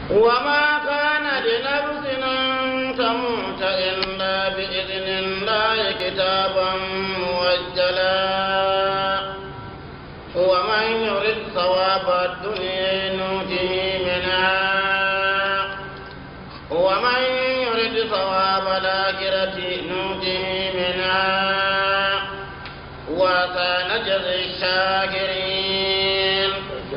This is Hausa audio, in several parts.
وما كان لنفس أن تموت إلا بإذن الله كتابا موجلا ومن يرد ثواب الدنيا نوته منها ومن يرد ثواب الآخرة نوته منها وسنجزي الشاكرين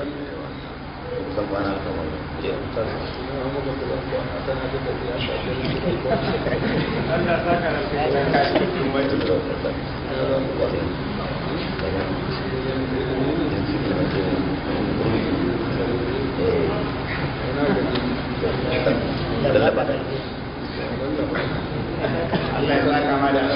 Allah ya saka ma da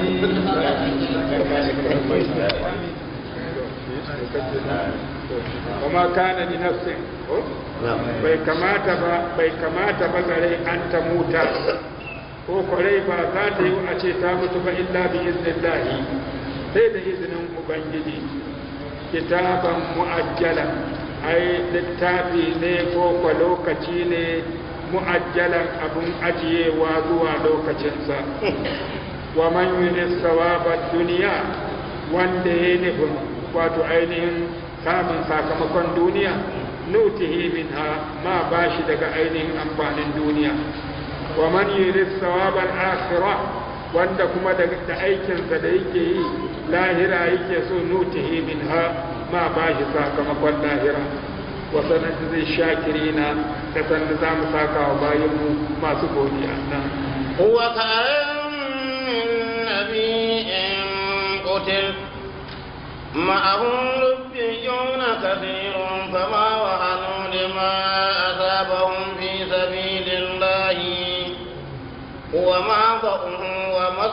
kuma kana li nafsin ko bai kamata ba bai kamata ba gare an ta muta ko kwarai ba za ta yi a ce ta mutu ba illa bi iznillahi sai da izinin ubangiji kitaban mu'ajjala ai littafi ne ko kwa lokaci ne mu'ajjalan abun ajiyewa zuwa lokacinsa wa man yunis sawabar duniya wanda ya nufin wato ainihin samun sakamakon duniya nutihi minha ma ba shi daga ainihin amfanin duniya wa man yuris sawabar akhirah wanda kuma da aikinsa da yake yi lahira yake so nutihi minha ma ba shi sakamakon lahira wa sanatu zai shakirina ta sanda za mu saka wa bayanmu masu godiya nan وكأن من نبي قتل معه ربيون كثير فما وهنوا لما أصابهم في سبيل الله وما ضعوا وما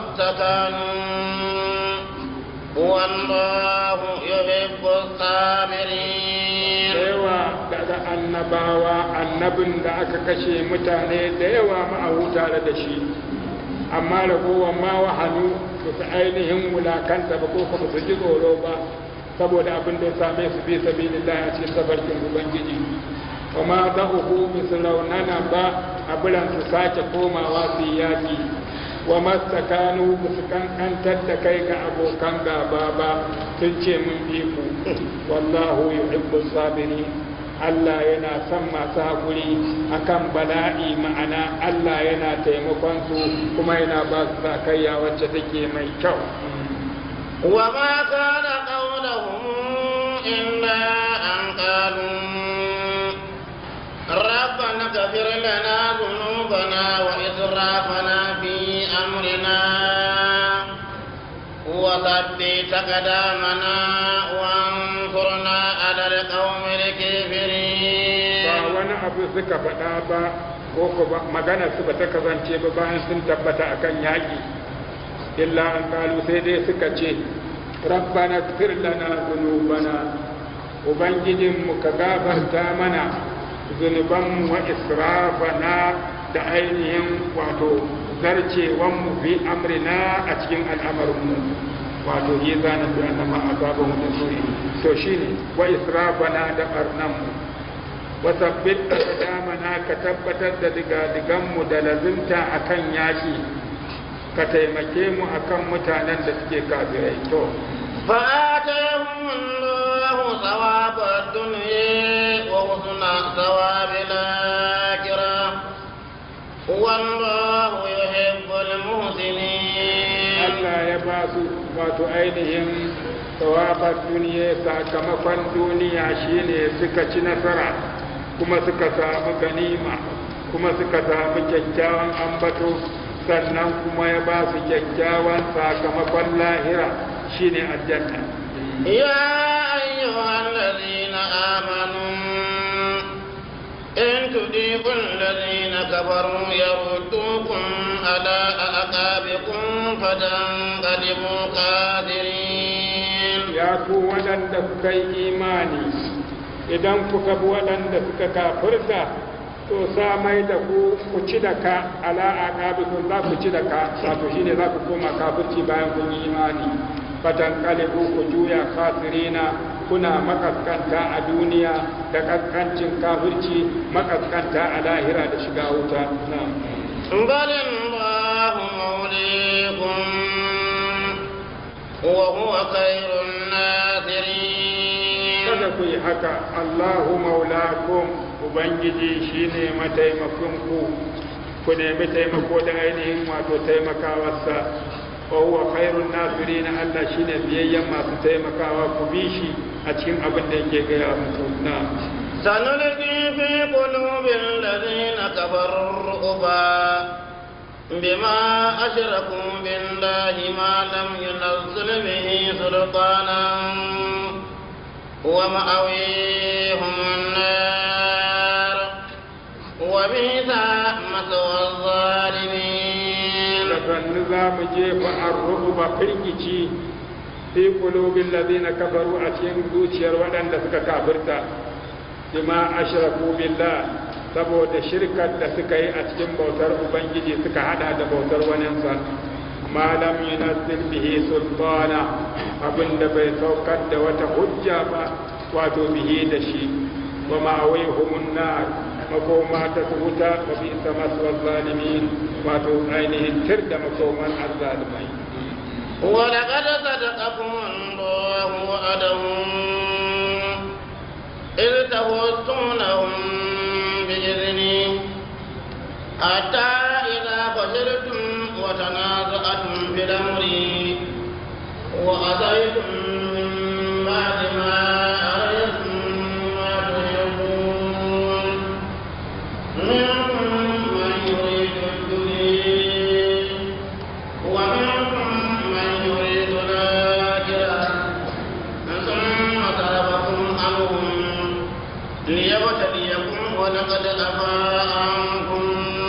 استكانوا والله يحب الصابرين yawa daga annabawa annabin da aka kashe mutane da yawa ma'ahu tare da shi amma ragowar ma wahanu ba su ainihin wulakanta ba ko kuma su ji tsoro ba saboda abin da ya same su bi sabilillah a cikin tabarkin ubangiji wa ma za uku misu raunana ba a biran su sake komawa su yi yaƙi wa mastakanu ba su kankantar da kai ga abokan gaba ba sun ce mun bi ku wallahu yuhibbu sabiri Allah yana son masu haƙuri akan bala'i ma'ana Allah yana taimakon su kuma yana ba su sakayya wacce take mai kyau وما كان قولهم إلا أن قالوا ربنا اغفر لنا ذنوبنا وإسرافنا في أمرنا وثبت أقدامنا وانصرنا على القوم ba الكافرين wani abu suka faɗa ba ko ko ba- magana su ba ta kasance ba bayan sun tabbata akan yaƙi illa an kalu sai dai suka ce rabbana fir lana zunubana ubangijinmu ka gafarta mana zunubanmu wa israfana da ainihin wato zarcewanmu fi amrina a cikin al'amarinmu wato yi zanen da annama azaban da suri to shine wa israfana da barnanmu wa sabbit damana ka tabbatar da digadiganmu da lazimta akan yaki ka taimake mu akan mutanen da suke kafirai to فآتاهم الله ثواب الدنيا وحسن ثواب الآخرة والله يحب المحسنين Allah ya ba su wato ainihin tsawabar duniya sakamakon duniya shine suka ci nasara kuma suka samu ganima kuma suka samu kyakkyawan ambato sannan kuma ya ba su kyakkyawan sakamakon lahira shine aljanna يا أيها الذين آمنوا إن تجيبوا الذين كفروا يردوكم على أعقابكم فتنقلبوا خاسرين ya ku waɗanda kuka yi imani idan kuka bi waɗanda suka kafirta to sa mai da ku ku ci da ka ala aqabikum za ku ci da ka wato shine za ku koma kafirci bayan kun yi imani fatan kalibu ku juya khasirina kuna makaskanta a duniya da kaskancin kafirci makaskanta a lahira da shiga wuta na'am بل الله موليكم وهو خير الناصرين kada ku yi haka Allahu maulakum ubangiji shine mataimakonku ku nemi taimako da ainihin wato taimakawarsa wa huwa khairun nasirin Allah shine biyayyen masu taimakawa ku bi shi a cikin abin da yake gaya muku na سنلقي في قلوب الذين كفروا الرعب بما أشركوا بالله ما لم ينزل به سلطانا ومأويهم النار وبئس مثوى الظالمين da sannu za mu jefa arruba firgici fi qulubil ladina kafaru a cikin zuciyar waɗanda suka kafirta bima ashraku billah saboda shirkar da suka yi a cikin bautar ubangiji suka hada da bautar waninsa ma lam yunazzil bihi sultana abinda bai saukar da wata hujja ba wato bihi da shi wa ma'awihumun nar makoma ta wuta wa bi maswal zalimin wato ainihin tir da makoman azzalimai ولقد صدقكم الله وعدهم إذ تحسونهم بإذنه حتى إذا فشلتم وتنازعتم في الأمر وأتيتم من بعد ما أريتم ما تحبون منكم من يريد الدنيا ومنكم من يريد الآخرة ثم صرفكم عنهم ليبتليكم ولقد عفا عنكم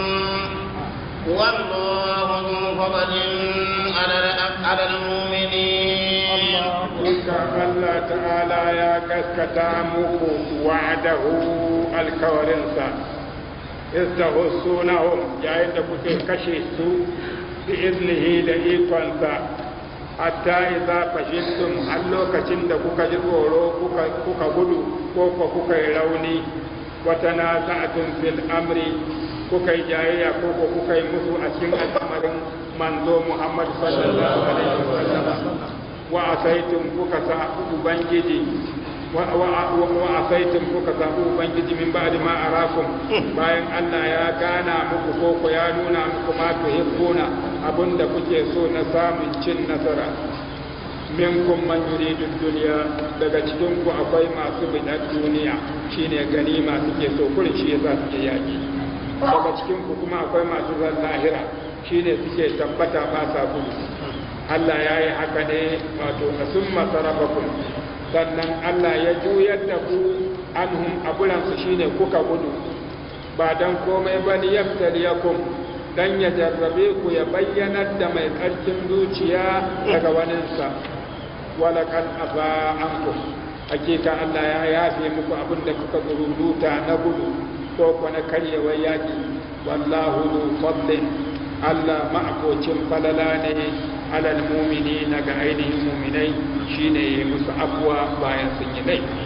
والله ذو فضل على على المؤمنين Duka Allah ta'ala ya gaskata muku wa'adahu alkawarinsa, istahussunahum yayin da kuke kashe su bi iznihi da ikonsa, hatta idza fashiltum har lokacin da kuka ji tsoro kuka gudu ko ko kuka yi rauni wata na sa'atun fil amri kuka yi jayayya ko ko kuka yi musu a cikin al'amarin manzo Muhammad sallallahu alaihi wasallam wa asaitum kuka sa ubangiji wa asaitum kuka sa ubangiji min ba'di ma arakum bayan Allah ya gana muku ko ko ya nuna muku ma tuhibbuna abinda kuke so na samun cin nasara minkum man yuridu dunya daga cikin ku akwai masu bidar duniya shine ganima suke so kurin shi yasa suke yaki daga cikin ku kuma akwai masu zan lahira shine suke tabbata ba sa gudu Allah ya yi haka ne wato a sun masarafakun sannan Allah ya juyar da ku anhum abulansu shine kuka gudu ba don komai ba ni yakum dan ya jarrabe ku ya bayyanar da mai tsarkin zuciya daga waninsa walakan afa ankum hakika Allah ya yafe muku abin da kuka zururuta na gudu ko ko na karyewar yaki wallahu zu fadlin Allah ma'akocin falala ne alal mumini na ga ainihin muminai shine ya musu abuwa bayan sun yi laifi.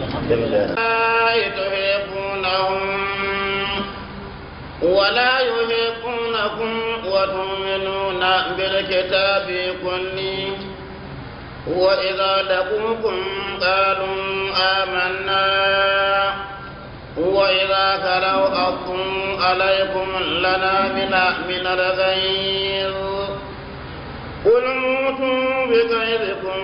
ولا يهيقونكم وتؤمنون بالكتاب كله وإذا لقوكم قالوا آمنا وإذا خلوا أضوا عليكم الأنامل من الغيظ قل موتوا بغيظكم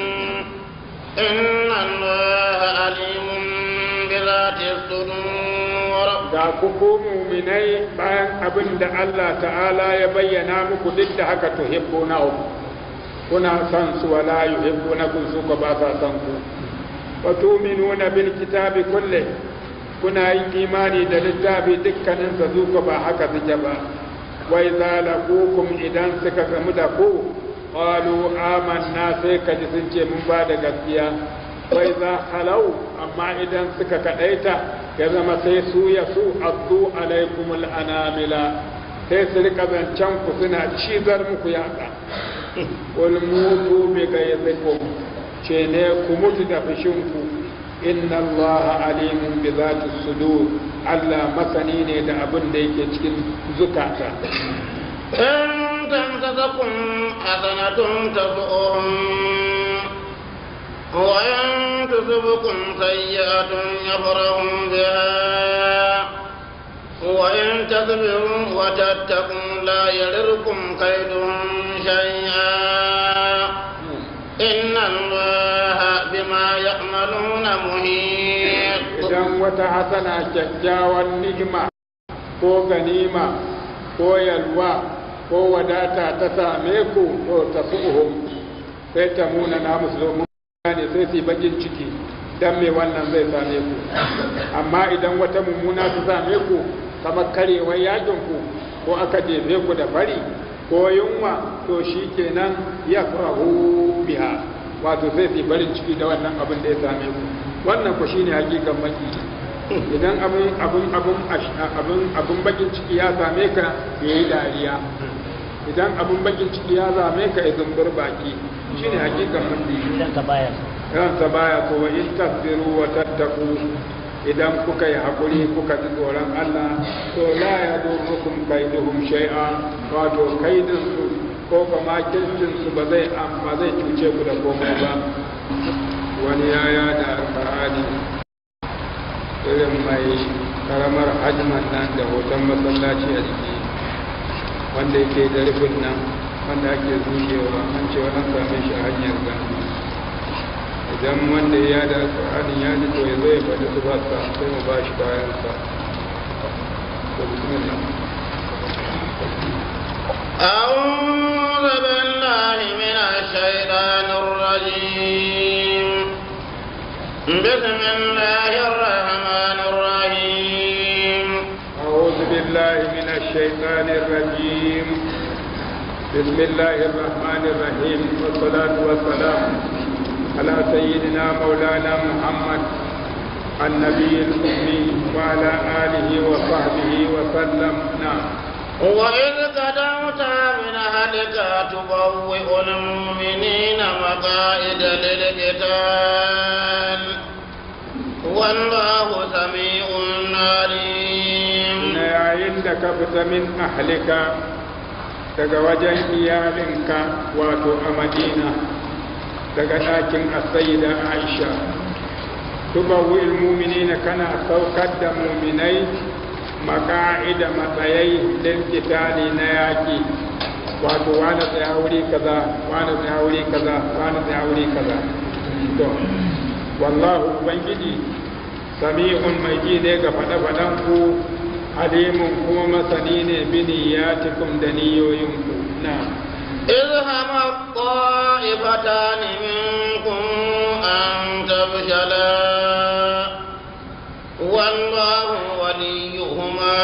إن الله عليم بذات الصدور ga kuku muminai bayan abin da Allah ta'ala ya bayyana muku duk da haka tuhibbuna kuna son su wala yuhibbunakum su ka ba sa son ku wa tu'minuna bil kitabi kulli kuna yin imani da littafi dukkanin sa zuka ba haka suke ba wa idza laqukum idan suka gamu da ku qalu amanna sai ka ji sun ce mun ba da gaskiya wa idza khalau amma idan suka kadaita ya zama sai su ya su addu alaikum anamila sai su rika zancen ku suna cizar muku yatsa wal mutu bi gayzikum ce ne ku mutu da fushinku inna allaha alimun bi zati sudur Allah masani ne da abin da yake cikin zukata إن تمسسكم حسنة تسؤهم وإن تصبكم سيئة يفرحوا بها وإن تصبروا وتتقوا لا يضركم كيدهم شيئا إن الله بما يعملون محيط idan wata hasana kyakkyawan ni'ima ko ganima ko yalwa ko wadata ta same ku ko ta su'uhum sai ta muna na musu domin ne sai su yi bakin ciki dan me wannan zai same ku amma idan wata mummuna ta same ku kamar karewar yakin ku ko aka jefe ku da fari ko yunwa to shi kenan ya farahu biha wato sai su yi farin ciki da wannan abin da ya same ku wannan ku shine hakikan maki idan abun abun abun abun abun bakin ciki ya same ka ya yi dariya idan abun bakin ciki ya same ka ya zumbur baki shine hakikan maki idan ka baya ransa baya so wa in tasbiru wa tattaku idan kuka yi haƙuri kuka ji tsoron Allah to la ya durrukum kaiduhum shay'a wato kaidin su ko kuma kirkin su ba zai ba zai cuce ku da komai ba wani yaya da alƙur'ani irin mai karamar hajman nan da hoton masallaci a jiki wanda yake da rufin nan wanda ake zucewa an ce an same shi a hanyar gani idan wanda ya da alƙur'anin ya ji to ya zo ya faɗi su ba sa sai mu ba shi kayansa to bismillah أعوذ بالله من الشيطان الرجيم بسم الله الرحمن الرحيم أعوذ بالله من الشيطان الرجيم بسم الله الرحمن الرحيم والصلاة والسلام على سيدنا مولانا محمد النبي الأمي وعلى آله وصحبه وسلم نعم وإذ قدمت من أهلك تبوئ المؤمنين مقاعد للقتال والله سميع عليم yayin da ka fita min ahlika daga wajen iyalinka wato a madina daga ɗakin asayida aisha tubawil muminina kana saukar da muminai maka'ida matsayai din kitali na yaƙi wato wani tsaya wuri kaza wani tsaya wuri kaza wani tsaya wuri kaza to wallahu ubangiji sami'un mai ji ne ga faɗe-faɗen ku alimun kuma masani ne biniyatikum da niyoyinku na إذ هم الطائفتان منكم أن تفشلا والله وليهما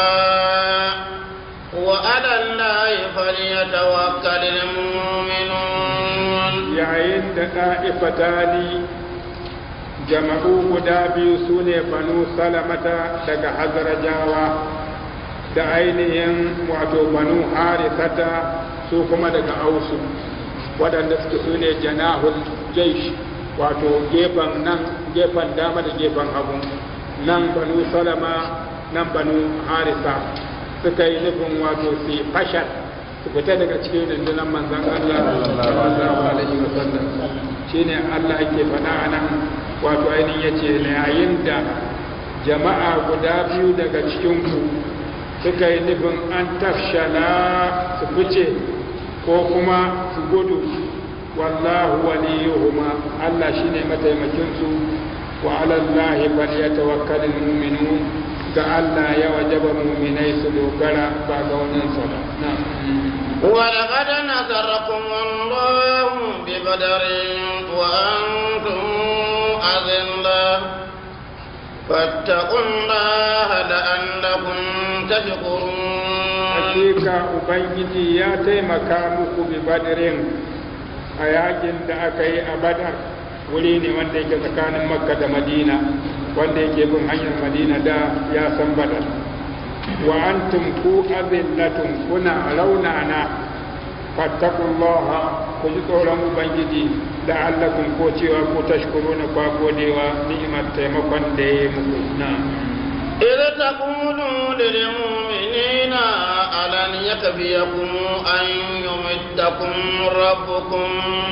وعلى الله فليتوكل المؤمنون yayin da ɗa'ifatani jama'u guda biyu su ne banu salamata daga hazarajawa da ainihin wato banu harisata su kuma daga ausu waɗanda suke su ne janahul jaish wato gefen nan gefen dama da gefen hagu nan banu salama nan banu harisa suka yi nufin wato su fashal su fita daga cikin rundunar manzan Allah sallallahu alaihi wa sallam shine Allah yake faɗa a nan wato ainihin yace yayin da jama'a guda biyu daga cikin ku suka yi nufin an tafshala su fice ko kuma su gudu wallahu waliyuhuma Allah shine mataimakin su wa ala Allah falyatawakkalul mu'minun ga Allah ya wajaba mu'minai su dogara ba ga wannan sa ba na'am ولقد نصركم الله ببدر وأنتم أذلة فاتقوا الله لعلكم تشكرون hakika ubangiji ya taimaka muku bi badirin a yakin da aka yi a badar wuri ne wanda yake tsakanin makka da madina wanda yake bin hanyar madina da ya san badar wa antum ku azillatun kuna raunana fattakullaha ku ji tsoron ubangiji la'allakum ko cewa ko tashkuruna kwa godewa ni'imar taimakon da ya yi muku na إذ تقولوا للمؤمنين ألن يكفيكم أن يمدكم ربكم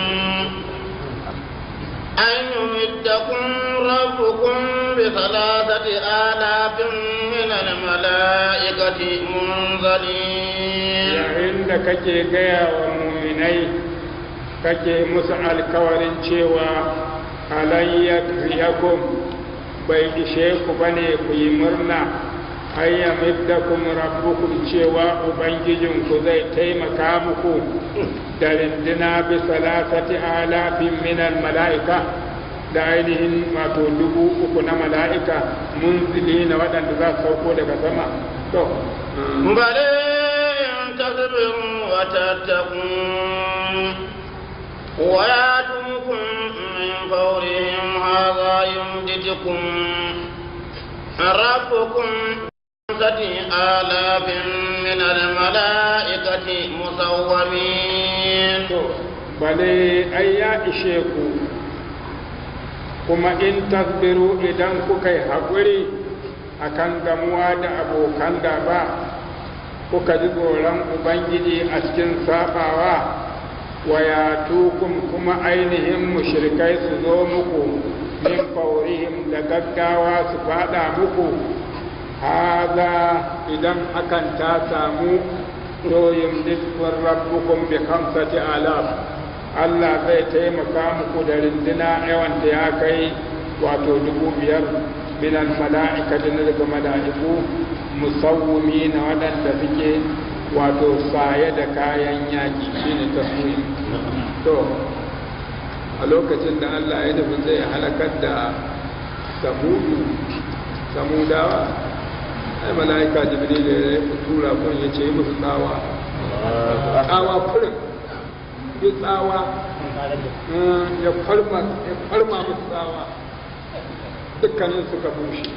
أن يمدكم ربكم بثلاثة آلاف من الملائكة منزلين yayin da kake gaya wa muminai kake musu alkawarin cewa alayyar yakum bai ishe ku bane ku yi murna hayya middakum rabbukum cewa ubangijinku zai taimaka muku da rindina bi salasati alafin minal mala'ika da ainihin wato dubu uku na mala'ika munzili na waɗanda za su sauko daga sama to بل إن تصبروا وتتقوا ويأتوكم من فورهم هذا يمددكم ربكم خمسة آلاف من الملائكة مسومين to bale ai ya ishe ku kuma in tasbiru idan kuka yi haƙuri akan gamuwa da abokan gaba kuka ji tsoron ubangiji a cikin sabawa wa ya tukun kuma ainihin mushrikai su zo muku min faurihim da gaggawa su fada muku haza idan hakan ta samu to yumditkum rabbukum bi khamsati alaf Allah zai taimaka muku da rinduna yawan da ya kai wato dubu biyar minan mala'ikati na daga mala'iku musawwimi na waɗanda suke wato saye da kayan yaƙi shine taswim to a lokacin da Allah ya nufi zai halakar da samudu samudawa ai mala'ika jibril ya tura kun ya ce musu tsawa tsawa kurin yi tsawa ya farma ya farma musu tsawa dukkanin suka bushe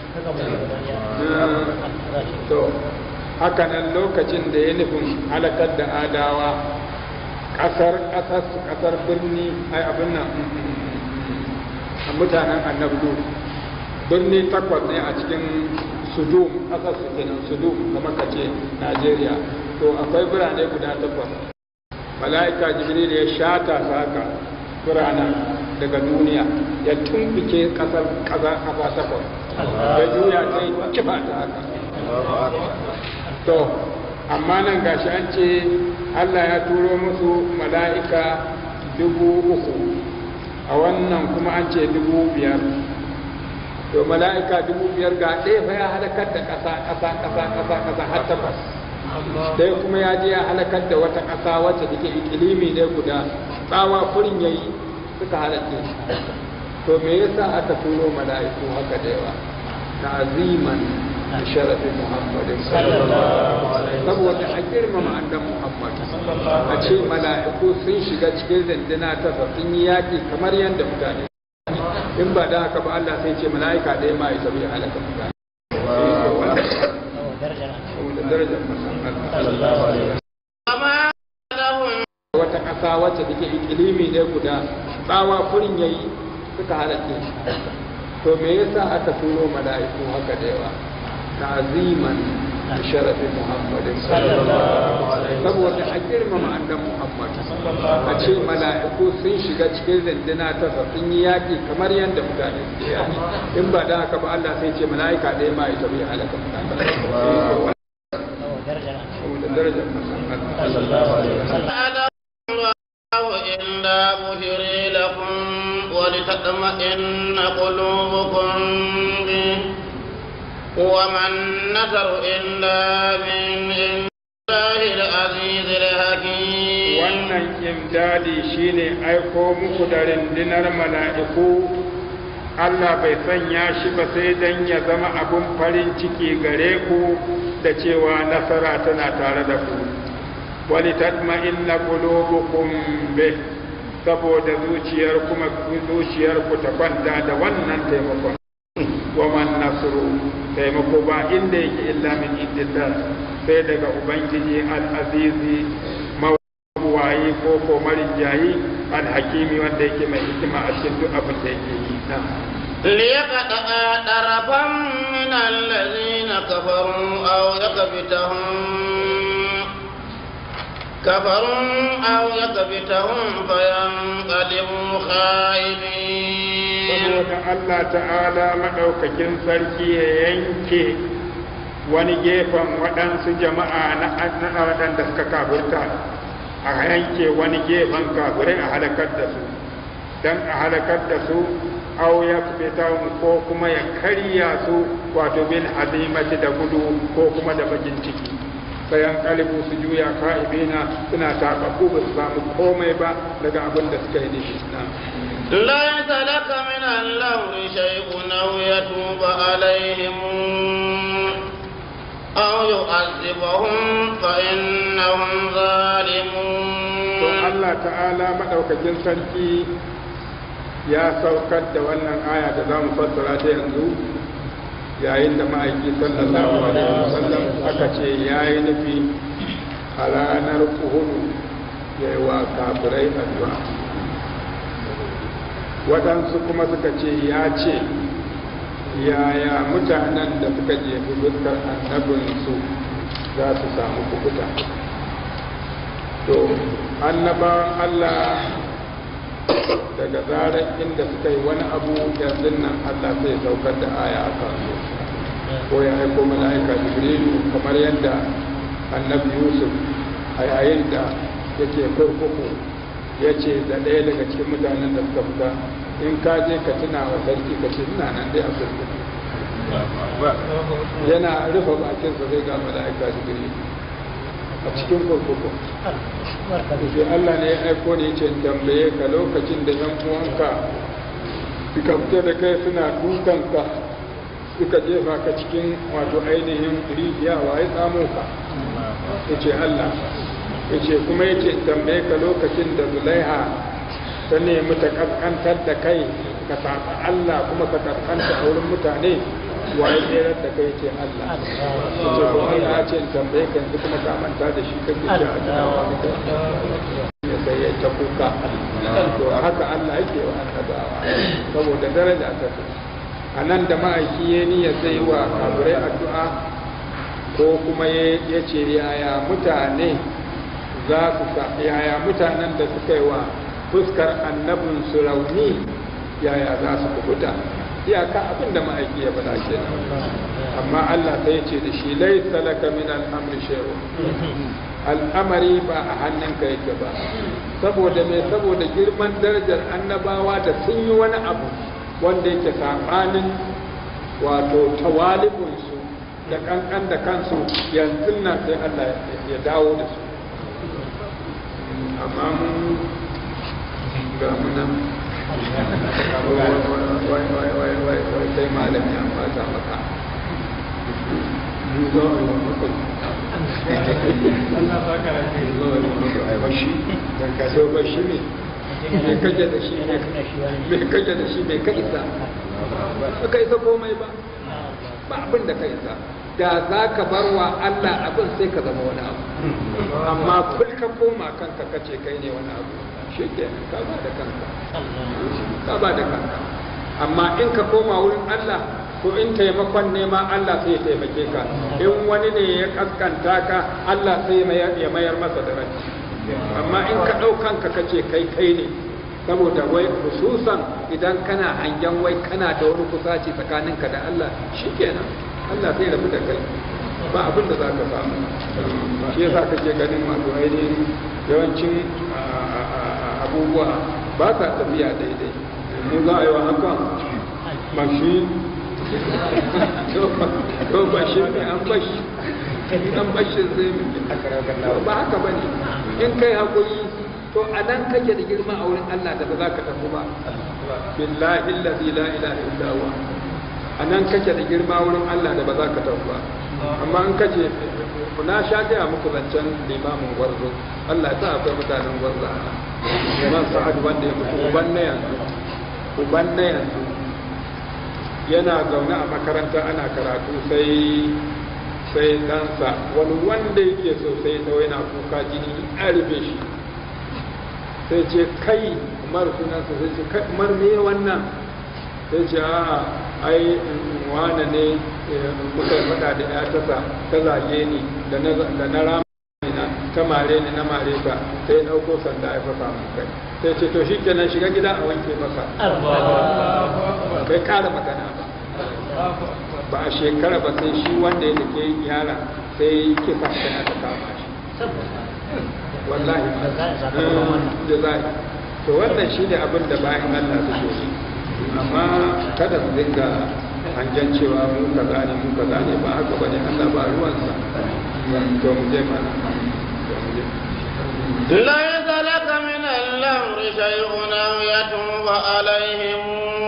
to haka nan lokacin da ya nufin halakar da adawa kasar kasar kasar birni ai abin nan a mutanen annabdu birni takwas ne a cikin sudum kasar su kenan sudum kamar ka ce najeriya to akwai birane guda takwas mala'ika jibril ya shata su haka biranen daga duniya ya tumbuke kasar kasa kasa takwas ya juya ta yi kifa ta haka to amma nan gashi an ce allah ya turo musu mala'ika dubu uku a wannan kuma an ce dubu biyar to mala'ika dubu biyar ga ɗaya fa ya halakar da ƙasa ƙasa ƙasa ƙasa ƙasa har takwas ɗaya kuma ya je ya halakar da wata ƙasa wacce take ikilimi ne guda tsawa furin ya yi suka halatta to me yasa aka turo mala'iku haka da yawa ta'ziman da sharafin muhammadin saboda a girmama annan muhammad a ce mala'iku sun shiga cikin rindina ta sun yi yaƙi kamar yadda mutane in ba da haka ba Allah sai ce mala'ika ɗaya ma ya tabi halaka mutane saboda darajar musamman وما لهم wata ƙasa wacce take ikilimi ne guda tsawa furin yayi suka halatta to me yasa aka turo mala'iku haka da yawa ta'ziman da sharafin muhammadin saboda a girmama annan muhammad a ce mala'iku sun shiga cikin rindina ta sun yi yaƙi kamar yadda mutane suke yaƙi in ba da haka ba Allah sai ce mala'ika ɗaya ma ya tabi halaka mutane saboda darajar musamman أعلم الله إلا بشري لكم ولتطمئن قلوبكم به وما النصر إلا من عند الله العزيز الحكيم wannan imdadi shine aiko muku da rundunar mala'iku Allah bai sanya shi ba sai dan ya zama abun farin ciki gare ku da cewa nasara tana tare da ku wali tatma'inna qulubukum bih saboda zuciyar kuma zuciyar ku ta kwanta da wannan taimakon wa man nasru taimako ba inda yake illa min indillah sai daga ubangiji al-azizi mabuwayi ko ko marinjayi alhakimi wanda yake mai hikima a cikin duk abin da yake yi na ليقطع طرفا من الذين كفروا أو يكبتهم كفروا أو يكبتهم فينقلبوا خائبين saboda Allah ta'ala maɗaukakin sarki ya yanke wani gefen waɗansu jama'a na na waɗanda suka kafirta a yanke wani gefen kafirai a halakar da su don a halakar da su au ya ko kuma ya karya su wato bil hazimati da gudu ko kuma da bakin ciki bayan kalibu su juya ka'ibina suna taɓaɓɓu ba su samu komai ba daga abin da suka yi da shi na ليس لك من الأمر شيء أو يتوب عليهم أو يعذبهم فإنهم to ظالمون Allah ta'ala maɗaukakin sarki ya saukar da wannan aya da za mu fassara ta yanzu yayin da ma'aiki sallallahu alaihi wasallam aka ce ya yi nufi a ranar uhudu ya yi wa kafirai addu'a waɗansu kuma suka ce ya ce yaya mutanen da suka jefi fuskar annabinsu za su samu kukuta to annabawan Allah daga zarar inda suka yi wani abu yanzu nan Allah sai saukar da aya a kansu ko ya aiko mala'ika jibrilu kamar yadda annabi yusuf a yayin da yake kurkuku ya ce da ɗaya daga cikin mutanen da suka fita in ka je ka tuna wa sarki ka ce ina nan dai a kurkuku yana rufe bakinsa zai ga mala'ika jibrilu a cikin kurkuku sai Allah ne ya aiko ne ce tambaye ka lokacin da yan uwanka suka fita da kai suna dukanka suka jefa ka cikin wato ainihin rijiya wa ya tsamo ka ya ce Allah ya ce kuma ya ce tambaye ka lokacin da zulaiha ta nemi ta kaskantar da kai ka saba Allah kuma ka kaskanta a wurin mutane wa ya tserar da kai ce Allah ya ce ko Allah ya ce in tambaye ka yanzu kuma ka manta da shi kake ce a ya sai ya ta kuka to haka Allah yake wa annabawa saboda daraja ta su a nan da ma'aiki ya niyya zai yi wa kafirai addu'a ko kuma ya ce yaya mutane za su sa yaya mutanen da suka yi wa fuskar annabin su rauni yaya za su kubuta iyaka abin da ma'aiki ya faɗa ke amma Allah sai ya ce da shi laisa laka min al'amri shay'un al'amari ba a hannunka yake ba saboda me saboda girman darajar annabawa da sun yi wani abu wanda yake saɓanin wato tawalibunsu da kankan da kansu yanzu nan sai Allah ya dawo da su amma mun ga munan wai wai wai wai wai sai malam ya fata maka mu zo a yi mutum so ba shi ne mai kaje da shi mai kaje da shi mai ka isa ba ka isa komai ba ba abin da ka isa da za ka bar wa Allah abin sai ka zama wani abu amma kul ka koma kanka kace kai ne wani abu shi ke ka ba da kanka ka ba da kanka amma in ka koma wurin Allah to in taimakon nema Allah sai ya taimake ka in wani ne ya kaskanta ka Allah sai ya mayar masa da rai amma in ka ɗau kanka kace kai kai ne saboda wai hususan idan kana hangen wai kana da wani kusaci tsakaninka da Allah shikenan Allah sai rabu da kai ba abin da za ka samu shi yasa kake ganin masu ainihin yawancin abubuwa ba sa tafiya daidai mu za a yi wa haka mashi to bashi ne an bashi an bashi zai ba haka ba ne in kai haƙuri to a nan kake da girma a wurin Allah da ba za ka tafi ba billahi allazi la ilaha illa huwa a nan kake da girma wurin Allah da ba za ka tafi ba amma in kace na sha gaya muku zancen limamin gwarzo Allah ya sa akwai mutanen gwarzo a nan Imam Sa'ad wanda ya mutu uban na yanzu uban na yanzu yana zaune a makaranta ana karatu sai sai ɗansa wani wanda yake so sai ta yana kuka jini ya rufe shi sai ce kai umar sunansa sai ce kai umar me wannan sai ce a ai wane ne muka yi faɗa da ya tasa ta zage ni da na rama na ta mare ni na mare ta sai ya ɗauko sanda ya fasa mun kai sai ce to shi kenan shiga gida a wanke maka bai kara magana ba ba a shekara ba sai shi wanda ya take yara sai kisa kai aka kama shi wallahi da zai to wannan shi ne abin da bayan Allah suke yi amma kada su dinga hanjan cewa mu kaza ne mu kaza ne ba haka bane Allah ba ruwansa to mu je mana to mu je ليس لك من الأمر شيء أو يتوب عليهم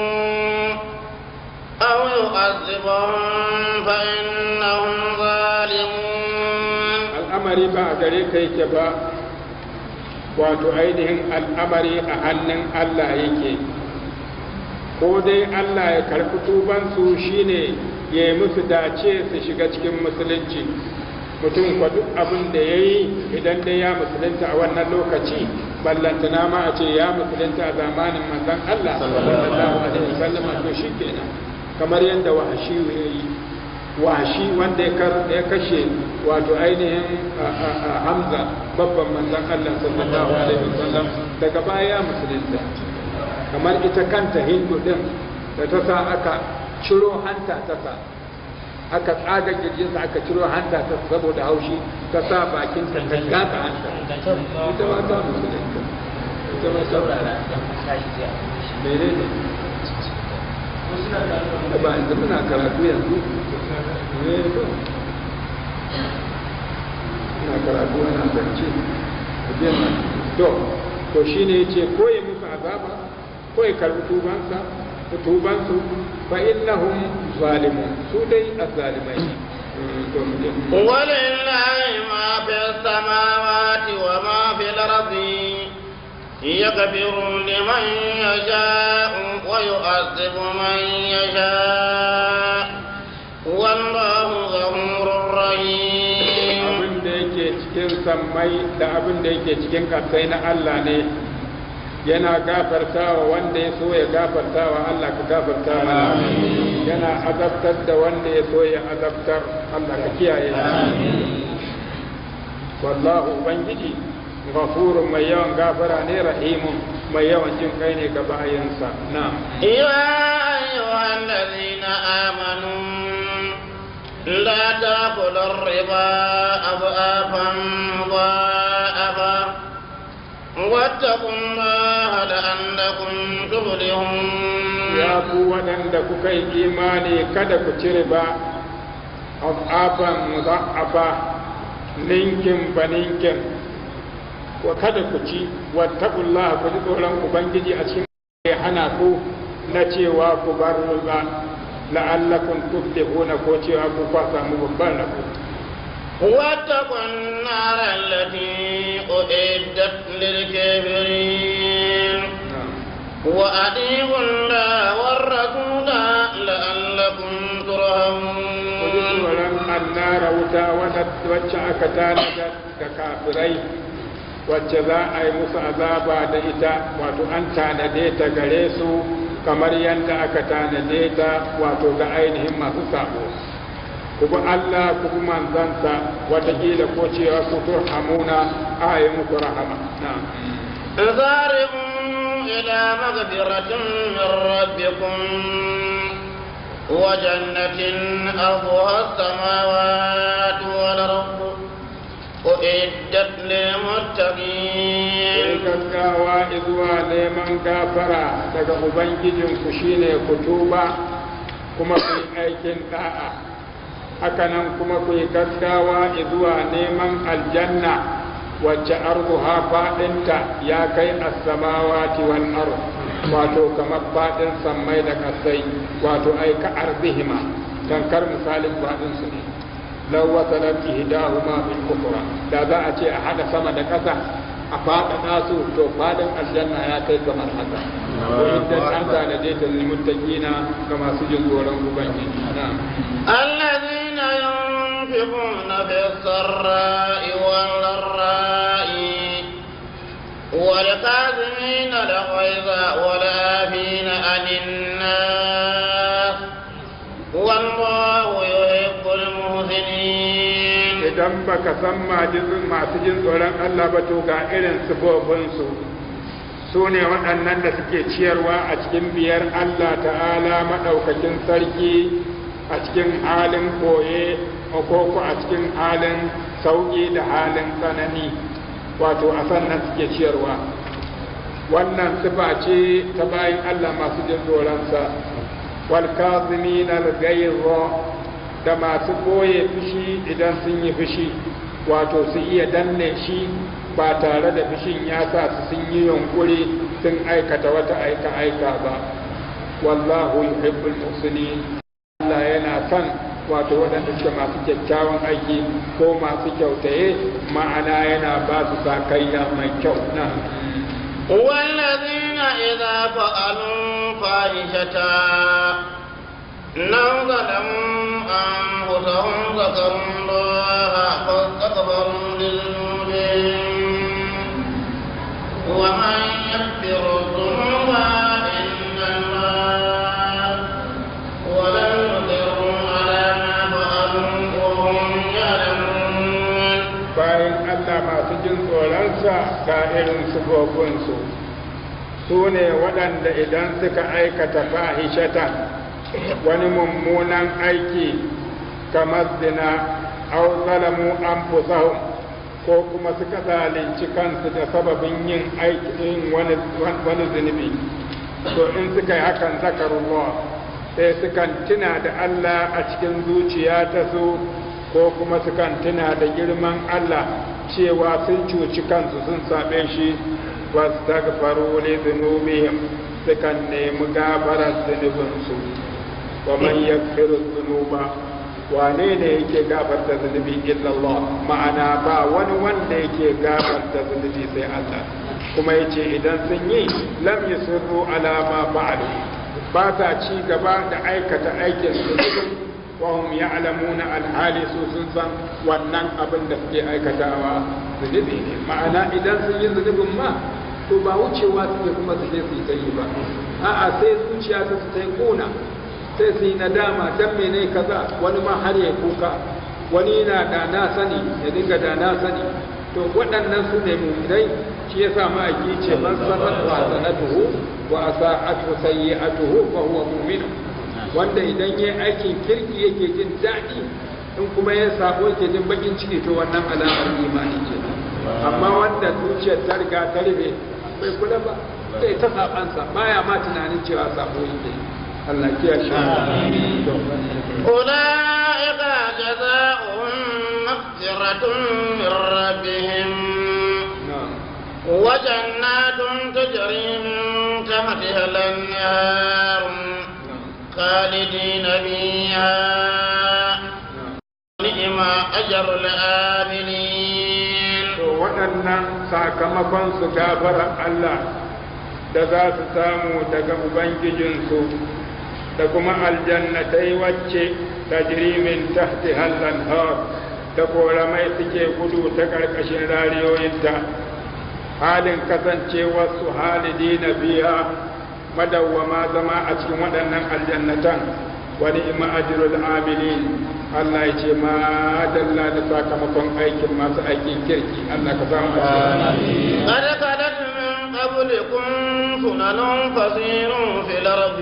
أو يعذبهم فإنهم ظالمون al'amari ba a gare ka yake ba wato ainihin al'amari a hannun Allah yake ko dai Allah ya karɓi tubansu shine ya yi musu dace su shiga cikin musulunci mutum kwa duk abin da ya yi idan dai ya musulunta a wannan lokaci ballantana ma a ce ya musulunta a zamanin manzon Allah sallallahu alaihi wasallam to shi kenan kamar yadda wahashi ya yi wahashi wanda ya kashe wato ainihin Hamza babban manzon Allah sallallahu alaihi wasallam daga baya ya musulunta kamar ita kanta Hindu din da ta sa aka ciro hanta ta sa aka tsaga kirjinsa aka ciro hanta ta saboda haushi ta sa bakin ta ta gata hanta ita ma ta musulunta ita ma saurara mene ne da ba inda muna karatu yanzu ne to ina karatu ana zance to to shine yace ko ya musu azaba ko ya karbi tubansa tubansu fa innahum zalimun su dai azzalimai ولله ما في السماوات وما في الأرض يغفر لمن يشاء ويعذب من يشاء والله غفور رحيم abin da yake cikin sammai da abin da yake cikin kasai na Allah ne yana gafartawa wanda ya so ya gafartawa Allah ka gafarta mana yana azabtar da wanda ya so ya azabtar Allah ka kiyaye wallahu ubangiji ghafurun mai yawan gafara ne rahimun mai yawan jin kai ne ga bayansa na يا أيها الذين آمنوا لا تأكلوا الربا أضعافا مضاعفا واتقوا الله لعلكم تفلحون ya ku waɗanda kuka yi imani kada ku ci riba afafan muza'afa ninkin ba ninkin wa kada ku ci wattaqullah ku ji tsoron ubangiji a cikin ya hana ku na cewa ku bar riba la'allakum tuflihuna ko cewa ku kwa samu babban rabo واتقوا النار التي أعدت للكافرين وأطيعوا الله والرسول لعلكم ku ji ترحمون tsoron annara wuta wacce aka tanada ga kafirai wacce za a yi musu azaba da ita wato an tanade ta gare su kamar yadda aka tanade ta wato ga ainihin masu sabo ku bi Allah ku bi manzansa watakila ko cewa ku turhamuna a yi muku rahama na'am سارعوا إلى مغفرة من ربكم وجنة أرضها السماوات والأرض أعدت Sai للمتقين gaggawa zuwa neman gafara daga Ubangijinku shine ku tuba kuma ku yi aikin da'a hakanan kuma ku yi gaggawa zuwa neman aljanna wacce arduha faɗinta ya kai as-samawati wal ard wato kamar faɗin sammai da kasai wato ai ka ardihima tankar misalin faɗin su ne law wasalat ihdahuma bil ukhra da za a ce a hada sama da ƙasa a faɗaɗa su to faɗin aljanna ya kai kamar haka ko idan an tanade ta lil muttaqina ga masu jin tsoron ubangiji na'am الذين ينفقون في السراء والضراء والكاظمين الكاظمين الغيظ والعافين عن الناس والله يحب المحسنين idan baka san masu jin tsoron Allah ba to ga irin sifofinsu su ne waɗannan da suke ciyarwa a cikin biyar Allah ta'ala maɗaukakin sarki a cikin halin koye ko a cikin halin sauƙi da halin tsanani wato a sannan suke ciyarwa wannan sifa ce ta bayan Allah masu jin tsoronsa wal kazimin al da masu koye fushi idan sun yi fushi wato su iya danne shi ba tare da fushin ya sa su sun yi yunkuri sun aikata wata aika aika ba wallahu yuhibbul muhsinin Allah yana son wato waɗanda suke masu kyakkyawan aiki ko masu kyautaye ma'ana yana ba su sakayya mai kyau na والذين إذا فعلوا فاحشة لو ظلموا أنفسهم ذكروا الله فاستغفروا لذنوبهم ومن يغفر الذنوب إلا الله ولم يصروا على ما فعلوا وهم يعلمون bayan Allah masu jin tsoronsa ga irin sufofinsu su ne waɗanda idan suka aikata fahishata wani mummunan aiki kamar zina aw zalamu anfusahum ko kuma suka zalunci kansu da sababin yin aikin wani wani zunubi to in suka yi hakan zakarullah sai sukan tuna da Allah a cikin zuciya ta su ko kuma sukan tuna da girman Allah cewa sun cuci kansu sun saɓe shi wastaghfaru li dhunubihim sukan nemi gafarar zunubinsu wa man yaghfiru dhunuba wane ne yake gafarta zunubi illa Allah ma'ana ba wani wanda yake gafarta zunubi sai Allah kuma yace idan sun yi lam yusirru ala ma fa'alu ba ta ci gaba da aikata aikin su wa hum ya'lamuna alhali su sun san wannan abin da suke aikatawa zunubi ne ma'ana idan sun yi zunubin ma to ba wucewa suke kuma su je su yi ta yi ba a'a sai zuciya ta su ta yi kona sai su yi nadama dan mene kaza wani ma har ya kuka wani na da na sani ya dinga da na sani to waɗannan su ne mu'minai shi yasa ma'aiki ce man sarrat wa sanatuhu wa asa'atu sayyi'atuhu fa huwa mu'min wanda idan yayi aikin kirki yake jin daɗi in kuma ya sabo yake jin bakin ciki to wannan alamar imani ce amma wanda zuciyar ta riga ta rufe bai kula ba sai ta sabansa baya ma tunanin cewa sabo yake Allah kiya shi أولئك جزاؤهم مغفرة من ربهم وجنات تجري من تحتها الأنهار خالدين فيها نعم أجر العاملين waɗannan sakamakon su gafara Allah da za su samu daga Ubangijinsu da kuma aljannatai wacce tajrimin tahti hallan har da koramai suke gudu ta ƙarƙashin rariyoyinta halin kasancewarsu halidi na biya madawwama zama a cikin waɗannan aljannatan wani ima ajirul amilin Allah ya ce ma dalla da sakamakon aikin masu aikin kirki Allah ka samu a قد خلت من قبلكم سنن فسيروا في الأرض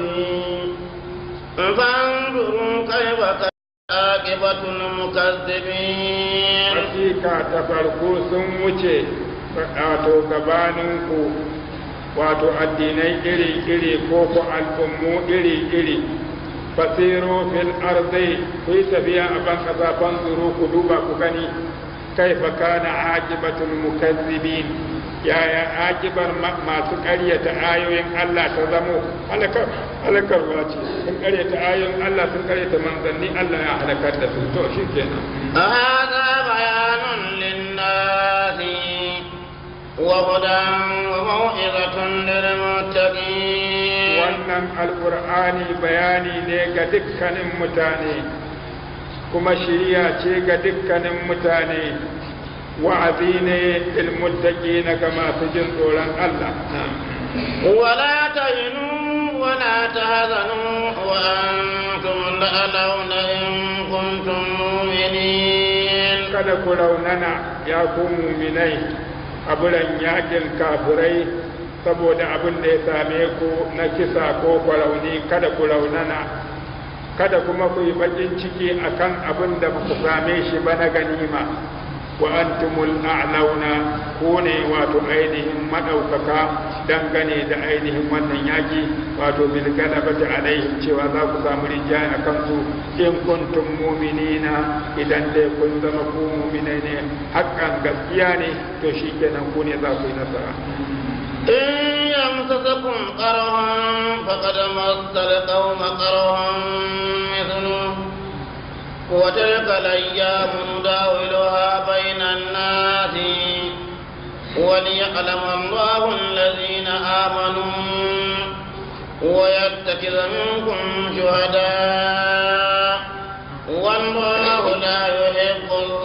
فانظروا كيف كان عاقبة المكذبين Hakika ta farko sun wuce wato gabaninku wato addinai iri-iri ko ku al'ummu iri-iri fasiru fil ardi ku yi tafiya a ban kasa fanzuru ku duba ku gani kaifa kana aqibatul mukazzibin yaya akibar masu ƙaryata ayoyin Allah ta zamo halakar halakarwa ce sun ƙaryata ayoyin Allah sun ƙaryata manzanni Allah ya halakar da su to shikenan هذا بيان للناس وهدى وموعظة للمتقين wannan alkur'ani bayani ne ga dukkanin mutane kuma shiriya ce ga dukkanin mutane wa'azi ne ilmuttaki na ga masu jin tsoron Allah ولا تهنوا ولا تهزنوا وأنتم الأعلون إن كنتم مؤمنين kada ku raunana ya ku muminai a buran yakin kafirai saboda abin da ya same ku na kisa ko kwarauni kada ku raunana kada kuma ku yi bakin ciki akan abin da ku same shi ba na ganima wa antumul a'launa ko ne wato ainihin madaukaka dangane da ainihin wannan yaki wato bil galabati alaihim cewa za ku samu rinjaye a kansu in kuntum mu'minina idan dai kun zama ku mu'minai ne hakan gaskiya ne to shikenan ku ne za ku yi nasara إن يمسسكم قرح فقد مس القوم قرح مثله وتلك الأيام نداولها بين الناس وليعلم الله الذين آمنوا ويتخذ منكم شهداء والله لا يحب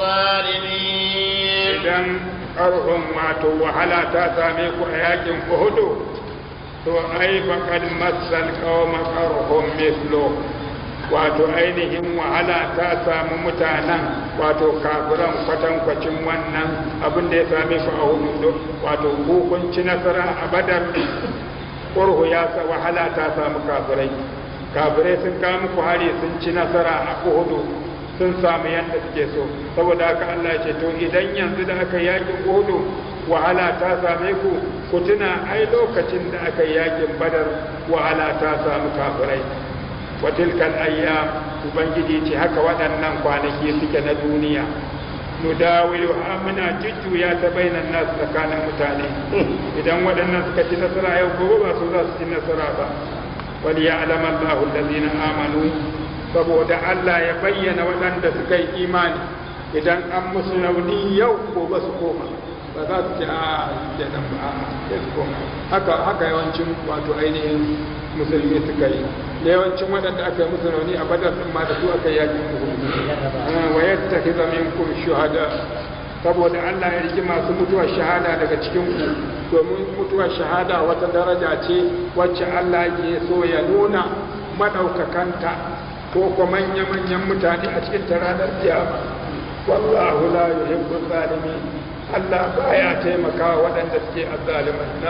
الظالمين idan ƙarfin wato wahala ta same ku a yakin uhudu to ai faqad massal qauma qarhum mislu wato ainihin wahala ta samu mutanen wato kafiran kwatankwacin wannan abin da ya same ku a hudu wato hukunci nasara a badar ƙurhu ya sa wahala ta samu kafirai kafirai sun kawo muku hari sun ci nasara a uhudu sun samu yadda suke so saboda haka Allah ya ce to idan yanzu da aka yakin uhudu wahala ta same ku ku tuna ai lokacin da aka yakin badar wahala ta samu kafirai wa tilkal ayyam ubangiji ce haka waɗannan kwanaki suke na duniya nudawilu ha muna jujjuya ta bainan nasu tsakanin mutane idan waɗannan suka ci nasara yau gobe ba su za su ci nasara ba wal ya'lam Allahu allazina amanu saboda Allah ya bayyana waɗanda suka yi imani idan an musu rauni yau gobe su koma ba za su ce a kenan ba a sai su koma haka haka yawancin wato ainihin musulmi suka yi da yawancin waɗanda aka yi musu rauni a badar sun ma da su aka yi yakin uhud wa yattakhidha minkum shuhada saboda Allah ya riki masu mutuwar shahada daga cikin ku domin mutuwar shahada wata daraja ce wacce Allah ke so ya nuna madaukakanta ko kuma manya-manyan mutane a cikin ranar kiyama wallahu la yuhibbu zalimin Allah baya taimaka waɗanda suke azzalimai na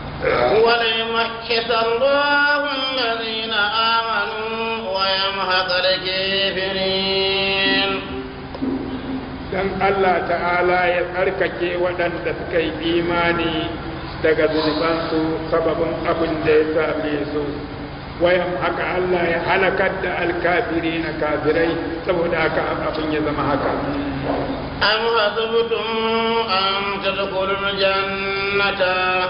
وليمحص الله الذين آمنوا ويمحق الكافرين dan Allah ta'ala ya tsarkake waɗanda suka yi imani daga zunubansu sababin abin da ya same su wayan haka Allah ya halakar da alkafiri na kafirai saboda haka abin ya zama haka أم حسبتم أن تدخلوا الجنة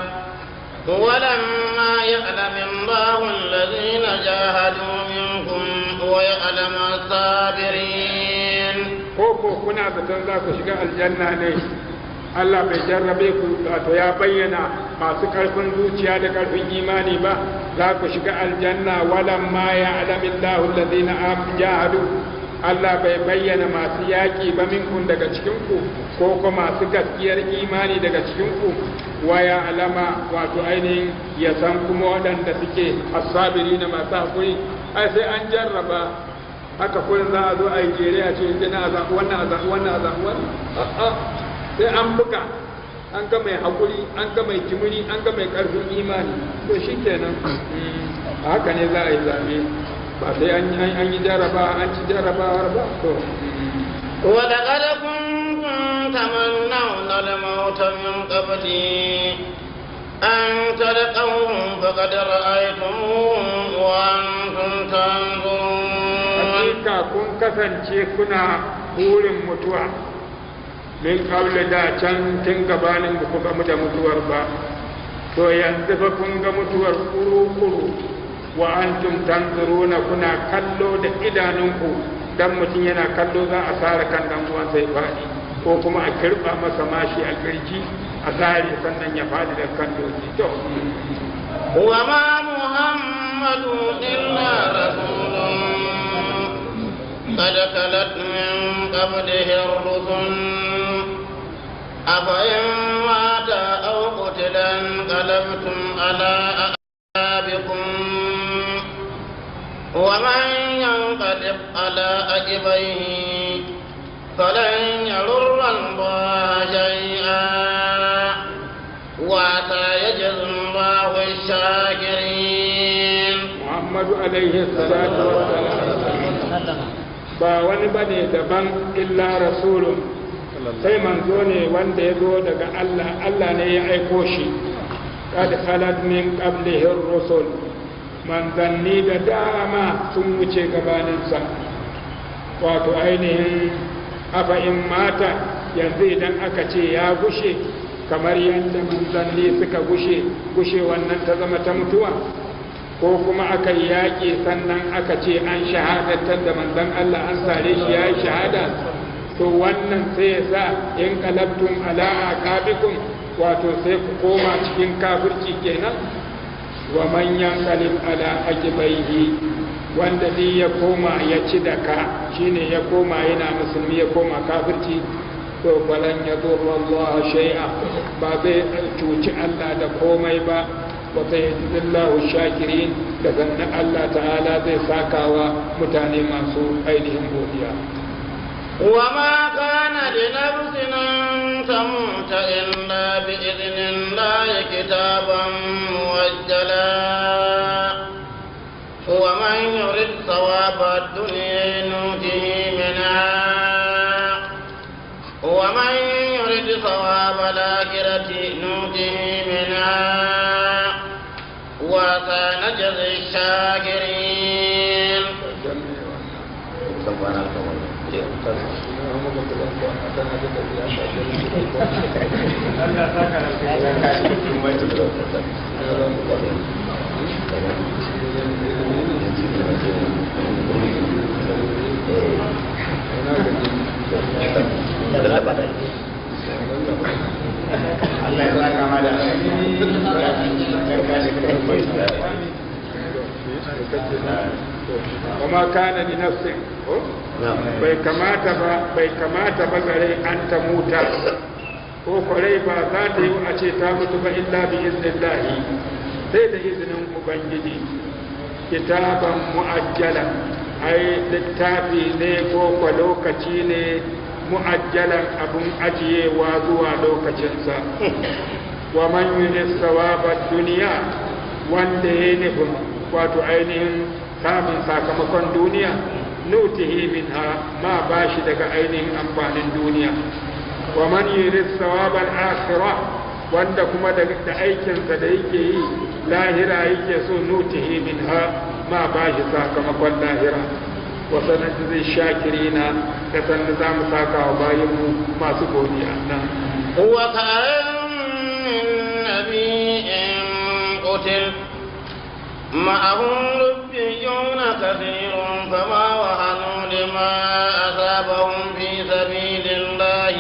ولما يعلم الله الذين جاهدوا منكم ويعلم الصابرين ko ko kuna zaton za ku shiga aljanna ne Allah bai jarrabe ku wato ya bayyana masu karfin zuciya da karfin imani ba za ku shiga aljanna walan ma ya alamin lahu alladhina jahadu Allah bai bayyana masu yaƙi ba minkun daga cikinku ko kuma masu gaskiyar imani daga cikinku waya alama wato ainihin ya san kuma waɗanda suke asabiri na masu haƙuri ai sai an jarraba haka kullum za a zo a yi jere a ce inda na azabu wannan azabu wannan azabu wannan sai an buga an ga mai haƙuri an ga mai kimiri an ga mai ƙarfin imani to shi kenan haka ne za a yi zaɓe ba sai an yi jaraba an ci jarabawar ba to ولقد كنتم تمنون الموت من قبل أن تلقوه فقد رأيتموه وأنتم تنظرون hakika kun kasance kuna burin mutuwa min kawle da can tun gabanin ba ku gamu da mutuwar ba to yanzu fa kun ga mutuwar kuru-kuru wa antum tanzuruna kuna kallo da idanunku dan mutum yana kallo za a sare kan dan uwan sai faɗi ko kuma a kirba masa mashi a kirji a sare sannan ya faɗi da kan doki to وما محمد إلا رسول قد خلت من قبله الرسل أفإن مات أو قتل انقلبتم على أعقابكم ومن ينقلب على عقبيه فلن يضر الله شيئا وعسى يجزي الله الشاكرين muhammadu alaihi salatu wassalam ba wani bane daban illa rasulun sai manzo ne wanda ya zo daga Allah Allah ne ya aiko shi kad khalat min qablihi rusul manzanni da dama sun wuce gabaninsa wato ainihin afa in mata yanzu idan aka ce ya gushe kamar yadda manzanni suka gushe gushe wannan ta zama ta mutuwa ko kuma aka yi yaƙi sannan aka ce an shahadatar da manzan Allah an sare shi ya yi shahada to wannan sai ya sa in kalabtum ala aqabikum wato sai ku koma cikin kafirci kenan wa man yanqalib ala aqibaihi wanda ni ya koma ya ci da ka shine ya koma yana musulmi ya koma kafirci to falan ya zurra Allah shay'a ba zai cuci Allah da komai ba wa sayyidillahu shakirin da zanna Allah ta'ala zai sakawa mutane masu ainihin godiya وما كان لنفس أن تموت إلا بإذن الله كتابا موجلا ومن يرد ثواب الدنيا نوته منها ومن يرد ثواب الآخرة نوته منها وسنجزي الشاكرين Allah ya saka ma da وما كان لنفس bai kamata ba bai kamata ba gare an ta muta ko kwarai ba za ta yi a ce ta mutu ba illa bi iznillahi sai da izinin ubangiji kitaban mu'ajjala ai littafi ne ko kwa lokaci ne mu'ajjalan abun ajiyewa zuwa lokacinsa wa man yunis sawabar duniya wanda ya nufin wato ainihin samun sakamakon duniya nutihi minha ma bashi daga ainihin amfanin duniya wa man yuris sawabal akhirah wanda kuma da aikinsa da yake yi lahira yake so nutihi minha ma bashi sakamakon lahira wa sanajzi shakirina da sanda za mu saka wa bayinmu masu godiya nan وكأن من نبي قتل معه ربيون كثير فما وهنوا لما أصابهم في سبيل الله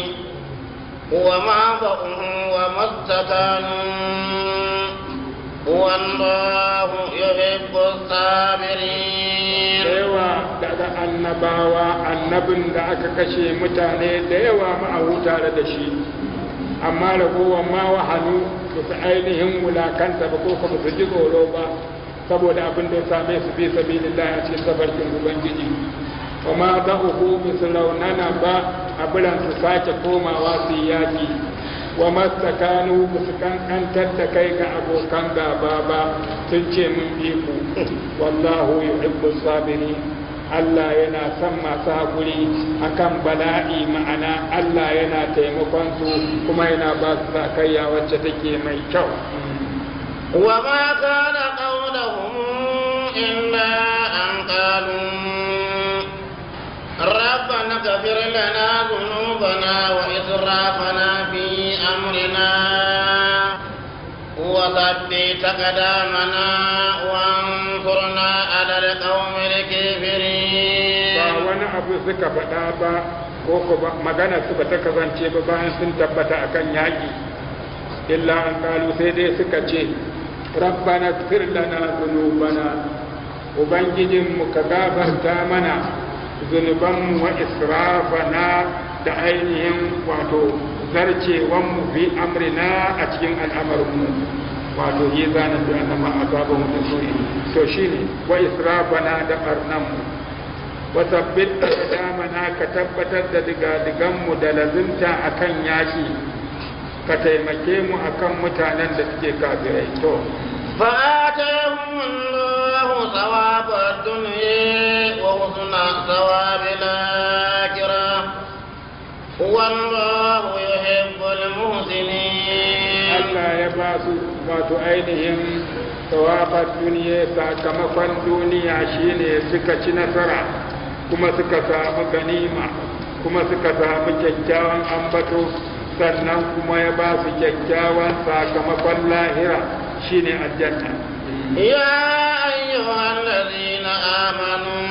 وما ضعوا وما استكانوا والله يحب الصابرين da yawa daga annabawa annabin da aka kashe mutane da yawa ma'ahu tare da shi amma ragowar ma wahanu ba su ainihin wulakanta ba ko kuma su ji tsoro ba saboda abin da ya same su bi sabilillah a cikin tabarkin ubangiji wa ma da uku su raunana ba a biran su sake komawa su yi yaki wa mastakanu ba su kankantar da kai ga abokan gaba ba sun ce mun bi ku wallahu yuhibbu sabiri Allah yana son masu haƙuri akan bala'i ma'ana Allah yana taimakon su kuma yana ba su sakayya wacce take mai kyau وما كان قولهم إلا أن قالوا ربنا اغفر لنا ذنوبنا وإسرافنا في أمرنا وثبت أقدامنا وانصرنا على القوم ba الكافرين wani abu suka faɗa ba ko ko ba magana su ba ta kasance ba bayan sun tabbata akan yaƙi illa an kalu sai dai suka ce rabbana fir lana zunubana ubangijinmu ka gafarta mana zunubanmu wa israfana da ainihin wato zarcewanmu fi amrina a cikin al'amarinmu wato yi zanen da annama a gaba mutum suri to shine wa israfana da barnanmu wa sabbit aqdamana ka tabbatar da digadiganmu da lazimta akan yaki ka taimake mu akan mutanen da suke kafirai to فآتاهم الله ثواب الدنيا وحسن ثواب الآخرة والله يحب المحسنين Allah ya ba su wato ainihin tawabar duniya sakamakon duniya shine suka ci nasara kuma suka samu ganima kuma suka samu kyakkyawan ambato sannan kuma ya ba su kyakkyawan sakamakon lahira shine aljanna يا أيها الذين آمنوا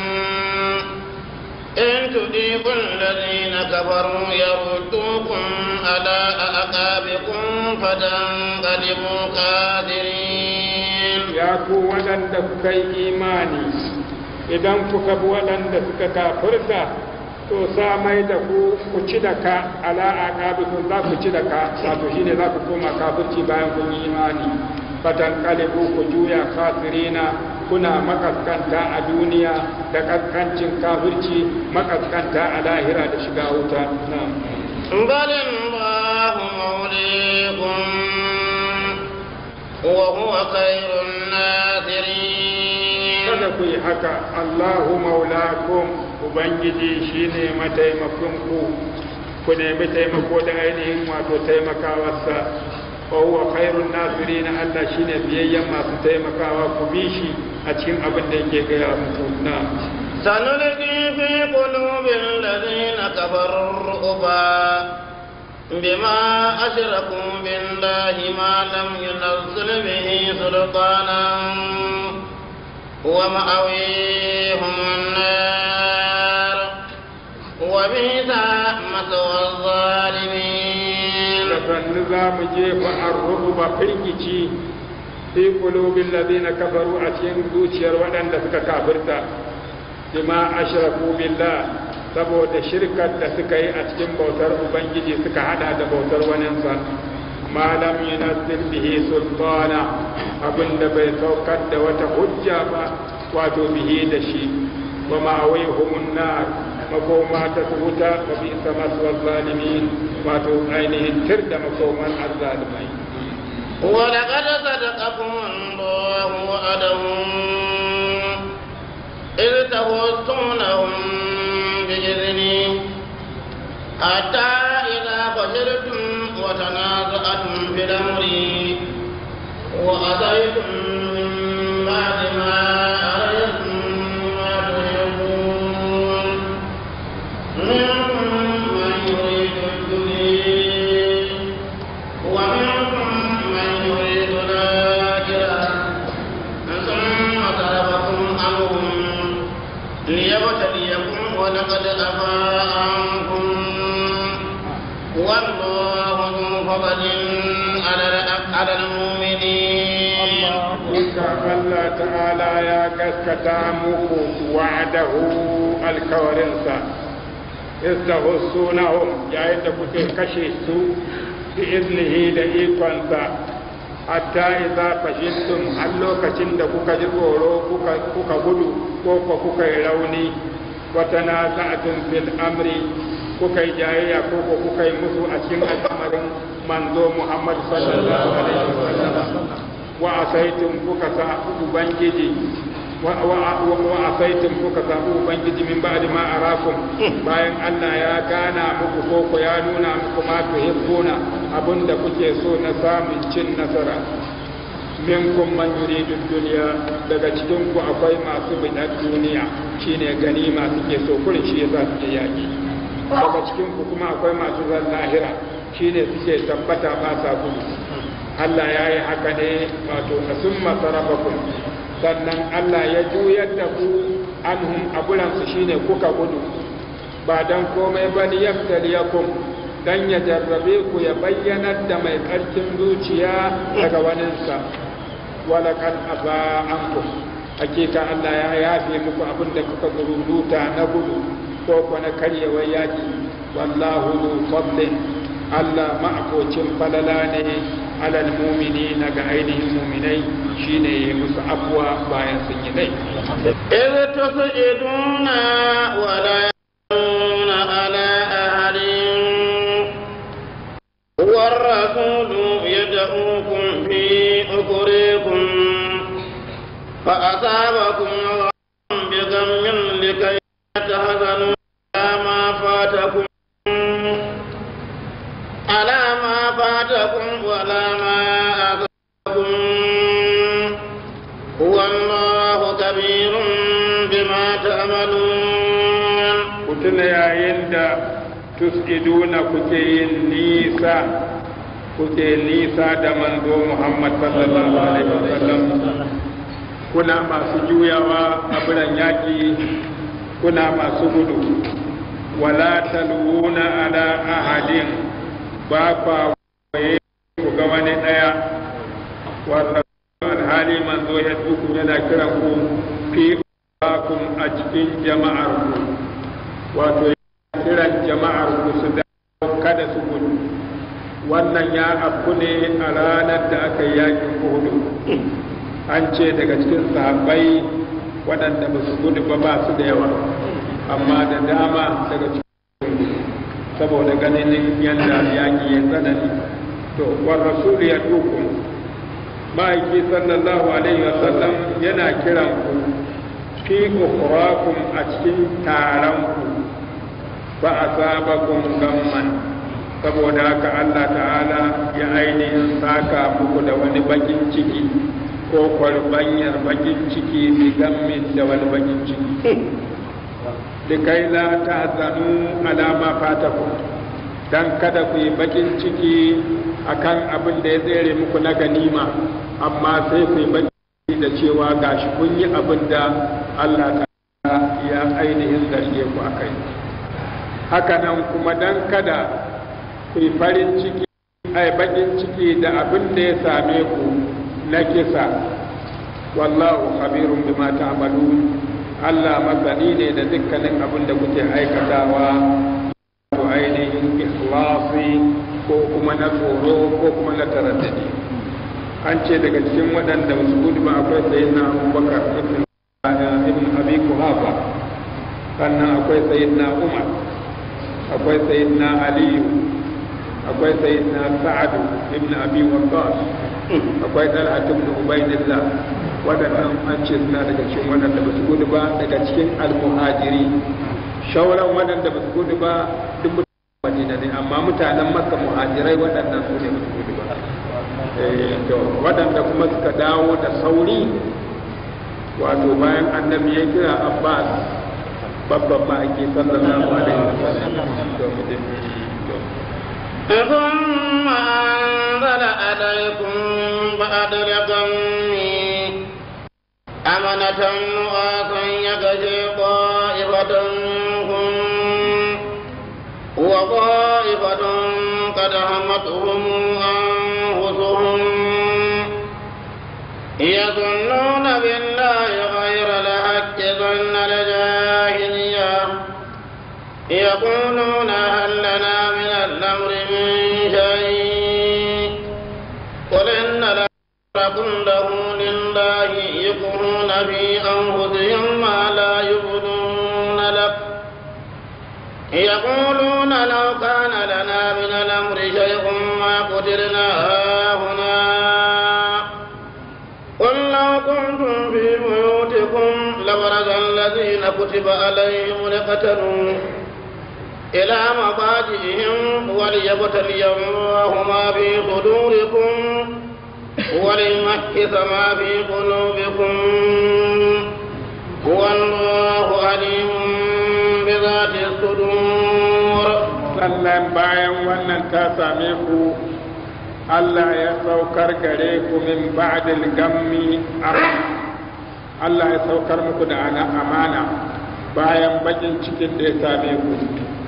إن تطيعوا الذين كفروا يردوكم على أعقابكم فتنقلبوا خاسرين ya ku waɗanda kuka yi imani idan kuka bi waɗanda suka kafirta to sa mai da ku ku ci da ka ala aqabikum za ku ci da ka wato shine za ku koma kafirci bayan kun yi imani fatan kalibu ku juya kafirina kuna makaskanta a duniya da kaskancin kafirci makaskanta a lahira da shiga wuta na'am بل الله موليكم وهو خير الناصرين kada ku yi haka Allahu maulakum ubangiji shine mataimakon ku ku nemi taimako da ainihin wato taimakawarsa wa huwa khairun nasirin Allah shine biyayyen masu taimakawa ku bi shi a cikin abin da yake gaya muku na سنلقي في قلوب الذين كفروا الرعب بما أشركوا بالله ما لم ينزل به سلطانا ومأويهم النار وبئس مثوى الظالمين da sannu za mu jefa arruba firgici fi qulubil ladina kafaru a cikin zuciyar waɗanda suka kafirta bima ashraku billah saboda shirkar da suka yi a cikin bautar ubangiji suka hada da bautar waninsa ma lam yunazzil bihi sultana abinda bai saukar da wata hujja ba wato bihi da shi wa ma'awihumun nar makoma ta wuta wa bi masu zalimin wato ainihin tir da makoman azzalimai ولقد صدقكم الله وعده إذ تغطونهم بإذنه حتى إذا فشلتم وتنازعتم في الأمر وأتيتم من بعد ما أريتم ما تحبون منكم من يريد الدنيا ومنكم من يريد الآخرة ثم صرفكم عنهم ليبتليكم ولقد عفا عنكم والله ذو فضل على على المؤمنين Duka Allah ta'ala ya gaskata muku wa'adahu alkawarinsa, istahussunahum yayin da kuke kashe su bi iznihi da ikonsa, hatta idza fashiltum har lokacin da kuka ji tsoro kuka kuka gudu ko ko kuka yi rauni wa tanaza'tum fil amri kuka yi jayayya ko ko kuka yi musu a cikin al'amarin manzo Muhammad sallallahu alaihi wasallam wa asaitum kuka sa ubangiji wa wa wa asaitum kuka sa ubangiji min ba'di ma arakum bayan Allah ya gana muku ko ko ya nuna muku ma tuhibbuna abinda kuke so na samun cin nasara minkum man yuridu dunya daga cikin ku akwai masu bidar duniya shine ganima suke so kurin shi yasa suke yaki daga cikin ku kuma akwai masu zan lahira shine suke tabbata ba sa gudu Allah ya yi haka ne wato na sun masarafakun sannan Allah ya juyar da ku anhum abulansu shine kuka gudu ba don komai ba ni yaftaliyakum dan ya jarrabe ku ya bayyanar da mai ƙarfin zuciya daga waninsa walakan aba ankum hakika Allah ya yafe muku abin da kuka gururuta na gudu ko ko na karyewar yaki wallahu zu fadlin Allah ma'abocin falala ne alal mumini na ga ainihin muminai shine ya musu afuwa bayan sun yi dai إذ تصعدون ولا يرون على أحد والرسول يدعوكم في أخريكم فأصابكم غم بغم لكي تحزنوا على ما فاتكم على ما فاتكم ولا ما أصابكم هو الله كبير بما تعملون ku tuna yayin da tus'iduna kuke yin nisa kuke nisa da manzo Muhammad sallallahu alaihi wasallam kuna masu juyawa a biran yaƙi kuna masu gudu wala talwuna ala ahadin ba kwa waye ku ga wani ɗaya wata alhali manzo ya duku yana kiran ku fi bakum a cikin jama'ar ku wato yana kiran jama'ar ku su da kada su gudu wannan ya afku ne a ranar da aka yi yakin hudu an ce daga cikin sahabbai waɗanda ba su gudu ba ba su da yawa amma da dama daga cikin saboda ganin yadda yaƙi ya tsanani to war rasul ya dukun ma'aiki sallallahu alaihi wasallam yana kiran ku fi ukhrakum a cikin taron ku fa asabakum gamman saboda haka Allah ta'ala ya ainihin saka muku da wani bakin ciki ko kwarbanyar bakin ciki bi gammin da wani bakin ciki likai la tahzanu ala ma fatakum dan kada ku yi bakin ciki akan abin da ya tsere muku na ganima amma sai ku yi bakin ciki da cewa gashi kun yi abin da Allah ta'ala ya ainihin zarge ku akai haka nan kuma dan kada ku yi farin ciki ai bakin ciki da abin da ya same ku na kisa wallahu khabirun bima ta'malun Allah masani ne da dukkanin abin da kuke aikatawa to ainihin ikhlasi ko kuma na tsoro ko kuma na taraddadi an ce daga cikin waɗanda ba su gudu ba akwai sayyidina Abubakar ibn ibn Abi Kuhafa sannan akwai sayyidina Umar akwai sayyidina Aliyu akwai sayyidina Sa'ad ibn Abi Waqqas akwai Talha ibn Ubaydillah waɗannan an ce suna daga cikin waɗanda ba su gudu ba daga cikin almuhajiri shauran waɗanda ba su gudu ba duk mutanen madina ne amma mutanen makka muhajirai waɗannan su ne ba su gudu ba to waɗanda kuma suka dawo da sauri wato bayan annabi ya kira abbas babban ma'aiki sallallahu alaihi wasallam to mu je ثم أنزل عليكم بعد الغم أمنة نعاسا يغشي طائفة منكم وطائفة قد همتهم أنفسهم يظنون بالله غير الحق ظن الجاهلية يقولون هل لنا من الأمر من شيء قل إن الأمر كله لله يكفرون في أنفسهم ما لا يبدون لك يقولون لو كان لنا من الأمر شيء ما قتلنا هاهنا قل لو كنتم في بيوتكم لبرز الذين كتب عليهم لقتلوا إلى مضاجعهم وليبتلي الله ما في صدوركم وليمحص ما في قلوبكم هو الله عليم بذات الصدور sannan bayan wannan ta same ku Allah ya saukar gare ku min ba'dil gammi Allah ya saukar muku da ana amana bayan bakin cikin da ya same ku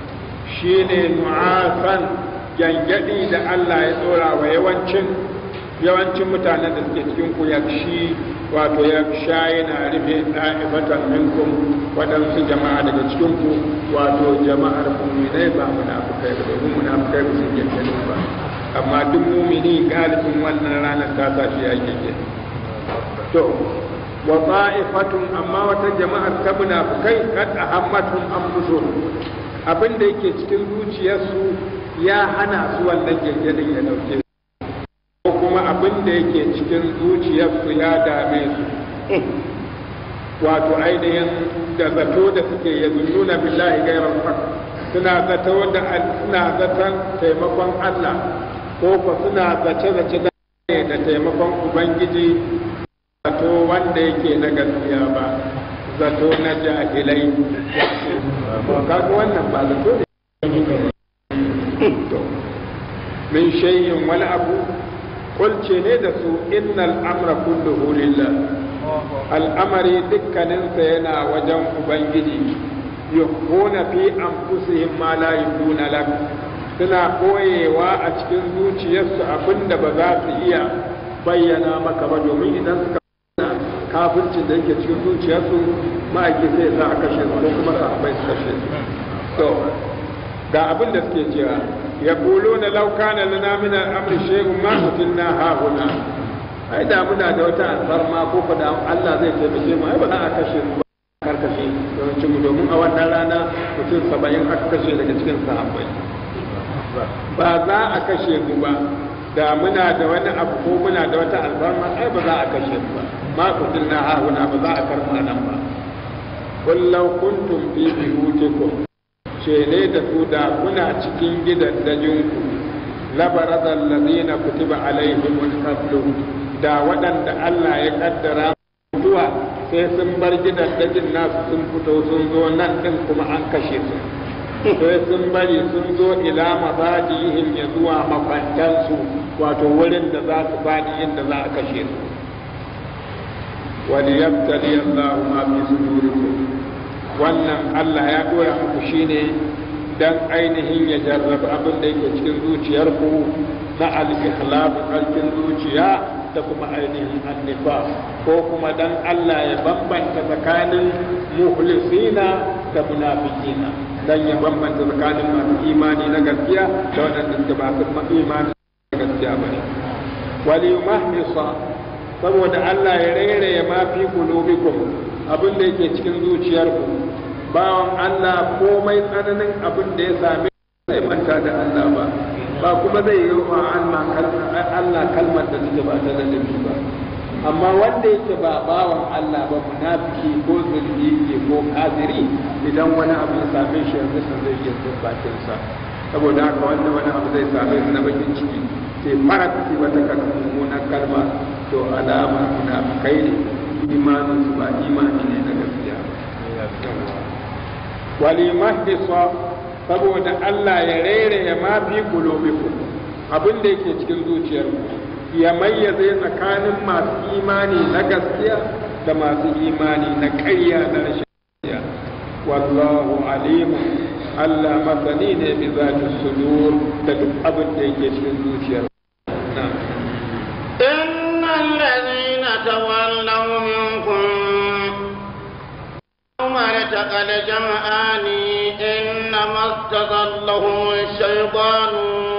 shine nu'asan gyangyaɗi da Allah ya tsora wa yawancin yawancin mutanen da suke cikin ku yakshi wato ya sha yana rufe ɗa'ifatan minkum waɗansu jama'a daga cikin ku wato jama'ar muminai ba munafukai ba domin munafukai ba su gyangyani ba amma duk mumini galibin wannan ranar ta sa shi ya gyangyani to wa ta'ifatun amma wata jama'ar ta munafukai kad ahammatun anfusuhum abin da yake cikin zuciyarsu ya hana su wannan gyangyadin ya dauke su ko kuma abin da yake cikin zuciyarsu ya dame su wato ainihin da zato da suke ya nuna billahi gairar haq suna zato da suna zaton taimakon Allah ko ko suna zace zace da da taimakon ubangiji zato wanda yake na gaskiya ba zato na jahilai kaga wannan ba zato ne min shay'in wani abu kulce ne da su innal amra kulluhu lillah al'amari dukkaninsa yana wajen ubangiji yukhuna fi anfusihim ma la yubuna lak suna koyewa a cikin zuciyarsu abinda ba za su iya bayyana maka ba domin idan suka kafircin da yake cikin zuciyarsu ma'aiki sai za a kashe su ko kuma sahabbai su kashe su to ga abin da suke cewa يقولون لو كان لنا من الامر شيء ما قتلنا هاهنا ai da muna da wata alfarma ko fa da Allah zai taimake mu ai ba za a kashe mu ba karkashe yawancin mu domin a wannan rana mutum saba'in aka kashe daga cikin sahabbai ba za a kashe mu ba da muna da wani abu ko muna da wata alfarma ai ba za a kashe mu ba ma kutilna hahuna ba za a karma nan ba kullau kuntum fi buyutikum shele da su da kuna cikin gidaddajinku labarazan lazina kutiba alaihimul qatlu da waɗanda Allah ya kaddara mutuwa sai sun bar gidaddajin nasu sun fito sun zo nan din kuma an kashe su sai sun bari sun zo ila mafajihim ya zuwa makwantansu wato wurin da za su faɗi inda za a kashe su وليبتلي الله ما في صدوركم wannan Allah ya dora muku shine dan ainihin ya jarraba abin da yake cikin zuciyarku na al-ikhlas alkin zuciya da kuma ainihin annifa ko kuma dan Allah ya bambanta tsakanin muhlisina da munafiqina dan ya bambanta tsakanin masu imani na gaskiya da waɗanda suka ba su imani na gaskiya bane wal yumahhisa saboda Allah ya rairaya ma fi qulubikum abin da yake cikin zuciyarku bawan Allah komai tsananin abin da ya same zai manta da Allah ba ba kuma zai yi wa Allah kalmar da take ba ta da ba amma wanda yake ba bawan Allah ba munafiki ko zulmi ko kafiri idan wani abu ya same shi yanzu sun zai iya bakin sa saboda haka wanda wani abu zai same shi na bakin ciki sai fara ci wata mummunan kalma to alama munafikai ne imanin su ba imani ne na gaskiya wali mahdisa saboda Allah ya rere ya mafi kulubikum abin da yake cikin zuciyarku ya mayyaze tsakanin masu imani na gaskiya da masu imani na ƙarya da rashin gaskiya wallahu alimu Allah masani ne bi zati sudur da duk abin da yake cikin zuciyar إن الذين تولوا منكم يوم التقى الجمعان إنما استضلهم الشيطان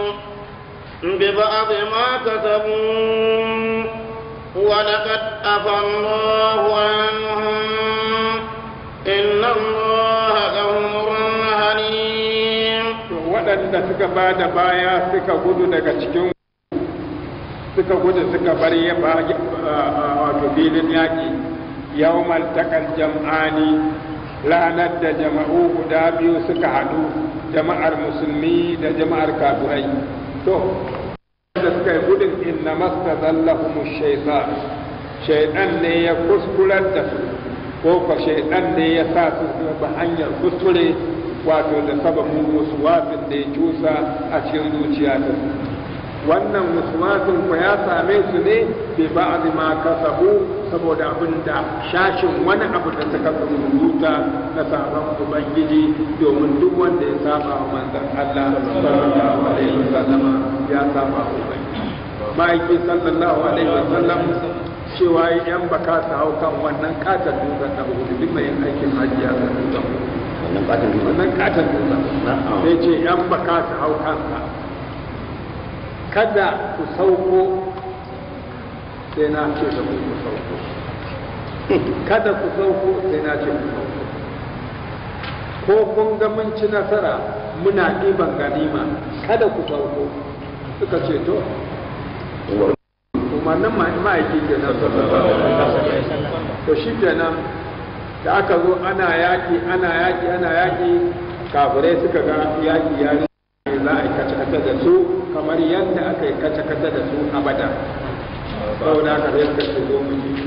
ببعض ما كسبوا ولقد عفى الله عنهم إن الله غفور حليم waɗanda suka ba da baya suka gudu daga cikin suka gudu suka bar ya wato filin yaƙi yawmal takal jam'ani ranar da jama'u guda biyu suka haɗu jama'ar musulmi da jama'ar kafirai to da suka yi gudun inna masta zallahumu shaitan shaitan ne ya kuskurar da su ko ko shaitan ne ya sa su ba hanyar kuskure wato da sababin wasin da ya cusa a cikin zuciya ta su wannan waswasin ku ya same su ne bi ba'd ma kasabu saboda abin da shashin wani abu da suka rubuta na sabon ubangiji domin duk wanda ya saba wa manzon Allah sallallahu alaihi wasallama ya saba wa ubangiji ma'aiki sallallahu alaihi wasallam cewa yan baka su hau kan wannan katon dutsen da hudu duk mai yin aikin hajji ya san dutsen wannan katon dutsen wannan katon dutsen Na'am. sai ce yan baka su hau kansa kada ku sauko sai na ce da ku ku sauko kada ku sauko sai na ce ku sauko ko kun ga mun ci nasara muna ɗiban ganima kada ku sauko suka ce to umarnin ma'aiki kenan to shi kenan da aka zo ana yaƙi ana yaƙi ana yaƙi kafirai suka ga yaƙi ya rike za a yi kace-kace da su kamar yadda aka yi kace-kace da su a bada saboda haka sai suka ce zo mu ji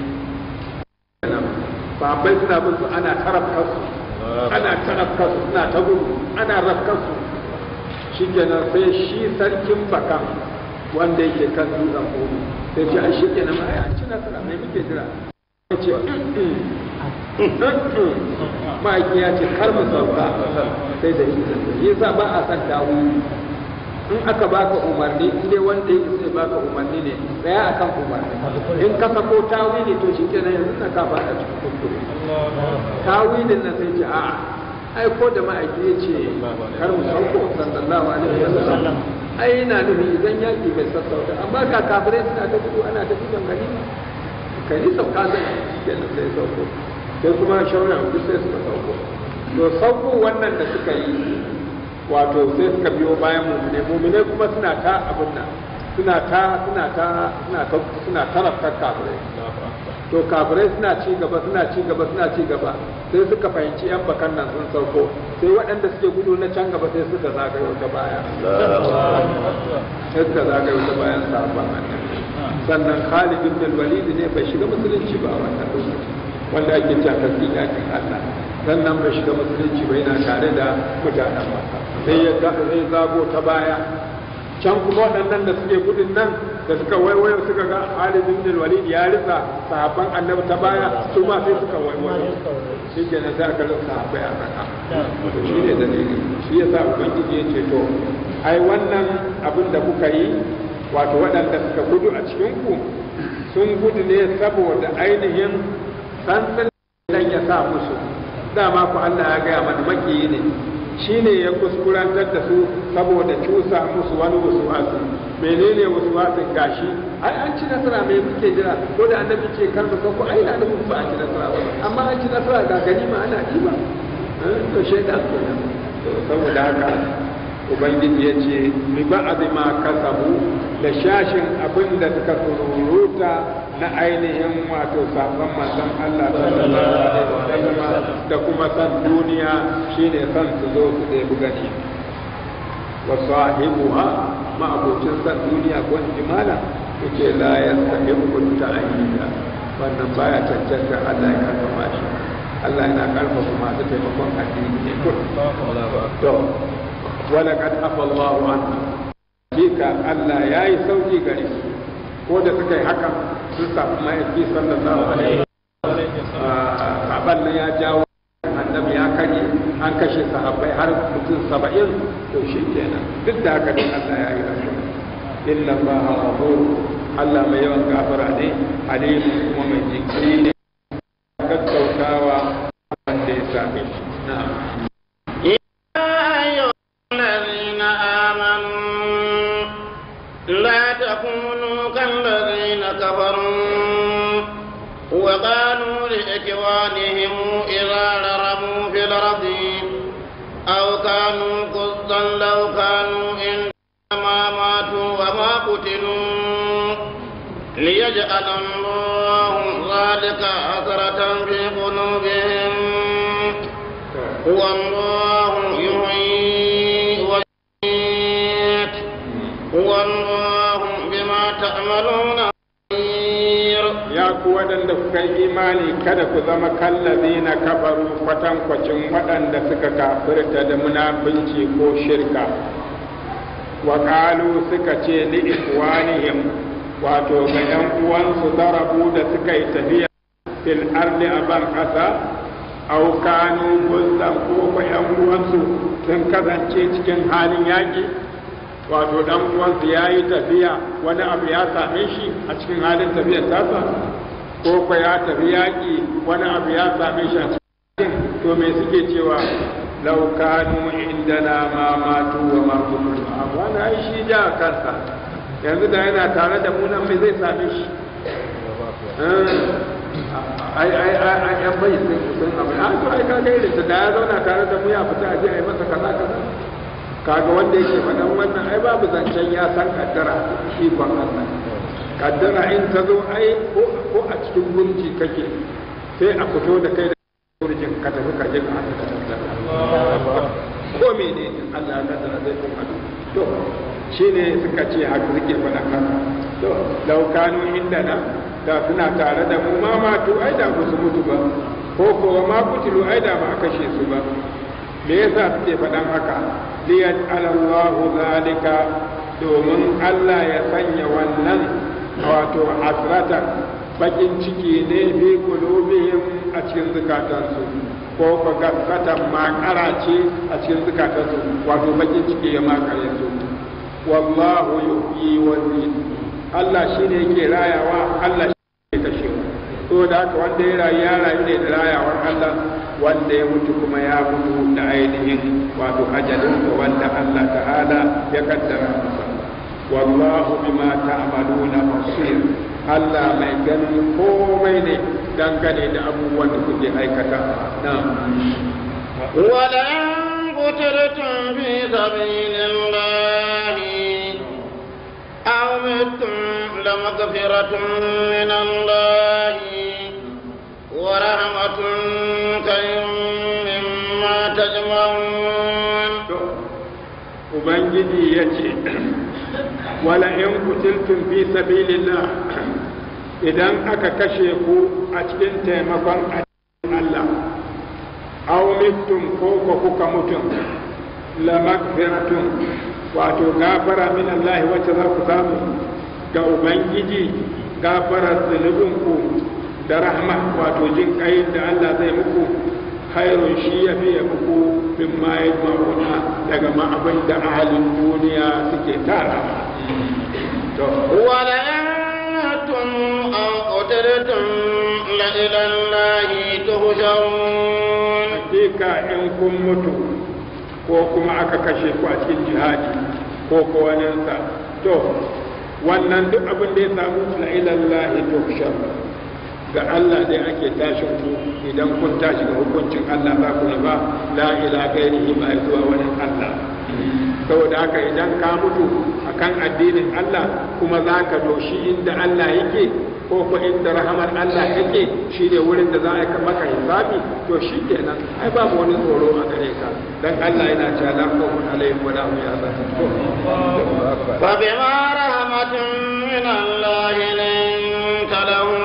babai suna bin su ana tarafkar su ana tarafkar su suna ta gudu ana rafkar su shi kenan sai shi sarkin bakan wanda yake kan dutsen kogo sai ce a shi kenan ma ya ci nasara mai muke jira ya ce ma'aiki ya ce kar mu sauka sai da shi yasa ba a san tawili in aka baka umarni in dai wanda ya sai baka umarni ne tsaya akan umarni in ka sako tawili to shi kenan yanzu na ka fada cikin kuskure tawilin nan sai ce a'a ai ko da ma'aiki ya ce kar mu sauko sallallahu alaihi wasallam ai yana nufin idan yaki bai sassauta amma ga kafirai suna ta gudu ana ta gudan ganima kai ni sauka zai kenan sai sauko sai kuma shauran duk sai suka sauko to sauko wannan da suka yi wato sai suka biyo bayan mumune mumune kuma suna ta abin nan suna ta suna ta suna ta suna tarafta kafirai to kafirai suna ci gaba suna ci gaba suna ci gaba sai suka fahimci yan bakan nan sun sauko sai waɗanda suke gudu na can gaba sai suka zagayo ta baya sai suka zagayo ta bayan sabon annabi sannan Khalid ibn al-Walid ne bai shiga musulunci ba a wannan lokaci wanda ake cewa tasiri yakin Allah sannan bai shiga musulunci ba yana tare da mutanen Makka sai ya ga sai zago ta baya can kuma waɗannan da suke gudun nan da suka waiwayo suka ga Khalid ibn al-Walid ya ritsa sahabban annabi ta baya su ma sai suka waiwayo shi ke nan sai aka rasa sahabbai a raka to shi ne dalili shi yasa ubangiji ya ce to ai wannan abin da kuka yi wato waɗanda suka gudu a cikin ku sun gudu ne saboda ainihin sansan dan ya sa musu dama ku Allah ya gaya mana makiyi ne shine ya kuskurantar da su saboda cusa musu wani wasuwasi menene wasuwasin gashi ai an ci nasara mai muke jira ko da annabi ce kar mu sauko ai da nufin ba a ci nasara ba amma an ci nasara ga ganima ana ɗiba to shaidan kenan to saboda haka ubangiji ya ce bi ba'adi ma kasabu da shashin abin da suka sururuta na ainihin wato sabon manzon Allah sallallahu alaihi wasallam da kuma san duniya shine san su zo su dai bugani wa sahibuha ma abocin san duniya ko jimala yake la yastahiqu ta'yida wannan baya cancanta Allah ya karfafa shi Allah yana karfafa masu taimakon addini ne kun to ولقد عفى الله عنه Hakika Allah ya yi sauki gare su ko da suka yi haka sun samu mahaifi sallallahu alaihi sahaban nan ya jawo annabi ya kare an kashe sahabbai har mutum saba'in to shi kenan duk da haka din Allah ya yi rasu inna allaha ghafur Allah mai yawan gafara ne alim kuma mai jinkiri ne gaggautawa wanda ya same shi na'am الذين آمنوا لا تكونوا كالذين كفروا وقالوا لإخوانهم إذا ضربوا في الأرض أو كانوا قصدا لو كانوا إنما ماتوا وما قتلوا ليجعل الله ذلك حسرة في قلوبهم والله يحيي ويميت والله بما تعملون بصير ya ku waɗanda kuka yi imani kada ku zama kallazi na kafaru kwatankwacin waɗanda suka kafirta da munafunci ko shirka wa ƙalu suka ce li ikwanihim wato ga ‘yan uwansu darabu da suka yi tafiya fil ardi a ban ƙasa au kanu guldan ko ko ‘yan uwansu sun kasance cikin halin yaƙi wato dan uwansa ya yi tafiya wani abu ya same shi a cikin halin tafiyar tasa ko ko ya tafi yaƙi wani abu ya same shi a cikin to me suke cewa lau kanu indana ma matu wa ma kunu amma na ai shi ja kansa yanzu da yana tare da mu nan me zai same shi ai ai ai ai yan bai sun sun abu a to ai kaga irin da ya zauna tare da mu ya fita a je a yi masa kaza kaza kaga wanda yake faɗan wannan ai babu zancen ya san kaddara ikon Allah kaddara in ta zo ai ko a cikin gurji kake sai a fito da kai da gurjin ka tafi ka je ka haka ka kaddara ko mene ne Allah ya kaddara zai kuma to shine suka ce haka suke faɗa haka to law kanu indana da suna tare da mu ma matu ai da ba su mutu ba ko ko ma kutilu ai da ba a kashe su ba me yasa suke faɗan haka liyat alallahu zalika domin Allah ya sanya wannan wato asrata bakin ciki ne fi qulubihim a cikin zukatansu ko ko gaskatan makara ce a cikin zukatansu wato bakin ciki ya makare su wallahu yuhyi wa yumiitu Allah shine yake rayawa Allah shine kashe to da haka wanda ya rayu ya rayu ne da rayawar Allah wanda ya mutu kuma ya mutu da ainihin wato ajalin wanda Allah ta'ala ya kaddara masa wallahu bima ta'maluna basir Allah mai ganin komai ne dangane da abubuwan da kuke aikata na'am ولئن قتلتم في سبيل الله أو متم لمغفرة من الله ورحمة خير مما تجمعون Ubangiji ya ce, Wala in kutiltun fi sabilillah idan aka kashe ku a cikin taimakon addinin Allah, aw mittum ko ko kuka mutum, la magfiratun wato gafara min Allah wacce za ku samu ga Ubangiji gafarar zunubinku da rahma wato jin kai da Allah zai muku khairun shi ya fiye muku min ma yajma'una daga ma abin da ahalin duniya suke tara to ولئن متم أو قتلتم لإلى الله تهجرون hakika in kun mutu ko kuma aka kashe ku a cikin jihadi ko ko waninsa to wannan duk abin da ya samu la ilallahi tuhshar ga Allah dai ake tashin ku idan kun tashi ga hukuncin Allah za ku ba la ila gairihi ba zuwa wani Allah saboda haka idan ka mutu akan addinin Allah kuma za ka doshi inda Allah yake ko ko inda rahamar Allah yake shi ne wurin da za a yi maka hisabi to shi kenan ai babu wani tsoro a gare ka dan Allah yana cewa la khawfun alaihim wa la hum yahzanun فبما رحمة من الله لنت لهم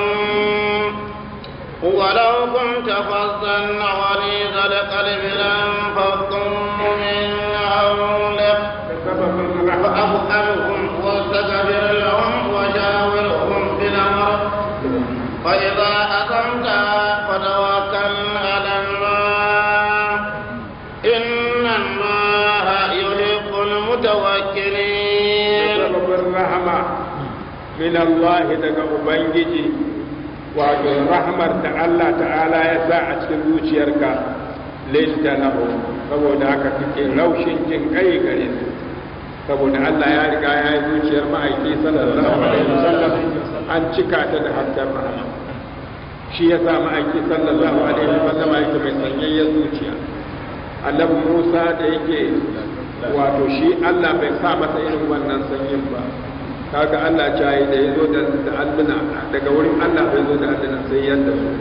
ولو كنت فظا غليظ القلب لانفضوا من حولك فاعف عنهم واستغفر لهم وشاورهم في الامر فاذا عزمت فتوكل على الله ان الله يحب المتوكلين sababin rahama min Allah daga Ubangiji wato rahmar da Allah ta'ala ya sa a cikin zuciyarka linta lahu saboda haka kake laushin jin kai gare su saboda Allah ya riga ya yi zuciyar ma'aiki sallallahu alaihi wasallam an cika ta da hasken rahama shi ya sa ma'aiki sallallahu alaihi wasallam yake mai sanyayyar zuciya annabi Musa da yake wato shi Allah bai sa masa irin wannan sanyin ba kaga Allah ya yi da ya zo da da alluna daga wurin Allah bai zo da alluna sai yadda su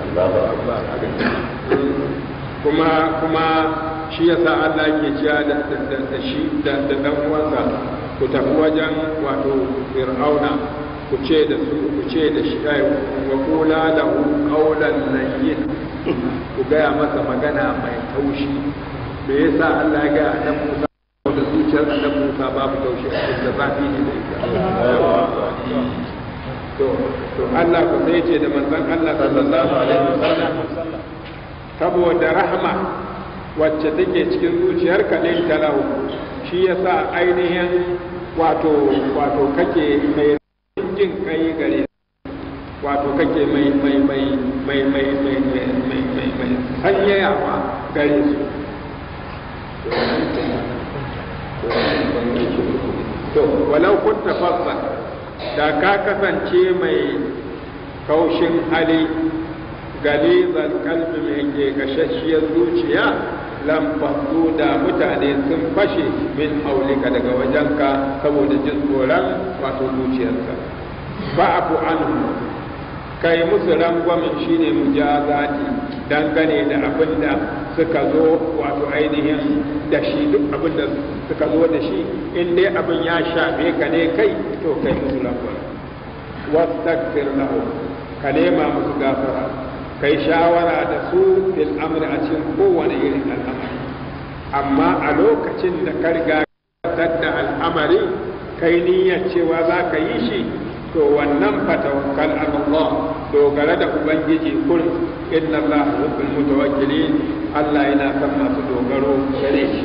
kuma kuma shi yasa Allah ke cewa da da da shi da da dan uwansa ku tafi wajen wato fir'auna ku ce da su ku ce da shi kai wa qula lahu qawlan layyin ku gaya masa magana mai taushi me yasa Allah ya ga annabi Musa da zuciyar annabi Musa babu taushi a cikin da zafi ne da ita to to Allah ku sai ce da manzon Allah sallallahu alaihi wasallam saboda rahma wacce take cikin zuciyarka din talahu shi yasa ainihin wato wato kake mai jin kai gare wato kake mai mai mai mai mai mai mai mai mai mai sanyayawa gare su to walau kunta fassa da ka kasance mai kaushin hali galizan kalbi mai ke gashashiyar zuciya lamfasu da mutane sun fashe min haulika daga wajenka saboda jin tsoron wato zuciyarsa ba abu an kai musu rangwamin shine mujazati dangane da abin da suka zo wato ainihin da shi duk abin da suka zo da shi in dai abin ya shafe ka ne kai to kai musu rangwamin wastaghfir lahu ka nema musu gafara kai shawara da su fil amri a cikin kowane irin al'amari amma a lokacin da ka riga da al'amari kai niyyar cewa za ka yi shi to wannan fatawakkal Allah dogara da ubangiji kun inna Allah yuhibbul mutawakkilin Allah yana son masu dogaro gare shi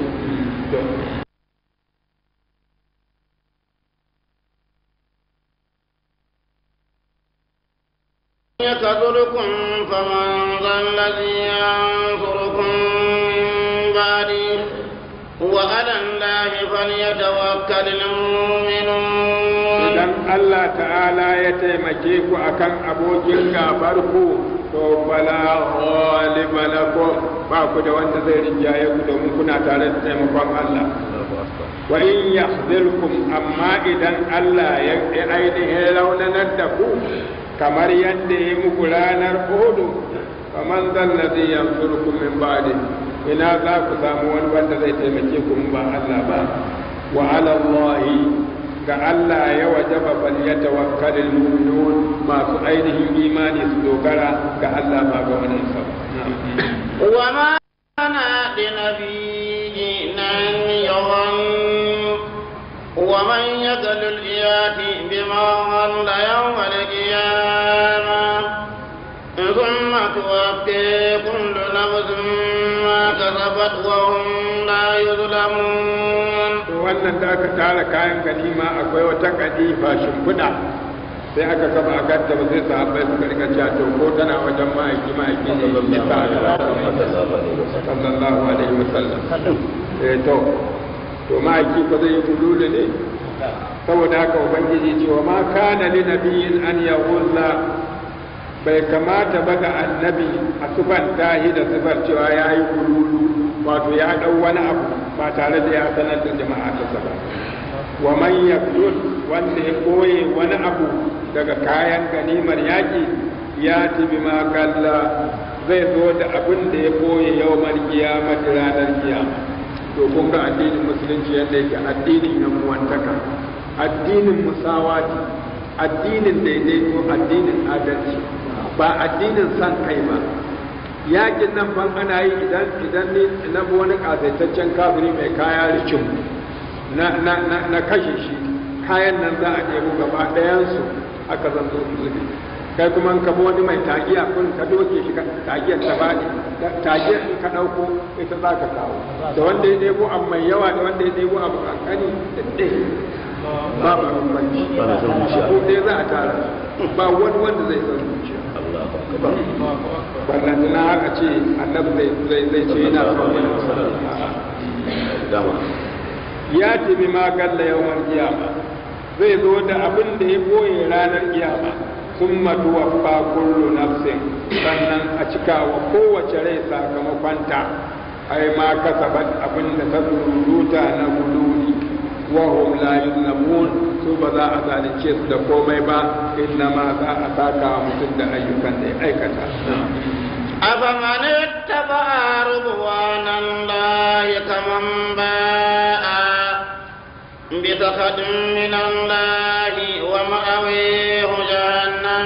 يكذلكم فمن ذا الذي ينصركم من بعده وعلى الله فليتوكل المؤمنون idan Allah ta'ala ya taimake ku akan abokin gabar ku to bala ghaliba lakum ba ku da wanda zai rinjaye ku domin kuna tare da taimakon Allah wa in yahzilkum amma idan Allah ya ainihin raunanar da ku kamar yadda ya muku ranar Uhudu faman zallazi yansurukum min ba'di ina za ku samu wani wanda zai taimake ku ba Allah ba wa ala Allah ga Allah ya wajaba bal yatawakkalul mu'minun masu ainihin imani su dogara ga Allah ba ga wani sa wa ma kana linabiyyin an yawan wa man yaqlul iyati bima ghalla yawm al-qiyamah ثم توفي كل نفس ما كسبت وهم لا يظلمون wannan da aka tara kayan ganima akwai wata kadifa shimfiɗa sai aka kafa a kanta ba sai sahabbai suka rika cewa to ko tana wajen ma'aiki ma'aiki ne ya sa sallallahu alaihi wasallam eh to to ma'aiki ko zai yi ululu ne saboda haka ubangiji ce wa ma kana li nabiyyin an yahulla bai kamata ba ga annabi a sufan tahi da sufar cewa ya yi ululu wato ya ɗau wani abu ba tare da ya sanar da jama'a ta ba wa man yaqtul wanda ya koye wani abu daga kayan ganimar yaƙi ya ci bima kalla zai zo da abin da ya koye yawmar kiyamati ranar kiyama to kun ga addinin musulunci yadda yake addinin yan uwantaka addinin musawati addinin daidaito addinin adalci ba addinin san kai ba yakin nan ban ana yi idan idan ne na wani kasaitaccen kafiri mai kaya rikin na na na na kashe shi kayan nan za a ɗebo gaba ɗayansu aka zan zo su zube kai kuma ka bi wani mai tagiya kun ka doke shi tagiyar ta faɗi tagiyar in ka ɗauko ita za ka kawo da wanda ya ɗebo abu mai yawa da wanda ya ɗebo abu kankani da ɗaya ba ba bambanci ko ɗaya za a tara ba wani wanda zai san zuciya wannan na haka ce annabi zai zai ce yana son ya ce bi ma galla yawan kiyama zai zo da abin da ya boye ranar kiyama sun matuwa fa kullu nafsin sannan a cika wa kowace rai sakamakonta ai ma kasabat abin da ta ruruta na guduri wa hum la yuzlamun su ba za a zalunce su da komai ba inna ma za a saka mutum da ayyukan da ya aikata أفمن اتبع رضوان الله كمن باء بسخط من الله ومأويه جهنم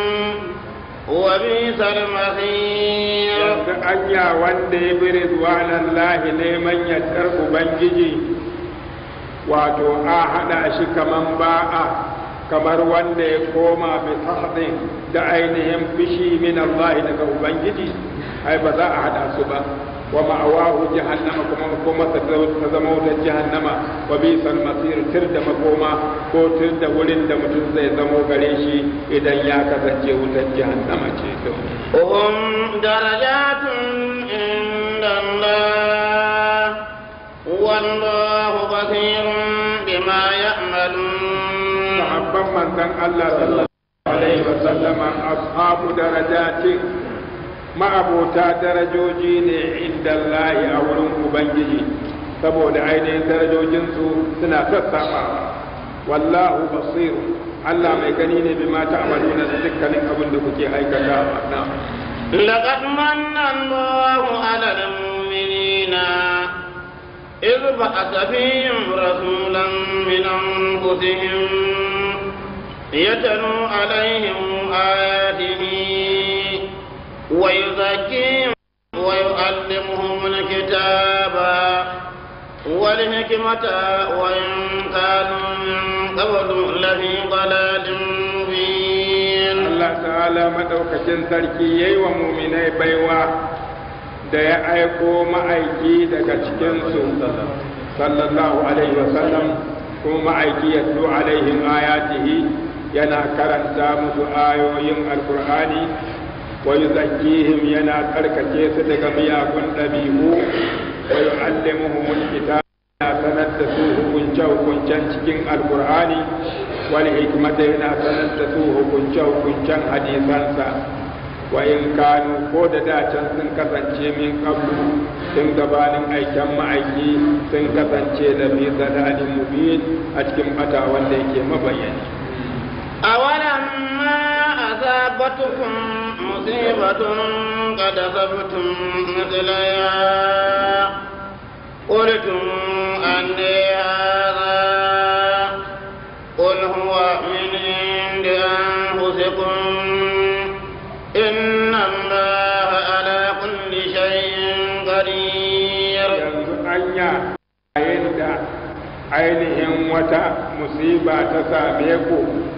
وبئس المصير yanzu anya wanda ya bi rizwanan lahi neman yardar ubangiji wato a haɗa shi kaman ba'a kamar wanda ya koma bi sahdin da ainihin fishi min Allah daga ubangiji ai ba za a haɗa su ba wa ma'awahu jahannama kuma makoma ta zama wutar jahannama wa bisal masir tir da makoma ko tir da wurin da mutum zai zamo gare shi idan ya kasance wutar jahannama ce to هم درجات عند الله والله بصير بما يعملون sahabban manzon Allah sallallahu alaihi wa sallama ashabu darajatin ma'abota darajoji ne inda Allah a wurin Ubangiji saboda ainihin darajojinsu suna sassaɓa wallahu basir Allah mai gani ne bi mata amaluna da dukkanin abin da kuke aikata na لقد من الله على المؤمنين إذ بعث فيهم رسولا من أنفسهم يتلو عليهم آياته ويزكيهم ويعلمهم الكتاب والحكمة وإن كانوا من قبل لفي ضلال مبين Allah ta'ala madaukakin sarki yayi wa muminai baiwa da ya aiko ma'aiki daga cikinsu sallallahu alaihi wasallam kuma ma'aiki ya zo alaihim ayatihi yana karanta musu ayoyin alkur'ani wa yuzakkihim yana tsarkake su daga miyagun ɗabi'u wa yu'allimuhumul kitab yana sanar da su hukunce hukuncen cikin alkur'ani wal hikmata yana sanar da su hukunce hukuncen hadisansa wa in kanu ko da dacen sun kasance min qablu sun gabanin aiken ma'aiki sun kasance da fi zalalin mubin a cikin bata wanda yake mabayani أولما أصابتكم مصيبة قد أصبتم مثلها قلتم أن هذا قل هو من عند أنفسكم إن الله على كل شيء قدير yanzu anya yayin da ainihin wata musiba ta same ku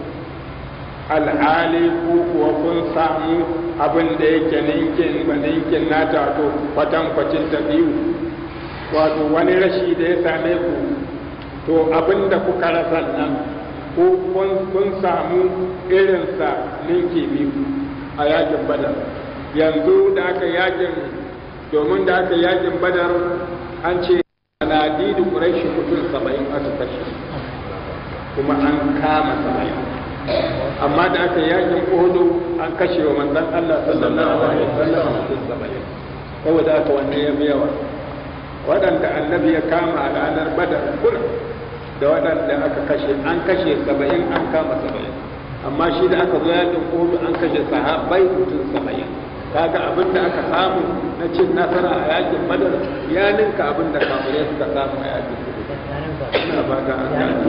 alhali ku kuwa kun samu abin da yake ninkin ba ninkin nata to kwatankwacin ta biyu wato wani rashi da ya same ku to abin da kuka rasa nan ko kun samu irinsa ninki biyu a yakin badar yanzu da aka yakin domin da aka yakin badar an ce sanadidu ƙuraishi mutum saba'in aka kashe kuma an kama saba'in amma da aka yakin uhudu an kashe wa manzon Allah sallallahu alaihi wasallam mutum saba'in saboda haka wanne ya fi yawa waɗanda annabi ya kama a ranar badar kullum da waɗanda aka kashe an kashe saba'in an kama saba'in amma shi da aka zo yakin uhudu an kashe sahabbai mutum saba'in kaga abin da aka samu na cin nasara a yakin badar ya ninka abin da kafirai suka samu a yakin uhudu ina ba ta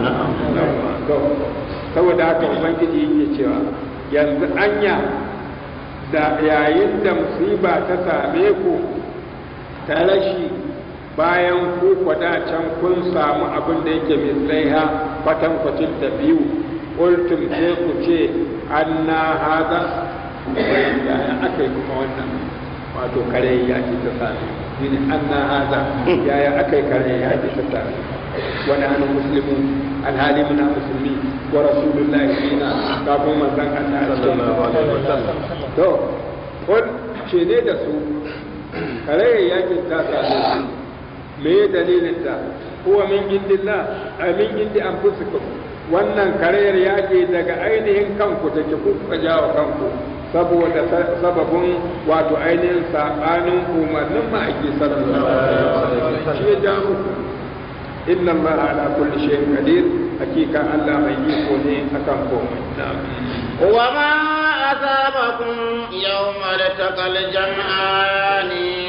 an to saboda haka ubangiji yake cewa yanzu anya da yayin da musiba ta same ku ta rashi bayan ku kwada can kun samu abin da yake mislaiha kwatankwacin ta biyu ƙultum sai ku ce anna haza yaya aka yi kuma wannan wato kare ya ce ta sami shi ne anna haza yaya aka yi kare ya ce ta sami wani hannun musulmi alhali muna musulmi wa rasulullahi fina kafin manzon Allah sallallahu alaihi wasallam to kul ce ne da su kare yakin ta same su me dalilin ta huwa min indillah amin indi anfusikum wannan karayar yaƙi daga ainihin kanku take ku kuka jawo kanku saboda sababin wato ainihin saɓanin umarnin ma'aiki sallallahu alaihi wasallam shi ya ja muku inna Allah ala kulli shay'in qadir hakika Allah mai iko ne akan komai na'am وما أصابكم يوم التقى الجمعان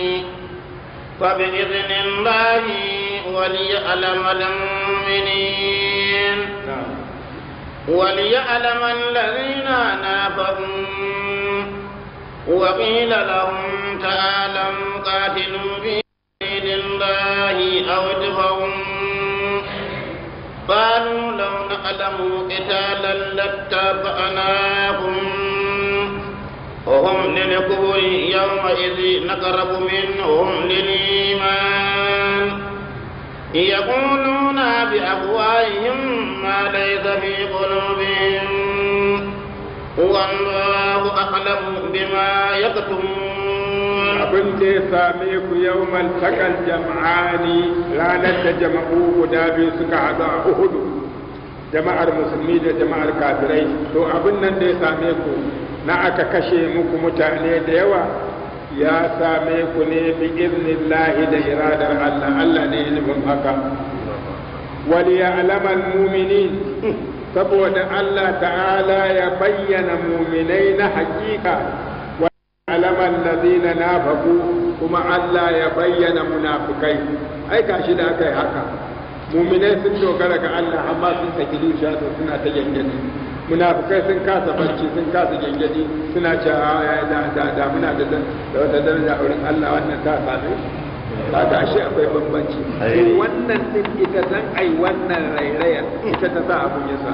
فبإذن الله وليعلم المؤمنين na'am وليعلم الذين نافقوا وقيل لهم تعالوا قاتلوا في سبيل الله أو ادفعوا قالوا لو نعلم قتالا لاتبعناكم وهم للكفر يومئذ نقرب منهم للإيمان يقولون بأفواههم ما ليس في قلوبهم والله أعلم بما يكتمون abin da ya same ku yau maltakal jam'ani ranar da jama'u guda biyu suka haɗu a uhudu jama'ar musulmi da jama'ar kafirai to abin nan da ya same ku na aka kashe muku mutane da yawa ya same ku ne bi iznillahi da iradar Allah Allah ne nufin haka wal ya'lamal mu'minin saboda Allah ta'ala ya bayyana mu'minai na hakika wa ya'lamal ladina nafaqu kuma Allah ya bayyana munafikai ai gashi da aka yi haka mu'minai sun dogara ga Allah amma sun saki zuciya suna ta gangani munafukai sun kasa barci sun kasa gengedi suna ce a da da da muna da da wata daraja a wurin Allah wannan ta same ta ga ashe akwai bambanci to wannan din ita zan ai wannan rairaya ita ta sa abun ya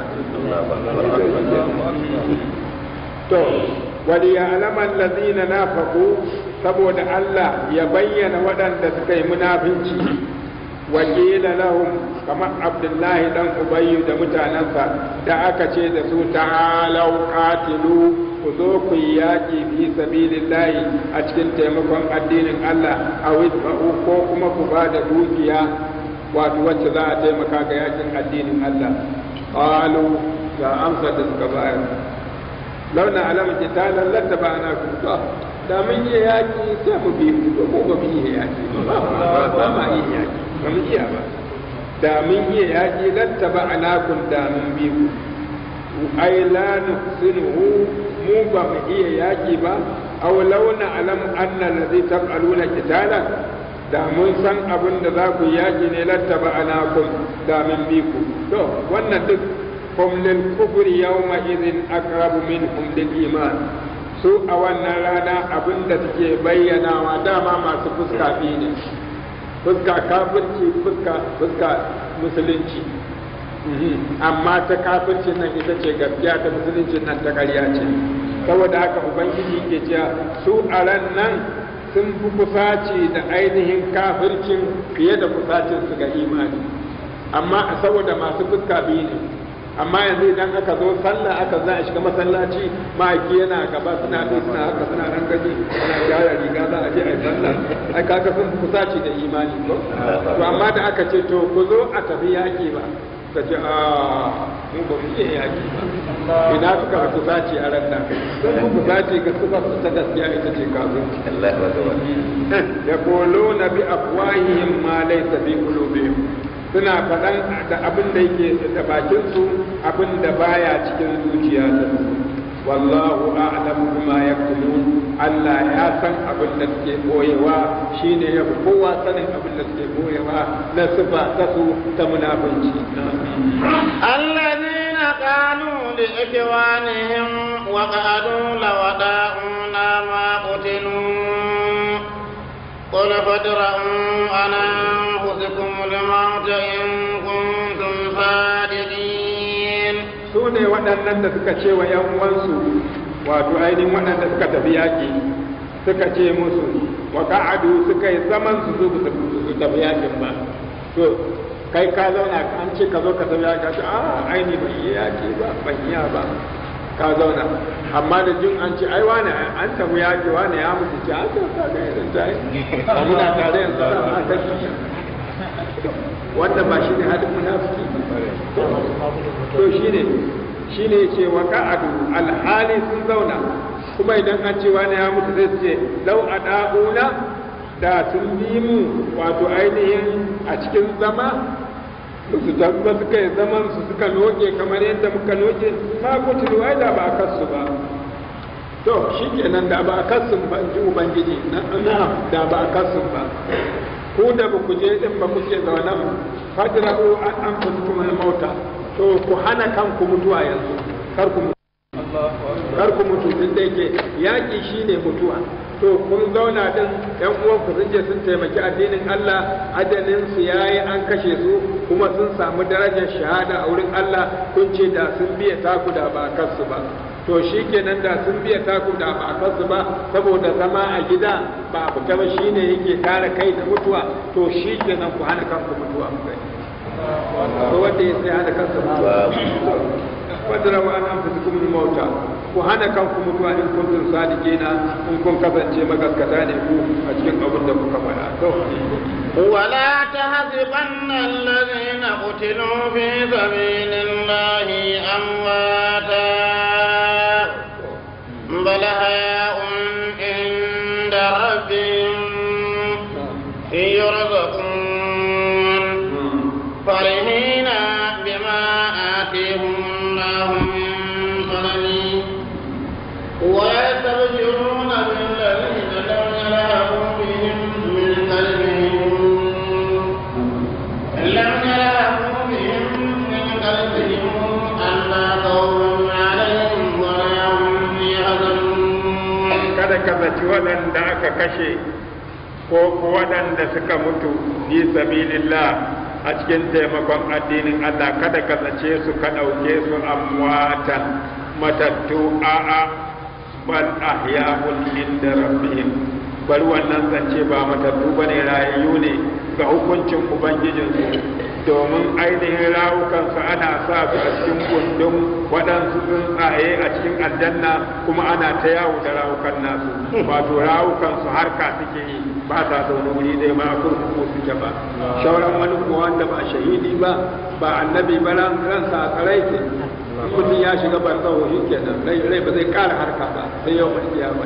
same to wal ya'lamu allazina nafaqu saboda Allah ya bayyana waɗanda suka yi munafinci wakila lahum kamar abdullahi dan ubayyu da mutanensa da aka ce da su ta'alau qatilu ku zo ku yi yaƙi fi sabilillahi a cikin taimakon addinin Allah a wisfa'u ko kuma ku ba da dukiya wato wacce za a taimaka ga yakin addinin Allah qalu ga amsa da suka bayar launa alama qitalan lattaba'na ku da mun yi yaƙi sai mu bi ku ko ba mu yi yaƙi ba ma yi yaƙi ba mu iya ba da mun iya yaƙi lattaba anakun da mun bi ku ai la nusinuhu mu ba mu iya yaƙi ba aw launa alam anna allazi taf'aluna qitalan da mun san abin da za ku yaƙi ne lattaba anakun da mun bi ku to wannan duk hum lil kufri yawma idhin aqrabu minhum lil iman su a wannan rana abin da suke bayyanawa dama masu fuska biyu ne fuska kafirci fuska fuska musulunci amma ta kafirci nan ita ce gaskiya ta musulunci nan ta ƙarya ce saboda haka ubangiji ke cewa su a ran nan sun fi kusaci da ainihin kafircin fiye da kusacin su ga imani amma saboda masu fuska biyu ne amma yanzu idan aka zo sallah aka za a shiga masallaci ma'aiki yana gaba suna bi suna haka suna nan gaji suna gyara riga za a je a yi sallah ai kaga sun kusaci da imani ko to amma da aka ce to ku zo a tafi yaki ba ka ce a mu ba mu iya yaki ba ina suka kusaci a ran nan sun ku kusaci ga suka ta gaskiya ita ce kafin ya kolo na bi afwahihim ma laysa fi qulubihim suna faɗan da abin da yake da bakinsu abin da baya cikin zuciya ta wallahu a'lamu bima yaktumun Allah ya san abin da suke boyewa shine ya fi kowa sanin abin da suke boyewa na sifa ta su ta munafunci الذين قالوا لإخوانهم وقعدوا لو أطاعونا ما قتلوا قل فادرءوا عن أنفسكم الموت إن كنتم صادقين su ne waɗannan da suka ce wa ‘yan uwansu wato ainihin waɗanda suka tafi yaƙi suka ce musu wa ka'adu suka yi zaman su zo su tafi yaƙin ba to kai ka zauna an ce ka zo ka tafi yaƙi ka a aini ban yi yaƙi ba ban iya ba ka zauna amma da jin an ce ai wane an tafi yaƙi wane ya mutu ce an tafi ka ga irin ta yi muna tare yanzu da ma ta wanda ba shi ne halin munafiki to shi ne shi ne ce wa ka'adu alhali sun zauna kuma idan an ce wani ya mutu zai ce lau a da'una da sun bi mu wato ainihin a cikin zama su tabba suka yi zaman su suka noke kamar yadda muka noke ma kutulu ai da ba a kasu ba to shi kenan da ba a kasu ba in ji ubangiji na da ba a kasu ba ku da ba ku je din ba kuke zaune fadra'u an anfusukum al-mauta to ku hana kanku mutuwa yanzu kar ku mutu kar ku mutu din da yake yaki shine mutuwa to kun zauna din yan uwan ku sun je sun taimaki addinin Allah adalin su yayi an kashe su kuma sun samu darajar shahada a wurin Allah kun ce da sun biya taku da ba kansu ba to to shi kenan da sun biya taku da ba a kasu ba saboda zama a gida ba a fita ba shi ne yake kare kai da mutuwa to shi kenan ku hana kanku mutuwa ku gani ko wanda ya sai hana kansa mutuwa wanda rawa an amsa kuma mauta ku hana kanku mutuwa in kuntum sadiqina in kun kasance magaskata ne ku a cikin abin da kuka faɗa to ولا تحسبن الذين قتلوا في سبيل الله أمواتا بل أحياء عند ربهم يرزقون فرحين بما آتيهم الله من فضله ويستبشرون بالذين لم يلهوا بهم من قلبهم لم يلهوا بهم من قلبهم ألا خوف عليهم ولا هم يحزنون kada ka zaci waɗanda aka kashe ko ko waɗanda suka mutu fi sabilillah a cikin taimakon addinin Allah kada ka zace su ka ɗauke su amwatan matattu a'a bal ahya'un inda rabbihim bari wannan zance ba matattu bane rayayyu ne ga hukuncin ubangijinsu domin ainihin rawukansu ana sa su a cikin gundun waɗansu tsuntsaye a cikin aljanna kuma ana ta yawo da rawukan nasu wato rawukansu harka suke yi ba sa zaune wuri ɗaya ba kurkuku suke ba shauran wani kuwa wanda ba shahidi ba ba annabi ba ran ransa a tsarai ke mutum ya shiga barzaho shi kenan rai ba zai ƙara harka ba sai yau mai kiyama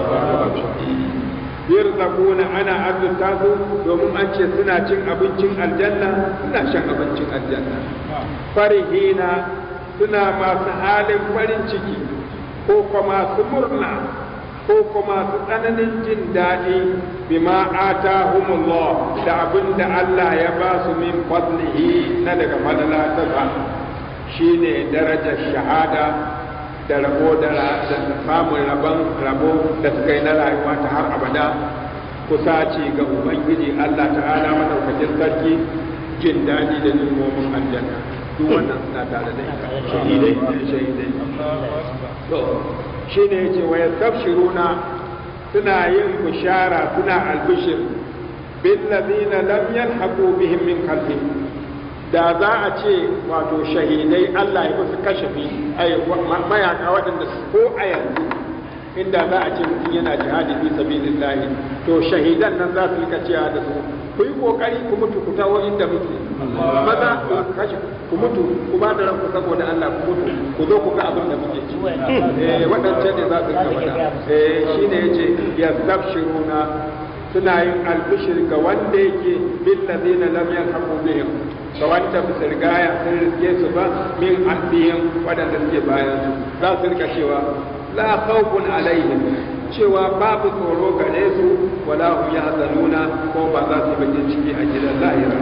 yarzaquna ana arzuta su domin an ce suna cin abincin aljanna suna shan abincin aljanna farihina suna masu halin farin ciki ko kuma masu murna ko kuma masu tsananin jin daɗi bima atahumullah da abin da Allah ya ba su min fadlihi na daga fadala ta sa shine darajar shahada da rabo da samun rabon rabo da suka yi na rayuwa ta har abada kusa ce ga ubangiji Allah ta'ala madaukakin sarki jin daɗi da nimomin aljanna duk wannan suna tare da ita shahidai shahidai to shine yace wa yastabshiruna suna yin bishara suna albishir bil ladina lam yalhaqu bihim min khalfihim da za a ce wato shahidai Allah ya musu kashafi ai mayaka waɗanda ko a yanzu inda za a ce mutum yana jihadi fi sabilillah to shahidan nan za su rika cewa da su ku yi kokari ku mutu ku tawo inda muke maza ku kashe ku mutu ku ba da ranku saboda Allah ku mutu ku zo ku ga abin da muke ci eh waɗancan ne za su rika faɗa eh shine yace yastabshiruna suna yin albishir ga wanda yake bil ladina lam yalhaqu bihim ga wanda ba su rigaya sun riske su ba min addihim wadanda suke bayan su za su rika cewa la khawfun alaihim cewa babu tsoro gare su wala hum yahzanuna ko ba za su bakin ciki a gidan lahira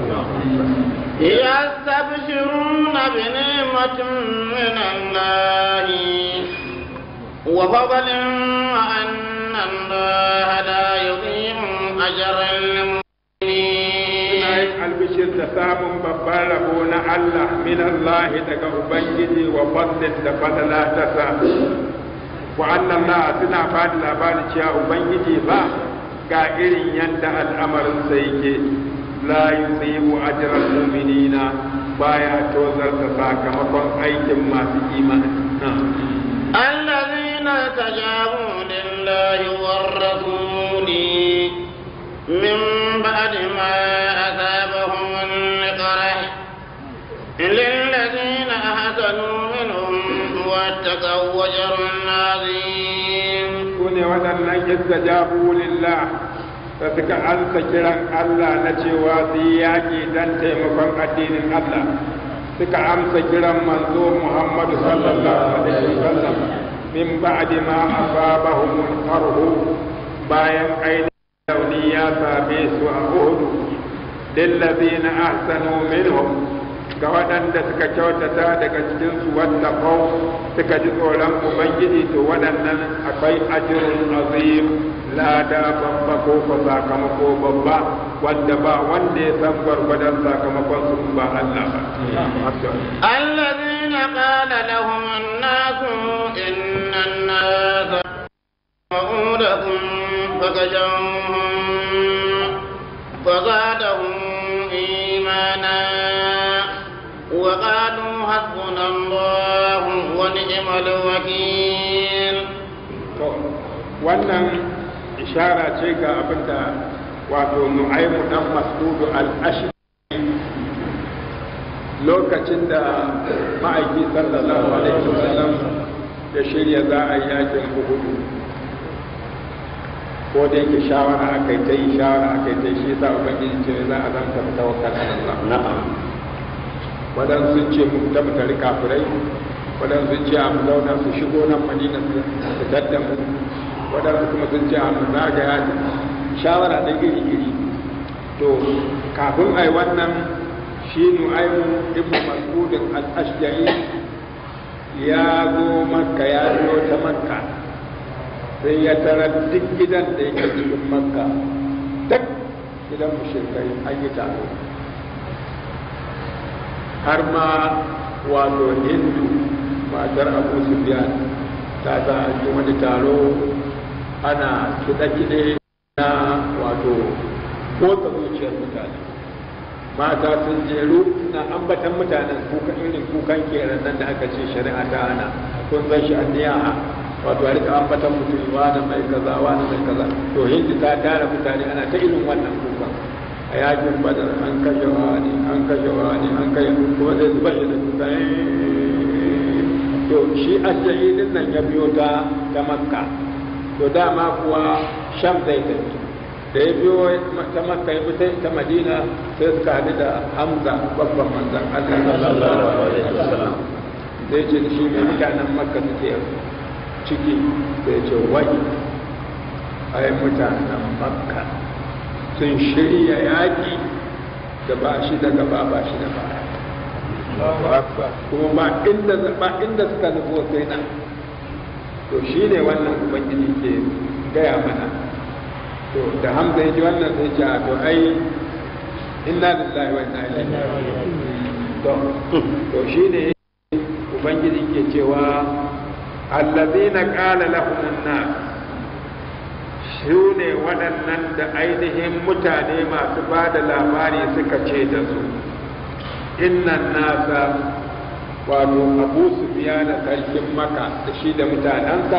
يستبشرون بنعمة من الله وفضل وأن الله لا يضيع أجر المؤمنين albishir da samun babban rabo na Allah min Allah daga Ubangiji wa fadlin da fadala ta sa wa annan na suna bada labarin cewa Ubangiji ba ga irin yadda al'amarin sa yake la yusibu ajral mu'minina baya tozarta sakamakon aikin masu imani الذين استجابوا لله والرسول من بعد ما أصابهم القرح للذين أحسنوا منهم واتقوا وجر عظيم sune waɗannan istajabu lillah da suka ansa kiran Allah na cewa su yi yaƙi don taimakon addinin Allah suka amsa kiran manzo Muhammadu sallallahu alaihi wasallam min ba'di ma asabahum qarhu bayan ainihin rauni ya same su a Uhud lillazina ahsanu minhum ga waɗanda suka kyautata daga cikin su wattaqau suka ji tsoron ubangiji to waɗannan akwai ajrun azim lada babba ko ko sakamako babba wanda ba wanda ya san gwargwadon sakamakon su ba Allah ba الذين قال لهم الناس الناس إن الناس جمعوا لكم فخشوهم فزادهم إيمانا وقالوا حسبنا الله ونعم الوكيل to wannan ishara ce ga abin da wato nu'aimu dan masdudu al-ashri lokacin da ma'aiki sallallahu alaihi wasallam ya shirya za a yi yakin uhudu ko da yake shawara aka yi ta yi shawara aka yi ta yi shi yasa ubangiji ce za a zanta tawakkal ala Allah na'am waɗansu sun ce mu tabbatari kafirai waɗansu sun ce a mu zauna su shigo nan madina su fitar da mu waɗansu kuma sun ce a mu zagaya shawara da iri iri to kafin a yi wannan shi nu'aymu ibnu mas'udin al-ashja'i ya zo makka ya biyo ta makka sai ya tara duk gidan da yake cikin makka duk gidan mushrikai an yi taro har ma wato hindu matar abu sufyan ta sa an yi wani taro ana kiɗe-kiɗe na wato motsa zuciyar mutane mata sun jeru na ambatan mutanen kuka irin kukan kenan nan da aka ce shari'a ta hana kun san shi anniya wato a rika ambatan mutum wani mai kaza wani mai kaza to hindi ta tara mutane ana ta irin wannan kukan a yakin badar an kashe wani an kashe wani an kashe kuma zai zuba shi da kuka to shi asali din nan ya biyo ta ta makka to dama kuwa sham zai tafi da ya biyo ta makka ya fita ta madina sai suka haɗu da hamza babban manzan allah sallallahu alaihi wasallam sai ce da shi mai mutanen makka suke ciki sai ce wai ai mutanen makka sun shirya yaƙi da ba shi da gaba ba shi da baya kuma ba inda ba inda suka nufo sai nan to shi ne wannan ubangiji ke gaya mana to da hamza ya ji wannan sai ce a to ai inna lillahi wa inna ilaihi to to shi ne ubangiji ke cewa allazina qala lahum an-nas su ne waɗannan da ainihin mutane masu ba da labari suka ce da su innan nasa wato abu su biya da sarkin maka da shi da mutanensa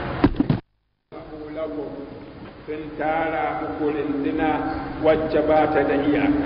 sun tara muku rindina wacce ba ta da iyaka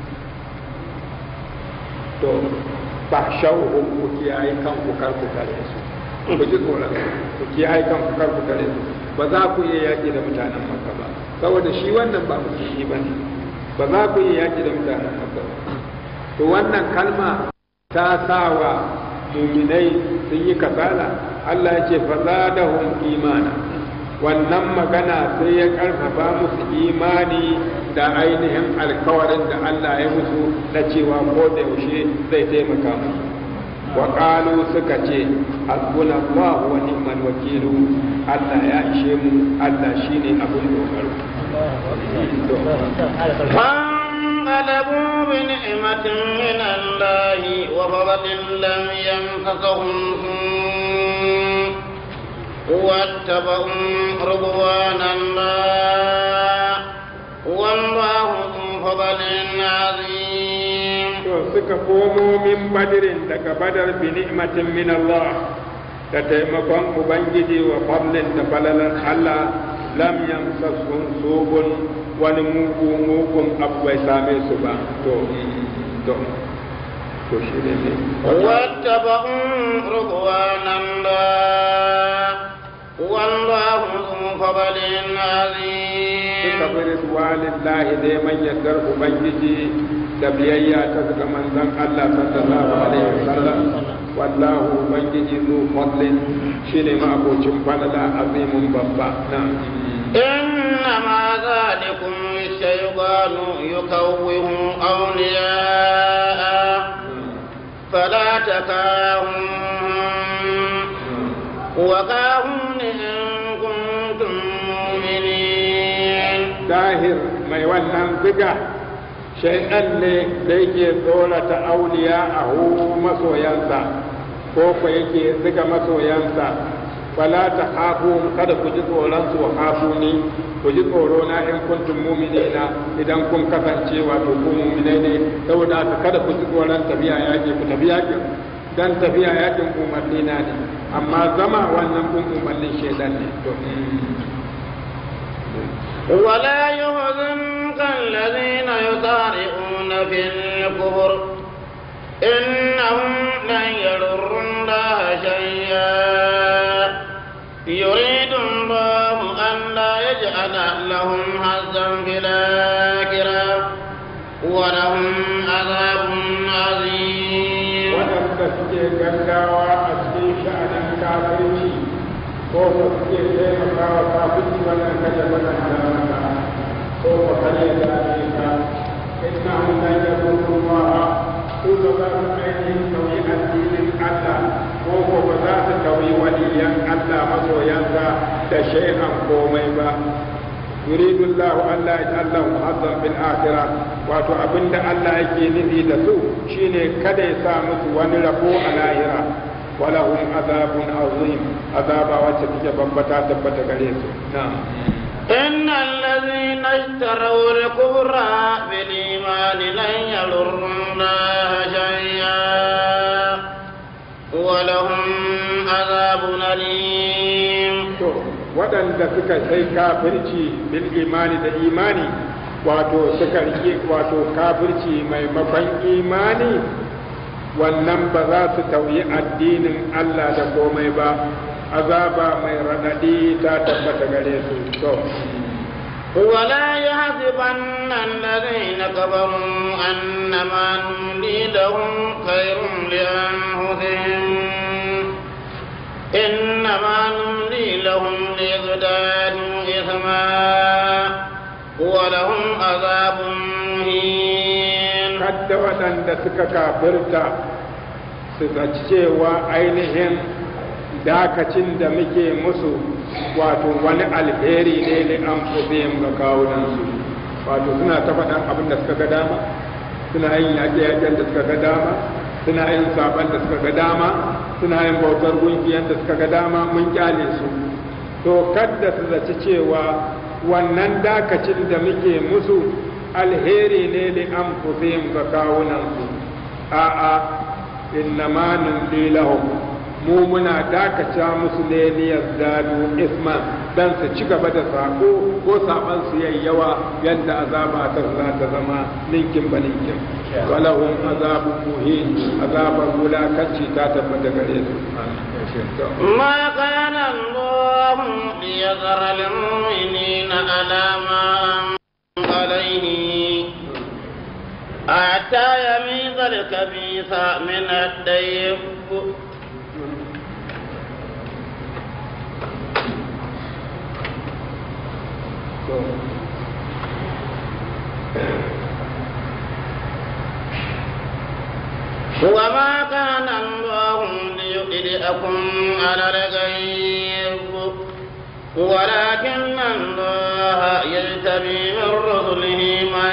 to ba shauhun ku kiyaye kanku kar ku kare su ku ji tsoron ku kiyaye kanku kar ku kare su ba za ku iya yaƙi da mutanen makka ba saboda shi wannan ba musulmi ba ne ba za ku iya yaƙi da mutanen makka ba to wannan kalma ta sa wa muminai sun yi kasala Allah ya ce fa zadahum imana wannan magana sai ya karfafa musu imani da ainihin alkawarin da Allah ya musu na cewa ko da yaushe zai taimaka musu wa qalu suka ce hasbuna Allah wa ni'mal wakilu Allah ya ishe mu Allah shine abin dogaro فانقلبوا بنعمة من الله وفضل لم يمسسهم سوء واتبعوا رضوان الله والله ذو فضل عظيم to suka komo min badirin daga badar bi ni'matin min Allah da taimakon ubangiji wa fadlin da falalan Allah lam yamsasum sugun wani mugu mugun abu bai same su ba to to to shi ne ne واتبعوا رضوان الله والله ذو فضل عظيم suka bi ridwanillahi neman yardar ubangiji da biyayya ta ga manzon Allah sallallahu alaihi wasallam wallahu ubangiji zu fadlin shine ma abocin falala azimun babba na إنما ذلكم الشيطان يكوه أولياءه فلا تكاهم وكاهم إن كنتم مؤمنين dahir mai wannan ziga shaidan ne da yake tsorata auliya a masoyansa ko ko yake zuga masoyansa fala ta hafu kada ku ji tsoron su hafu ni ku ji tsoro na in kuntum mu'minina idan kun kasance wato ku mu'minai ne saboda haka kada ku ji tsoron tafiya yaki ku tafi yakin dan tafiya yakin umarni na ne amma zama wannan kun umarnin shedan ne to ولا يحزنك الذين يطارئون في الكفر إنهم لن يضروا الله شيئا يريد الله أن لا يجعل لهم حظا في الآخرة ولهم عذاب عظيم waɗanda suke gaggawa a cikin sha'anin kafirci ko ko suke taimakawa kafirci wannan kada waɗanda maka ko ko kare da ka inna hum la yakunu ma su ba za su ainihin tauyi addinin Allah ko ko ba za su tauyi waliyan Allah masoyansa da shay'an komai ba yuridu Allah Allah ya Allah mu'azzam bil akhirah wato abinda Allah yake nufi da su shine kada ya sa musu wani rabo a lahira walahum azabun azim azaba wacce take bambata tabbata gare su na'am إن الذين اشتروا الكفر بالإيمان لن يضروا الله شيئا ولهم عذاب أليم to waɗanda suka sai kafirci bil imani da imani wato suka rike wato kafirci maimakon imani wannan ba za su tauyi addinin Allah da komai ba azaba mai raɗaɗi ta tabbata gare su to ولا يحسبن الذين كفروا أنما نملي لهم خير لأنفسهم إنما نملي لهم ليزدادوا إثما ولهم عذاب مهين kadda waɗanda suka kafirta su zaci cewa ainihin dakacin da muke musu wato wani alheri ne da an fusayin ga kawunansu wato suna ta faɗan abin da suka ga dama suna yin yaƙe-yaƙen da suka ga dama suna yin saban da suka ga dama suna yin bautar gungiyan da suka ga dama mun kyale su to kadda su zaci cewa wannan dakacin da muke musu alheri ne da an fusayin ga kawunansu a'a innama numli lahum mu muna dakata musu ne niyar zadu isma dan su ci gaba da sako ko saban su yayi yawa yadda azaba ta za ta zama ninkin ba ninkin walahum azabun muhin azabar wulakanci ta tabbata gare su ما كان الله ليذر المؤمنين على ما أنتم عليه حتى يميز الخبيث من الطيب وما كان الله ليطلعكم على الغيب ولكن الله يجتبي من رسله من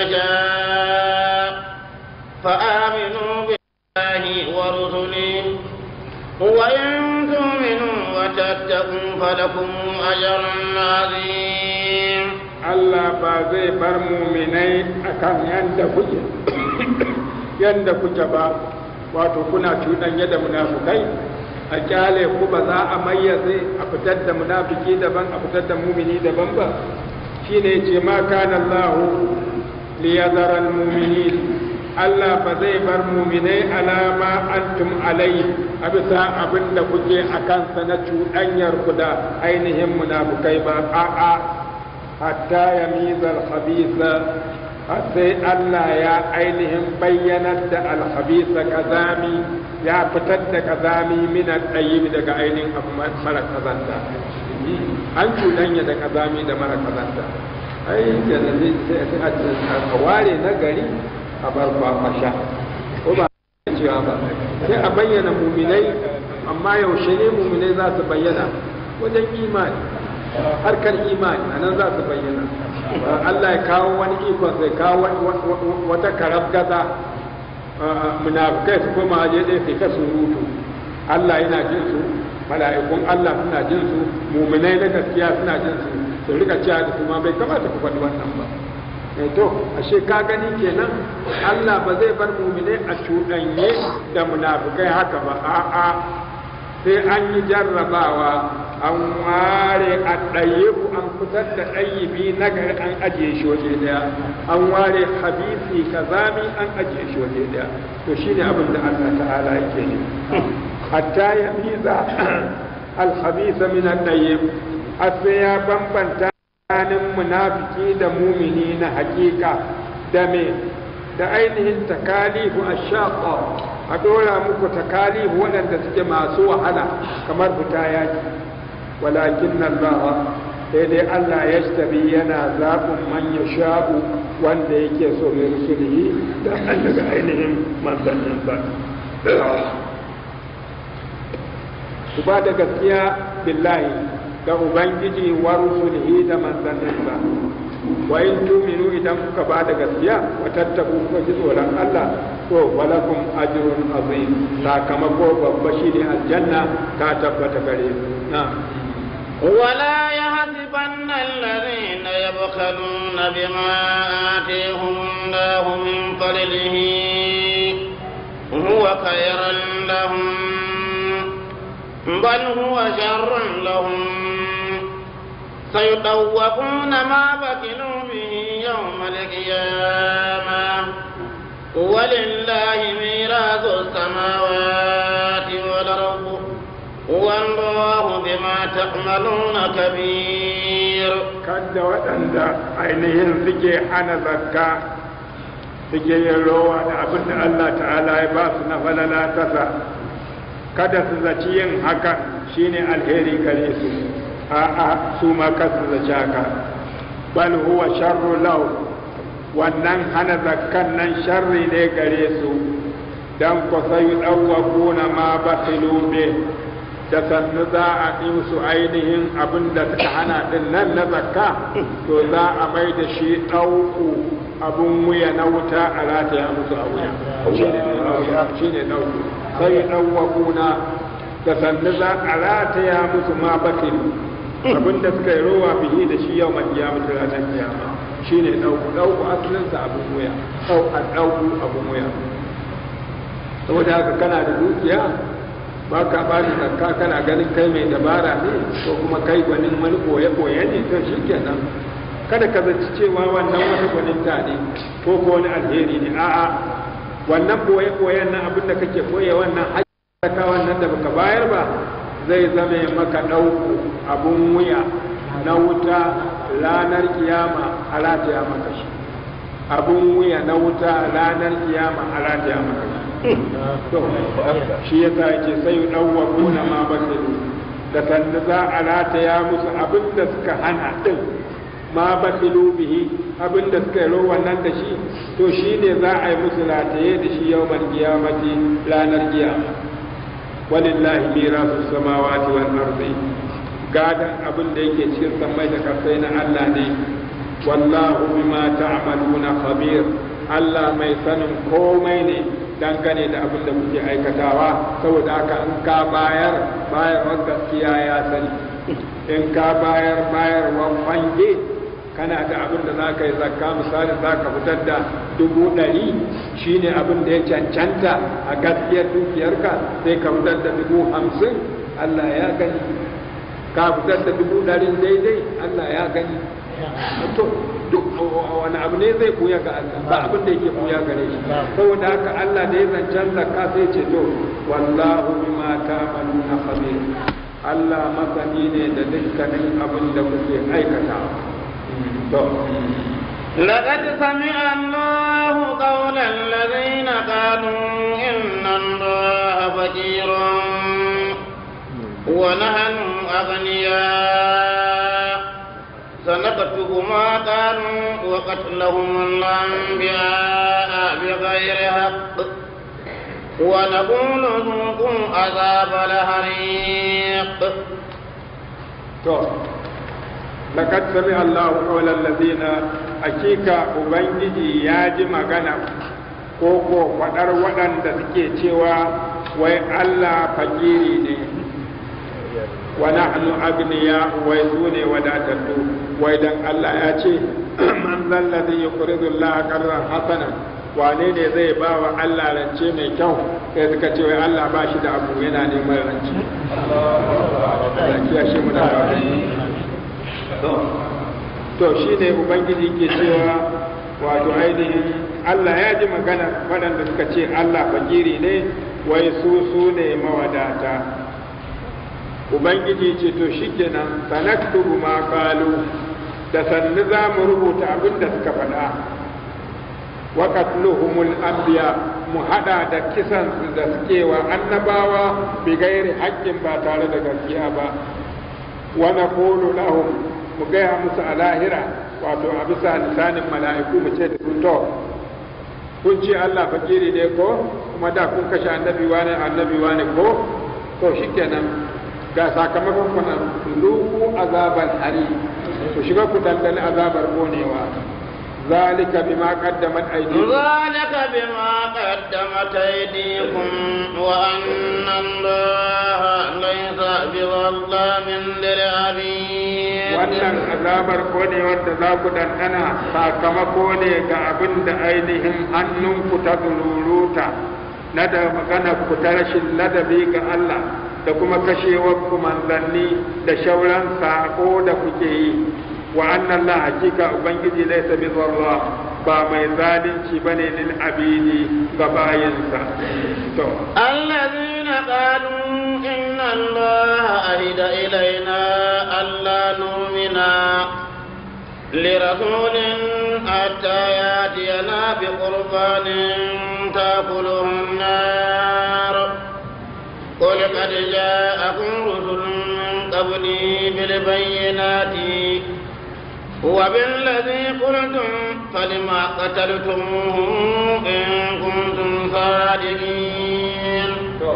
يشاء فآمنوا بالله ورسله وإن تؤمنوا وتتقوا فلكم أجر عظيم Allah ba zai bar muminai akan yanda kuke yanda kuke ba wato kuna cuɗanya da munafukai a kyale ku ba za a mayyaze a fitar da munafiki daban a fitar da mumini daban ba shine ce ma kana Allah li yazara al-mu'minin Allah ba zai bar muminai alama antum alai a bisa abin da kuke a kansa na cuɗanyar ku da ainihin munafukai ba a'a hatta ya mizar khabisa sai Allah ya ainihin bayyanar da alhabisa kazami ya fitar da kazami mina ɗayi daga ainihin abu mara kazanta an cuɗanya da kazami da mara kazanta ai janabi sai a ware na gari a bar kwakwasha ko ba cewa ba sai a bayyana muminai amma yaushe ne muminai za su bayyana wajen imani harkar imani a nan za su bayyana Allah ya kawo wani ikon sai kawo wata karab gaza munafikai su koma waje ɗaya sai ta surutu Allah yana jin su mala'ikun Allah suna jin su muminai na gaskiya suna jin su su rika cewa da kuma bai kamata ku faɗi wannan ba eh to ashe ka gani kenan Allah ba zai bar muminai a cuɗanye da munafukai haka ba a'a sai an yi jarrabawa an ware a ɗayyibu an fitar da ɗayyibi na gari an ajiye shi waje daya an ware habisi kazami an ajiye shi waje daya to shine abin da Allah ta'ala yake ne hatta ya miza alhabisa min at-tayyib sai ya bambanta tsakanin munafiki da mumini na hakika da me da ainihin takalifu ashaqa a dora muku takalifu waɗanda suke masu wahala kamar fita yaki walakin Allah sai dai Allah ya tabi yana zaɓin man ya sha'u wanda yake so mai rusulihi da an daga ainihin manzanninsa ku ba da gaskiya billahi da ubangiji wa rusulihi da manzanninsa wa in tuminu idan kuka ba da gaskiya wa tattaku kuka ji tsoron Allah to walakum ajrun azim sakamako babba shine aljanna ka tabbata gare ku na'am ولا يحسبن الذين يبخلون بما آتيهم الله من فضله هو خيرا لهم بل هو شر لهم سيطوقون ما بخلوا به يوم القيامة ولله ميراث السماوات والأرض والله بما تعملون كبير kada waɗanda ainihin suke hana zakka suke yin rowa da abin da Allah ta'ala ya ba su na falala tasa kada su zaci yin haka shine alheri gare su a'a su ma kasu zaci haka bal huwa sharru lahu wannan hana zakkan nan sharri ne gare su dan ko sai dawwaquna ma bakhilu bih da sannu za a yi musu ainihin abin da suka hana din nan na zakka to za a mai da shi ɗauku abin wuya na wuta a rataya musu a wuya shi ne ɗauku sai ɗauwakuna da sannu za a rataya musu ma bakin abin da suka yi rowa bihi da shi yau mai kiyama ta ranar kiyama shi ne ɗauku ɗauku asalinsa abin wuya ɗau a ɗauku abin wuya saboda haka kana da dukiya ba ka ba da zakka kana ganin kai mai dabara ne ko kuma kai gwanin wani koye-koye ne to shi kenan kada ka zaci cewa wannan wata gwaninta ne ko ko wani alheri ne a'a wannan koye-koyen nan abin da kake koye wannan haƙƙa wannan da baka bayar ba zai zame maka ɗauku abun wuya na wuta ranar kiyama a rataya maka shi abun wuya na wuta ranar kiyama a rataya maka shi to shi yasa yake sai dawwaquna ma basiru da sanda za a rataya musu abin da suka hana din ma basiru bihi abin da suka yi wannan da shi to shi ne za a yi musu rataye da shi yawmal qiyamati ranar kiyama walillahi mirasu samawati wal ardi gadan abin da yake cikin sammai da kasai na Allah ne wallahu bima ta'maluna khabir Allah mai sanin komai ne dangane da abin da kuke aikatawa saboda haka in ka bayar bayarwar gaskiya ya sani in ka bayar bayarwar fange kana da abin da za ka yi zakka misali za ka fitar da dubu ɗari shine abin da ya cancanta a gaskiyar dukiyarka sai ka fitar da dubu hamsin Allah ya gani ka fitar da dubu ɗari daidai Allah ya gani to duk wani abu ne zai buya ga Allah ba abin da yake buya gare shi saboda haka Allah da ya zancen zakka sai ce to wallahu bima ta'maluna khabir Allah masani ne da dukkanin abin da kuke aikata to لقد سمع الله قول الذين قالوا إن الله فقير ونحن أغنياء سنكتب ما قالوا وقتلهم الأنبياء بغير حق ونقول ذوقوا عذاب الحريق to laqad sami Allahu qawlan ladina hakika ubangiji ya ji magana ko ko fadar waɗanda suke cewa wai Allah fakiri ne wa nahnu agniya wai su ne wadatattu wai dan Allah ya ce man zalladhi yuqridu Allah qarran hasanan wane ne zai ba wa Allah rance mai kyau sai suka ce wai Allah ba shi da abu yana neman rance rakiya shi muna to shi ne ubangiji ke cewa wato ainihin Allah ya ji magana waɗanda suka ce Allah fakiri ne wai su su ne mawadata ubangiji ce to shikenan sanaktubu ma qalu da sannu za mu rubuta abin da suka faɗa wa qatluhumul anbiya mu hada da kisan su da suke wa annabawa bi gairi haƙƙin ba tare da gaskiya ba wa naqulu lahum mu gaya musu a lahira wato a bisa lisanin mala'iku mu ce da su to kun ce Allah fakiri ne ko kuma da kun kashe annabi wane annabi wane ko to shikenan ga sakamakon ku nan luku azaban hari ku shiga ku dandali azabar konewa ذلك بما قدمت أيديكم ذلك بما قدمت أيديكم وأن الله ليس بظلام للعبيد wannan azabar kone wanda za ku ɗanɗana sakamako ne ga abin da ainihin hannunku ta zururuta na da magana ku ta rashin ladabi ga Allah da kuma kashewar ku manzanni da shauran sako da kuke yi wa annan la hakika ubangiji laysa bi dharra ba mai zalunci bane lil abidi ga bayinsa to الذين قالوا إن الله أهد إلينا ألا نؤمن لرسول حتى يأتينا بقربان تأكله النار قل قد جاءكم رسل من قبلي بالبينات وبالذي قلتم فلما قتلتموهم إن كنتم صادقين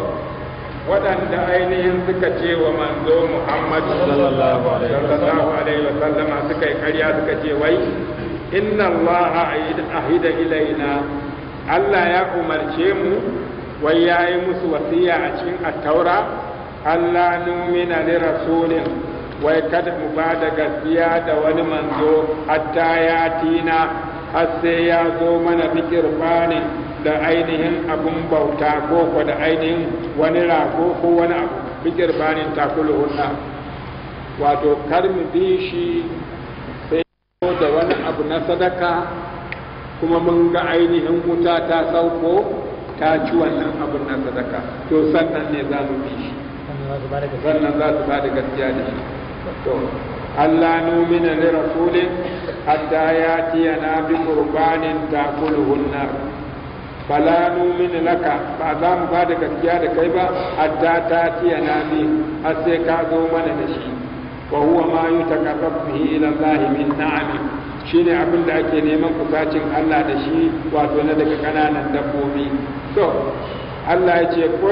waɗanda ainihin suka ce wa manzo Muhammad sallallahu alaihi wa sallama suka yi ƙarya suka ce wai inna Allah ahida ilaina Allah ya umarce mu wai ya yi musu wasiya a cikin attaura Allah numina li rasulin wai kada mu ba da gaskiya da wani manzo hatta ya tina har sai ya zo mana fikir bani da ainihin abun bauta ko ko da ainihin wani rago ko wani abu fikir bani takulu hunna wato kar mu bi shi sai da wani abu na sadaka kuma mun ga ainihin wuta ta sauko ta ci wannan abun na sadaka to sannan ne za mu bi shi sannan za su ba da gaskiya da shi to Allah numina li rasulin hatta yatiyana bi qurbanin takuluhu nar fala numina laka ba za mu ba da gaskiya da kai ba hatta tatiyana bi har sai ka zo mana da shi wa huwa ma yutaqarrabu bihi ila Allah min na'ami shine abin da ake neman kusacin Allah da shi wato na daga kananan dabbobi to Allah ya ce kul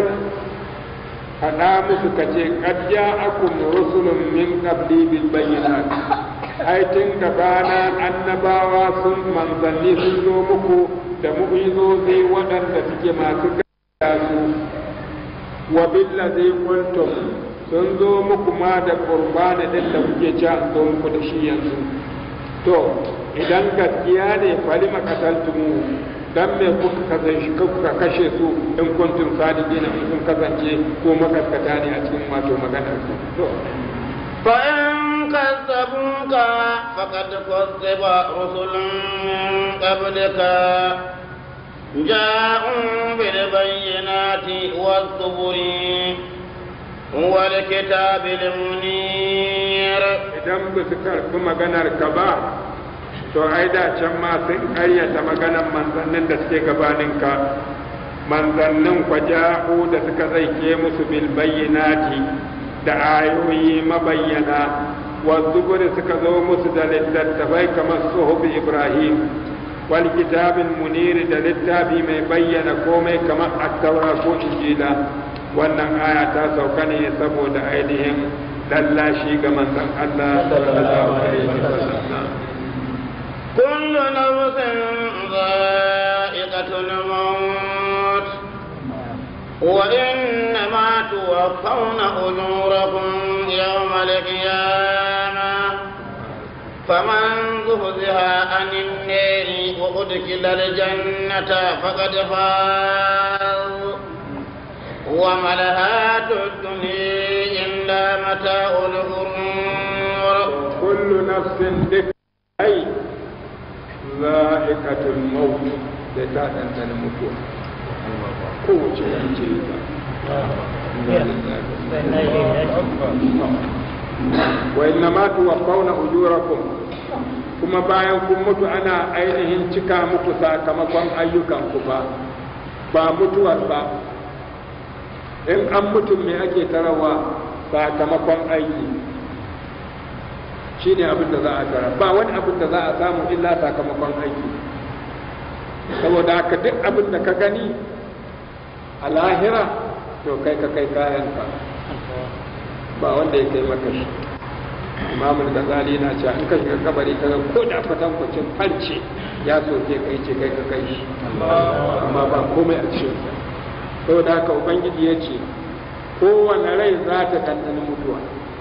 faɗa musu ka ce qad ja'akum rusulun min qabli bil bayyinat ai tun gabana annabawa sun manzanni sun zo muku da mu'jizozi waɗanda suke masu gaskiya su wa billazi qultum sun zo muku ma da qurbani din da kuke ci an zo muku da shi yanzu to idan gaskiya ne falima qataltumu dan me kuka kasance kuka kashe su in kuntum sadiqin in kun kasance ko makaskata ne a cikin wato maganar ku to فإن كذبوك فقد كذب رسل من قبلك جاءوا بالبينات والزبر والكتاب المنير idan ba su karɓi maganar ka ba to ai da can ma sun ƙaryata maganar manzannin da suke gabanin ka manzannin kwa ja'u da suka zaike musu bil bayyinati da ayoyi mabayyana wa zuburi suka zo musu da littattafai kamar suhubi ibrahim wal kitabin muniri da littafi mai bayyana komai kamar attaura ko injila wannan aya ta sauka ne saboda ainihin lallashi ga manzon Allah sallallahu alaihi wasallam كل نفس ذائقة الموت وإنما توفون أجوركم يوم القيامة فمن زهزها عن النار وأدخل الجنة فقد فاز وما الحياة الدنيا إلا متاع الغرور كل نفس ذكر أي ذائقة الموت لتعلم أن الموت kowace yanke wa inna ma tuwaffawna ujurakum kuma bayan kun mutu ana ainihin cika muku sakamakon ayyukanku ba ba mutuwar ba in an mutum me ake tarawa sakamakon aiki shine abin da za a tara ba wani abin da za a samu illa sakamakon aiki saboda haka duk abin da ka gani a lahira to kai ka kai kayanka ba wanda ya kai maka shi imamul gazali na cewa in ka shiga kabari ka ga ko da kwatankwacin farce ya soke kai ce kai ka kai shi amma ba komai a cikin sa saboda haka ubangiji ya ce kowane rai za ta ɗanɗani mutuwa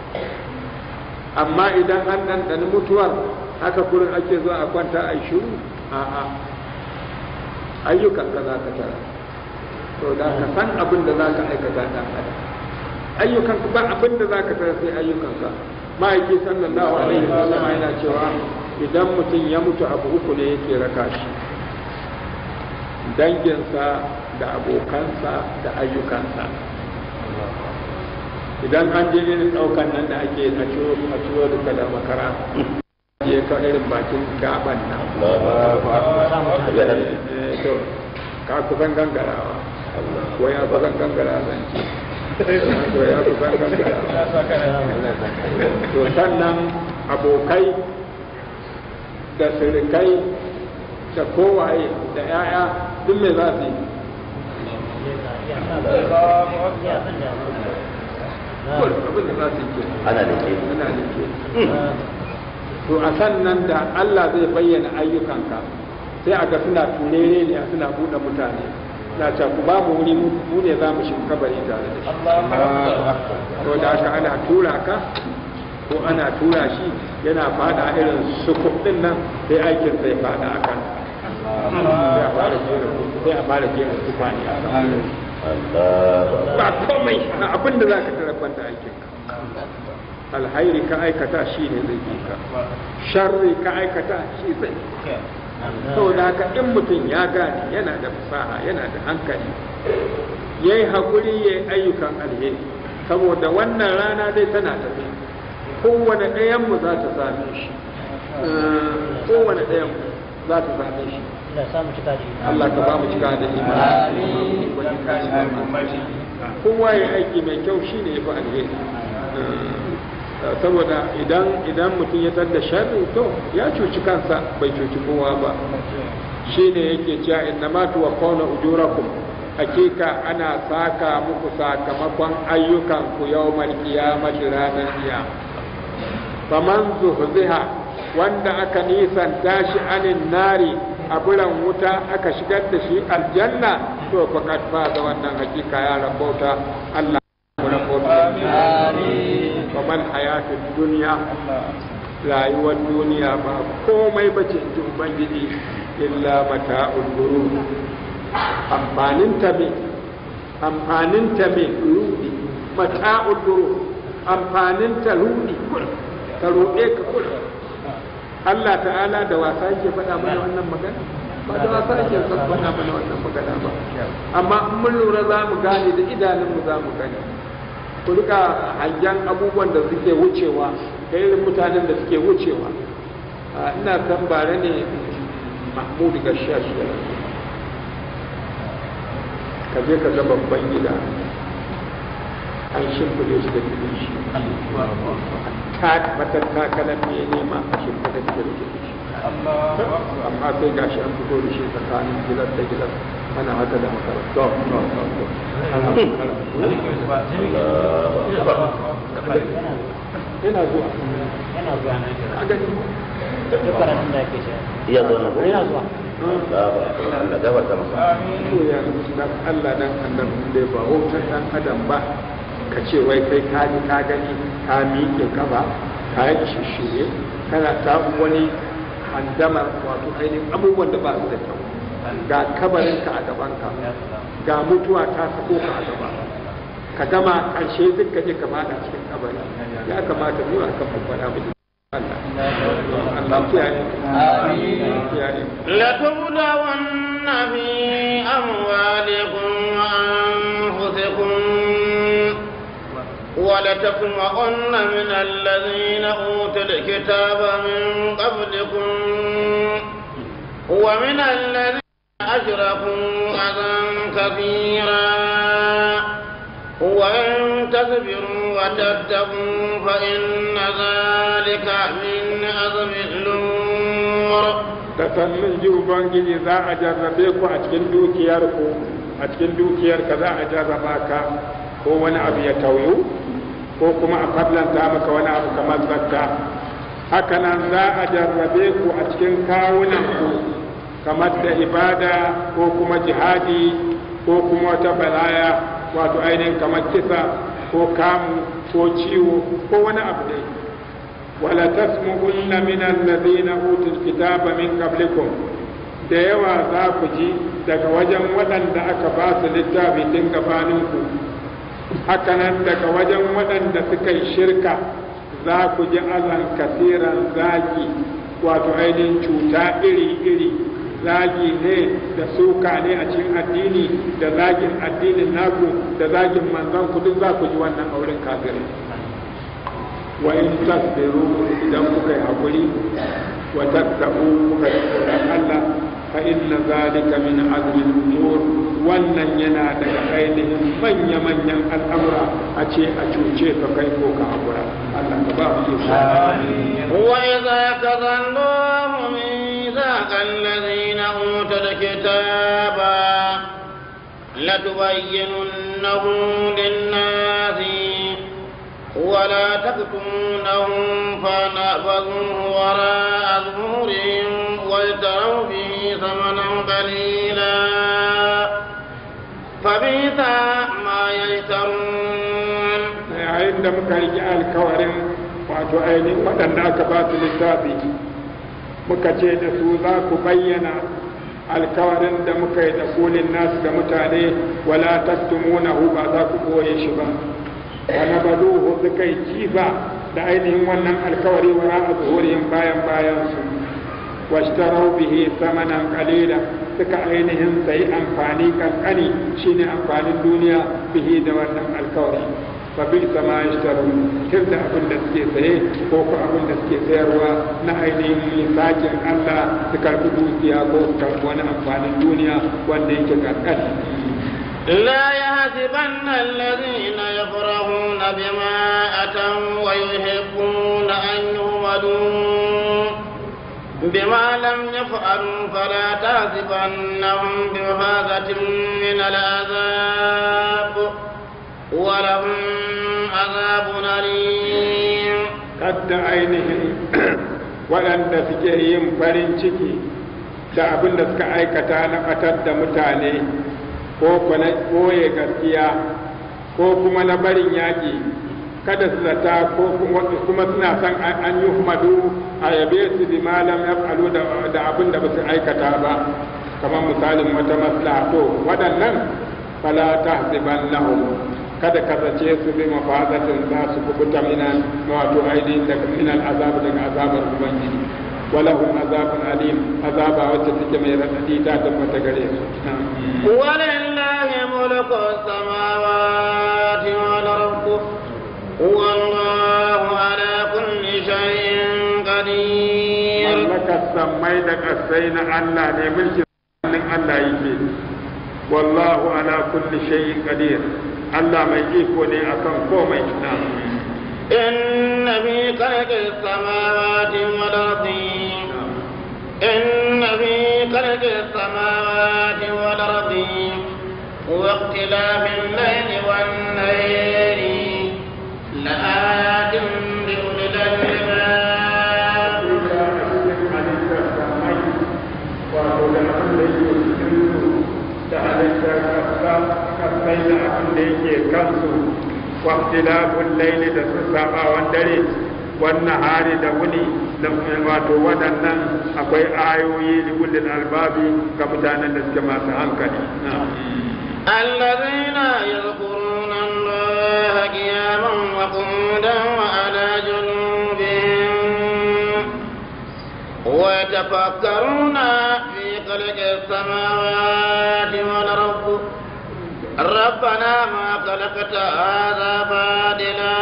amma idan an ɗanɗani mutuwar haka kurin ake zuwa a kwanta a shiru a'a ayyukan ka za ka tara to da ka san abin da za ka aikata dan adam ayyukan ba abin da za ka tara sai ayyukan ka ma'aiki sallallahu alaihi wasallam yana cewa idan mutum ya mutu abu uku ne yake raka shi danginsa da abokansa da ayyukansa idan an je irin ɗaukan nan da ake a ciwo a ciwo da da makara je ka irin bakin gaban nan to ka kusan gangarawa ko ya kusan gangara zan ce ko ya kusan gangarawa to sannan abokai da sirikai da kowaye da 'ya'ya duk me za su yi abin da za su yi ana da ke ana da ke to a sannan da Allah zai bayyana ayyukanka sai a ga suna turere ne suna buɗe mutane na ce ku ba mu wuri mu ne za mu shiga kabari tare da shi to da haka ana tura ka ko ana tura shi yana fada irin sukuk din nan sai aikin sai fada a kan sai a fara jera sai a fara jera tufani a kan ba komai na abin da za ka tarafan da aikinka alhairi ka aikata shi ne zai bi ka sharri ka aikata shi zai saboda haka in mutum ya gane yana da fasaha yana da hankali ya yi haƙuri ya yi ayyukan alheri saboda wannan rana dai tana tafi kowane ɗayanmu za ta same shi kowane ɗayanmu za ta same shi Allah ka ba mu cika da imani kowa ya aiki mai kyau shi ne ya fi alheri saboda idan idan mutum ya tar da sharri to ya cuci kansa bai cuci kowa ba shi ne yake cewa inna ma tuwa kauna ujurakum hakika ana saka muku sakamakon ayyukan ku yawmal qiyamati ranar kiyama faman zuhziha wanda aka nisanta shi anin nari a buran wuta aka shigar da shi aljanna to faqad faza wannan hakika ya rabauta Allah ya rabauta kamar hayatun duniya rayuwar duniya ba komai bace ji ubangiji illa mata'ul gurur amfanin ta me amfanin ta me rudi mata'ul gurur amfanin ta rudi ka ruɗe ka kula Allah ta'ala da wasa yake faɗa mana wannan magana ba da wasa yake faɗa mana wannan magana ba amma in mun lura za mu gane da idanunmu za mu gane ku rika hangen abubuwan da suke wucewa da irin mutanen da suke wucewa ina san bare ne mahmud gashash ka je ka ga babban gida an shimfiɗe shi da gidan shi matattakalan ne nema a shimfiɗe da gidan shi amma sai gashi an fito da shi tsakanin gidan da gidan ana haka da makaranta yana zuwa yana zuwa nan a gani duk karatun da ake shi iya zo na yana zuwa Allah gafarta masa to ya dan Allah dan annabi dai ba wautar dan adam ba ka ce wai kai ka ji ka gani ka miƙe kafa ka yi shishire kana ta wani handamar wato ainihin abubuwan da ba su da kyau ga kabarinka a gabanka ga mutuwa ta sako ka a gaba ka gama ƙarshe duk ka je ka fada cikin kabari ya kamata mu a kan babbana mu Allah Allah kiyaye kiyaye لتبلون في أموالكم وأنفسكم ولتسمعن من الذين أوتوا الكتاب من قبلكم ومن الذين أشركوا أذى كثيرا وإن تصبروا وتتقوا فإن ذلك من عزم الأمور da sannan ji ubangiji za a jarrabe ku a cikin dukiyar ku a cikin dukiyar ka za a jarraba ka ko wani abu ya tauyu ko kuma a fadlanta maka wani abu kamar zakka haka nan za a jarrabe ku a cikin kawunan ku kamar da ibada ko kuma jihadi ko kuma wata balaya wato ainihin kamar kisa ko kamu ko ciwo ko wani abu dai wala tasmu'unna min alladhina utul kitaba min qablikum da yawa za ku ji daga wajen waɗanda aka ba su littafi tun gabaninku hakanan daga wajen waɗanda suka yi shirka za ku ji azan kasiran zagi wato ainihin cuta iri-iri zagi ne da suka ne a cikin addini da zagin addinin naku da zagin manzon ku duk za ku ji wannan auren kafirai wa in tasbiru idan kuka yi hakuri wa tattaku kuka yi tsoron Allah fa inna zalika min azmi al-umur wannan yana daga ainihin manya manyan al'amura a ce a cuce ka kai ko ka hakura Allah ka ba mu yi وإذا كذ الله ميثاق الذين أوتوا الكتاب لتبيننه للناس ولا تكتمونه فنبذوه وراء ظهورهم واشتروا به ثمنا قليلا فبئس ما يشترون yayin da muka riƙe alkawarin wato ainihin waɗanda aka ba su littafi muka ce da su za ku bayyana alkawarin da muka yi da kulin nasu da mutane wala taktumunahu ba za ku ɓoye shi ba wani baduhu suka yi kifa da ainihin wannan alkawari wara a zuhurihim bayan bayan su washtarau bihi samanan qalila suka ainihin sayi amfani kankani shine amfanin duniya bihi da wannan alkawari fa bi sama yashtaru kirda abin da suke saye ko ko abin da suke sayarwa na ainihin sakin Allah su karbi dukiya ko su karbi wani amfanin duniya wanda yake kankani لا يحسبن الذين يفرحون بما أتوا ويحبون أن يهمدوا بما لم يفعلوا فلا تحسبنهم بمفازة من العذاب ولهم عذاب أليم kadda ainihin waɗanda suke yin farin ciki da abin da suka aikata na ɓatar da mutane ko na ɓoye gaskiya ko kuma na barin yaƙi kada su zata ko kuma suna son an yi humadu a yabe su bi malam ya falu da abin da ba su aikata ba kamar misalin wata maslaha to waɗannan fala ta lahum kada ka zace su bi mafazatin za su kubuta minan wato ainihin daga minan azab daga azabar ubangiji walahum azabun alim azaba wacce take mai radadi ta tabbata gare su ولله ملك السماوات والأرض والله على كل شيء قدير mallakar sammai da kasai na Allah ne mulkin hannun Allah yake wallahu ala kulli shay'in qadir Allah mai iko ne akan komai na إن في خلق السماوات والأرض إن في خلق السماوات والأرض واختلاف الليل والنهار لآيات لأولي الألباب wato da kasai da abin da yake kansu wa ikhtilaful layli da su sabawan dare wannan hari da wuni da wato waɗannan akwai ayoyi da kullin albabi ga mutanen da suke masu hankali الذين يذكرون الله قياما وقعودا وعلى جنوبهم ويتفكرون في خلق السماوات والأرض ربنا ما خلقت هذا باطلا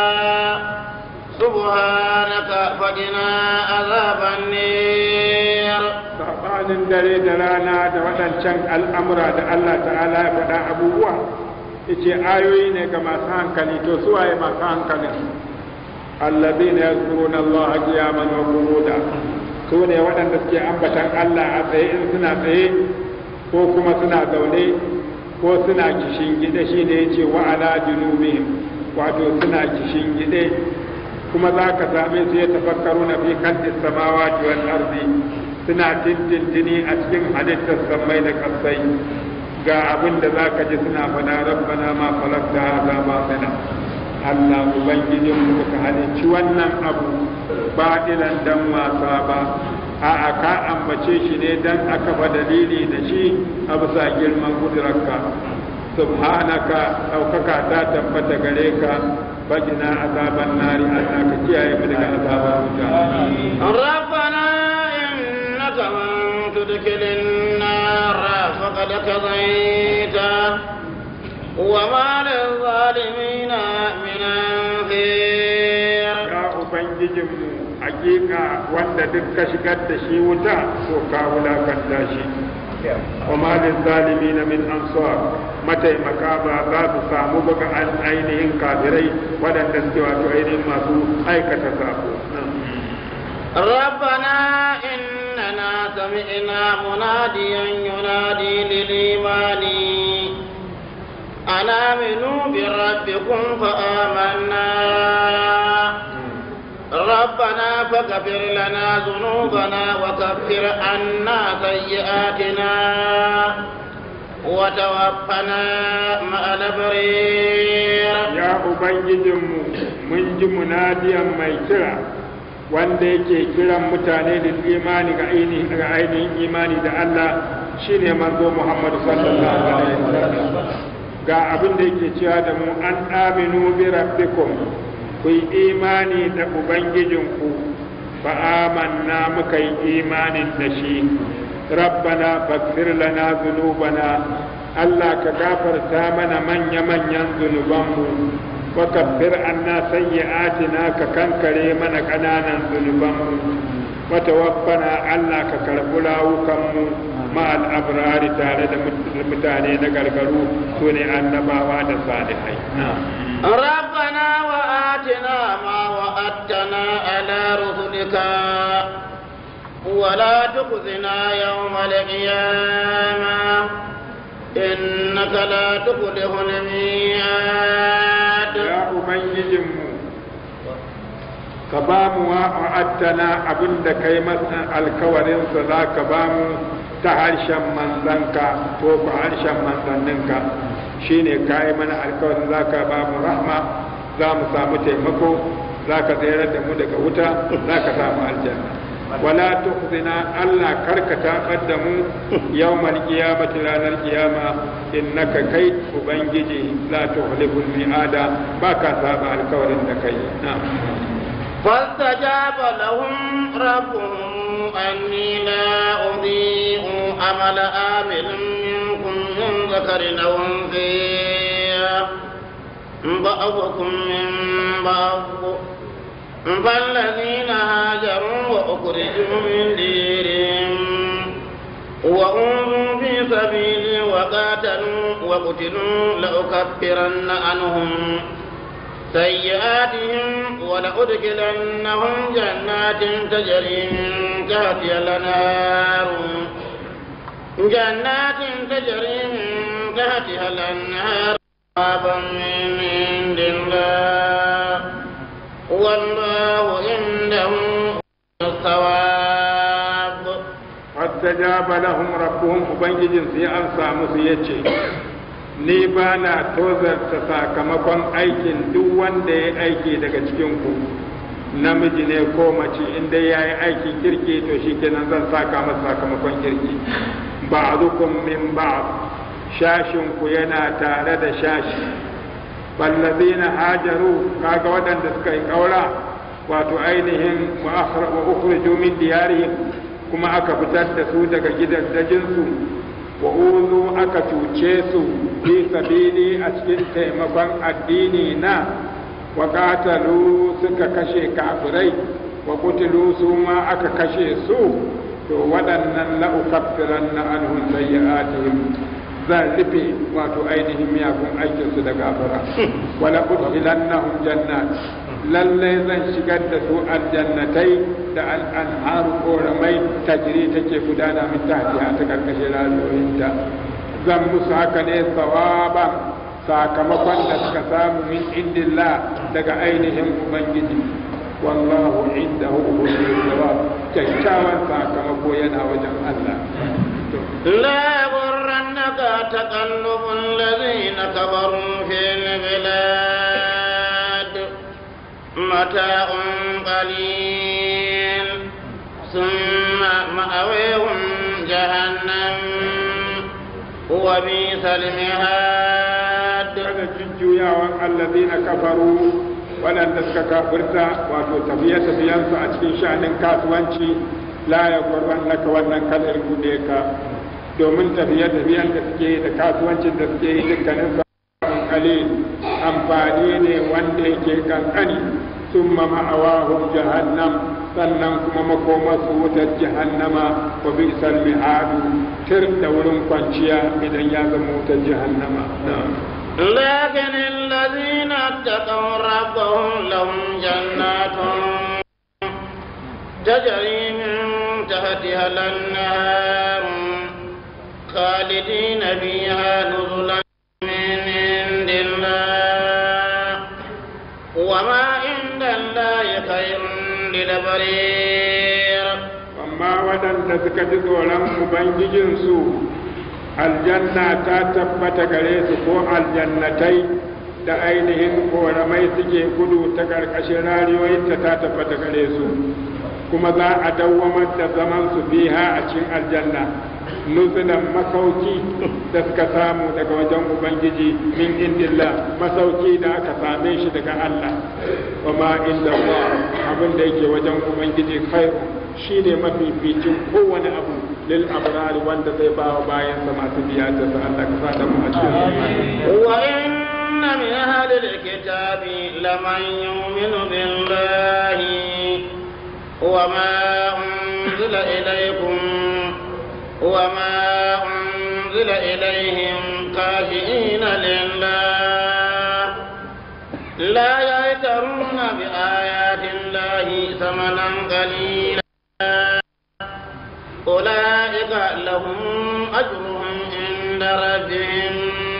سبحانك فقنا عذاب النير sabanin dare da rana da waɗancan al'amura da Allah ta'ala ya faɗa abubuwa yace ayoyi ne ga masu hankali to su waye masu hankalin alladhina yazkuruna Allah qiyaman wa qu'uda su ne waɗanda suke ambatan Allah a tsaye in suna tsaye ko kuma suna zaune ko suna kishin gida shine yace wa ala junubihim wato suna kishin gide kuma za ka same su ya tafakkaru na fi kalli samawati wal ardi suna tintintini a cikin halittar sammai da kasai ga abin da za ka ji suna fada rabbana ma falakta haza batila Allah ubangijin mu ka halicci wannan abu batilan dan wasa ba a'a ka ambace shi ne dan aka fa dalili da shi a bisa girman kudurarka subhanaka ɗaukaka ta tabbata gare ka فقنا عذاب النار أنك كياي من عذاب ربنا إنك من تدخل النار فقد كضيته وما للظالمين من أنصير يا أبنجم حقيقة وأنت دك شقد شي وتا وكاولا كنتاشي وما للظالمين من أنصار mataimaka ba za su samu ba ga ainihin kafirai waɗanda suke wato ainihin masu aikata sako. ربنا إننا سمعنا مناديا ينادي للإيمان أن آمنوا بربكم فآمنا ربنا فاغفر لنا ذنوبنا وكفر عنا سيئاتنا وتوفنا مع الأبرير يا أبنجدهم من مناديا ميترا wanda yake kiran mutane da imani ga ainihin imani da Allah shine manzo Muhammad sallallahu alaihi wasallam ga abin da yake cewa da mu an aminu bi rabbikum ku yi imani da ubangijinku fa amanna muka yi imanin da shi rabbana faghfir lana dhunubana Allah ka gafarta mana manya-manyan zunubanmu wa kaffir anna sayyi'atina ka kankare mana ƙananan zunubanmu wa tawaffana Allah ka karɓi rawukanmu ma al'abrari tare da mutane na gargaru su ne annabawa da salihai ربنا وآتنا ما وعدتنا على رسلك ولا تخزنا يوم القيامة إنك لا تخلف الميعاد ya ubangijinmu ka ba mu wa'attana abin da kai masa alkawarinsa za ka ba mu ta harshen manzanka ko ku harshen manzanninka shine ka yi mana alkawarin za ka ba mu rahma za mu samu taimako za ka tsayar da mu daga wuta za ka samu aljanna wala tukhzina Allah karka tabar da mu yawmal qiyamati ranar qiyama innaka kai ubangiji la tuhliful mi'ada baka saba alkawarin da kai na'am فاستجاب لهم ربهم أني لا أضيع عمل آمل منكم من ذكر أو أنثى بعضكم من بعض فالذين هاجروا وأخرجوا من ديرهم وأوذوا في سبيلي وقاتلوا وقتلوا لأكفرن عنهم سيئاتهم ولأدخلنهم جنات تجري من تحتها الأنهار جنات تجري من تحتها الأنهار ثوابا من عند الله والله عنده الثواب fastajaba lahum rabbuhum ubangijin su ya amsa musu yace ni ba na tozarta sakamakon aikin duk wanda ya aiki daga cikinku namiji ne ko mace inda ya yi aikin kirki to shi kenan zan saka masa sakamakon kirki ba min ba shashinku yana tare da shashi ballazina hajaru kaga waɗanda suka yi ƙaura wato ainihin wa ukhriju min diyarihim kuma aka fitar da su daga gidajensu wa uzu aka cuce su fi sabili a cikin taimakon addini na wa qatalu suka kashe kafirai wa kutilu su ma aka kashe su to waɗannan la'ukaffiran na anhum sayyi'atihim zan rufe wato ainihin miyagun aikinsu da gafara wala udkhilannahum jannat lallai zan shigar da su aljannatai da al'anharu koramai tajiri take gudana min tahtiha ta karkashin rayuwinta zan musu haka ne sawaban sakamakon da suka samu min indillah daga ainihin ubangiji wallahu indahu husnul thawab kyakkyawan sakamako yana wajen Allah لا يغرنك تقلب الذين كفروا في البلاد متاع قليل ثم مأويهم جهنم وبئس المهاد kada jujjuyawan allazina kafaru waɗanda suka kafirta wato tafiye-tafiyensu a cikin sha'anin kasuwanci la ya gwarwan naka wannan kalar rude ka domin tafiye-tafiyen da suke yi da kasuwancin da suke yi dukkanin samun kalil amfani ne wanda yake kankani sun ma'awahun jahannam sannan kuma makomasu wutar jahannama wa bi isal mihadu tir da wurin kwanciya idan ya zama wutar jahannama لكن الذين اتقوا ربهم لهم جنات تجري من تحتها الأنهار خالدين فيها نزلا من عند الله وما عند الله خير للبرير amma waɗanda suka ji tsoron ubangijinsu aljanna ta tabbata gare su ko aljannatai da ainihin koramai suke gudu ta ƙarƙashin rariyoyinta ta tabbata gare su kuma za a dawwamar da zaman su biha a cikin aljanna nuzulan masauki da suka samu daga wajen ubangiji min indillah masauki da aka same shi daga Allah wa ma inda abin da yake wajen ubangiji khairu shine mafificin kowane abu lil abrari wanda zai ba wa bayan sa masu biya ta sa Allah ka sa da mu a cikin وإن من أهل الكتاب لمن يؤمن بالله وما أنزل إليكم وما أنزل إليهم خاشئين لله لا يشترون بآيات الله ثمنا قليلا أولئك لهم أجرهم عند ربهم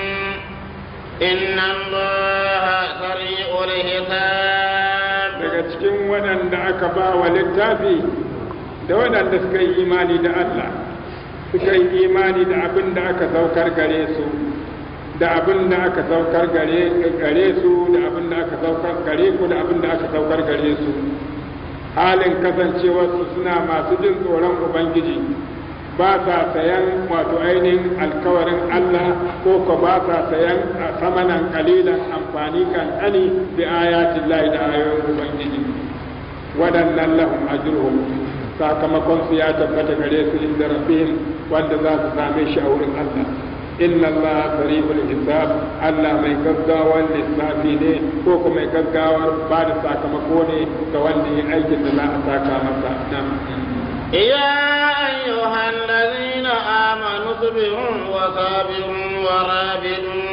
إن الله سريع الحساب daga cikin waɗanda aka ba wa littafi da waɗanda suka yi imani da Allah suka yi imani da abin da aka saukar gare su da abin da aka saukar gare gare su da abin da aka saukar gare ku da abin da aka saukar gare su halin kasancewarsu suna masu jin tsoron ubangiji ba sa sayan wato ainihin alkawarin Allah ko ko ba sa sayan a samanan kalilan amfani kankani da ayatin lahi da ayoyin ubangiji waɗannan lahum ajruhum sakamakon su ya tabbata gare su inda rabbihim wanda za su same shi a wurin Allah inna Allah sari'ul hisab Allah mai gaggawar lissafi ne ko kuma mai gaggawar ba da sakamako ne ga wanda ya aikin da za a saka masa nan يا أيها الذين آمنوا اصبروا وصابروا ورابطوا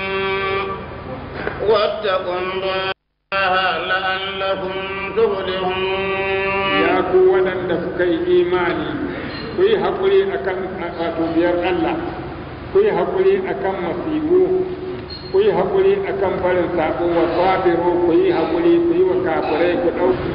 واتقوا الله لعلكم تفلحون ya ku waɗanda suka yi imani ku yi haƙuri a kan wato biyar Allah ku yi haƙuri a kan masibu ku yi haƙuri a kan barin saƙo wa sabiru ku yi haƙuri ku yi wa kafirai ku ɗauki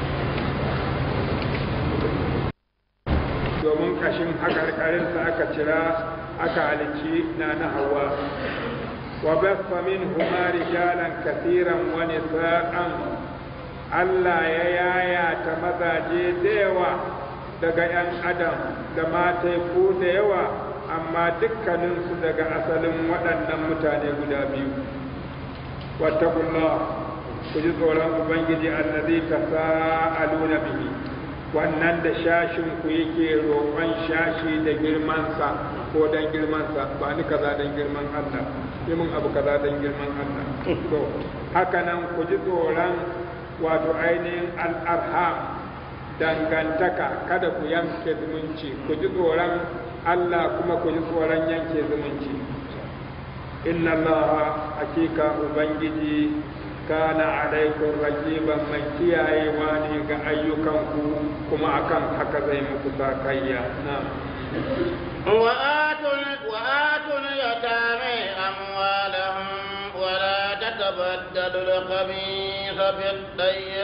domin ƙashin haƙarƙarinsa aka cira aka halicci na na hawa وبث منهما رجالا كثيرا ونساء Allah ya yayata mazaje da yawa daga ‘yan adam da matai ko da yawa amma dukkaninsu daga asalin waɗannan mutane guda biyu. Wattakullah ku ji tsoron Ubangiji allazi ta sa'aluna bihi wannan da shashin ku yake roƙon shashi da girmansa ko dan girmansa ba ni kaza dan girman Allah yi mun abu kaza dan girman Allah to haka nan ku ji tsoron wato ainihin al'arham dangantaka kada ku yanke zumunci ku ji tsoron Allah kuma ku ji tsoron yanke zumunci inna Allah hakika ubangiji kana alaikun rajiban mai kiyayewa ne ga ayyukanku kuma akan haka zai muku sakayya na وآتوا اليتامى أموالهم ولا تتبدلوا الخبيث بالطيب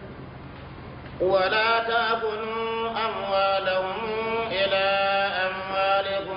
ولا تأكلوا أموالهم إلى أموالكم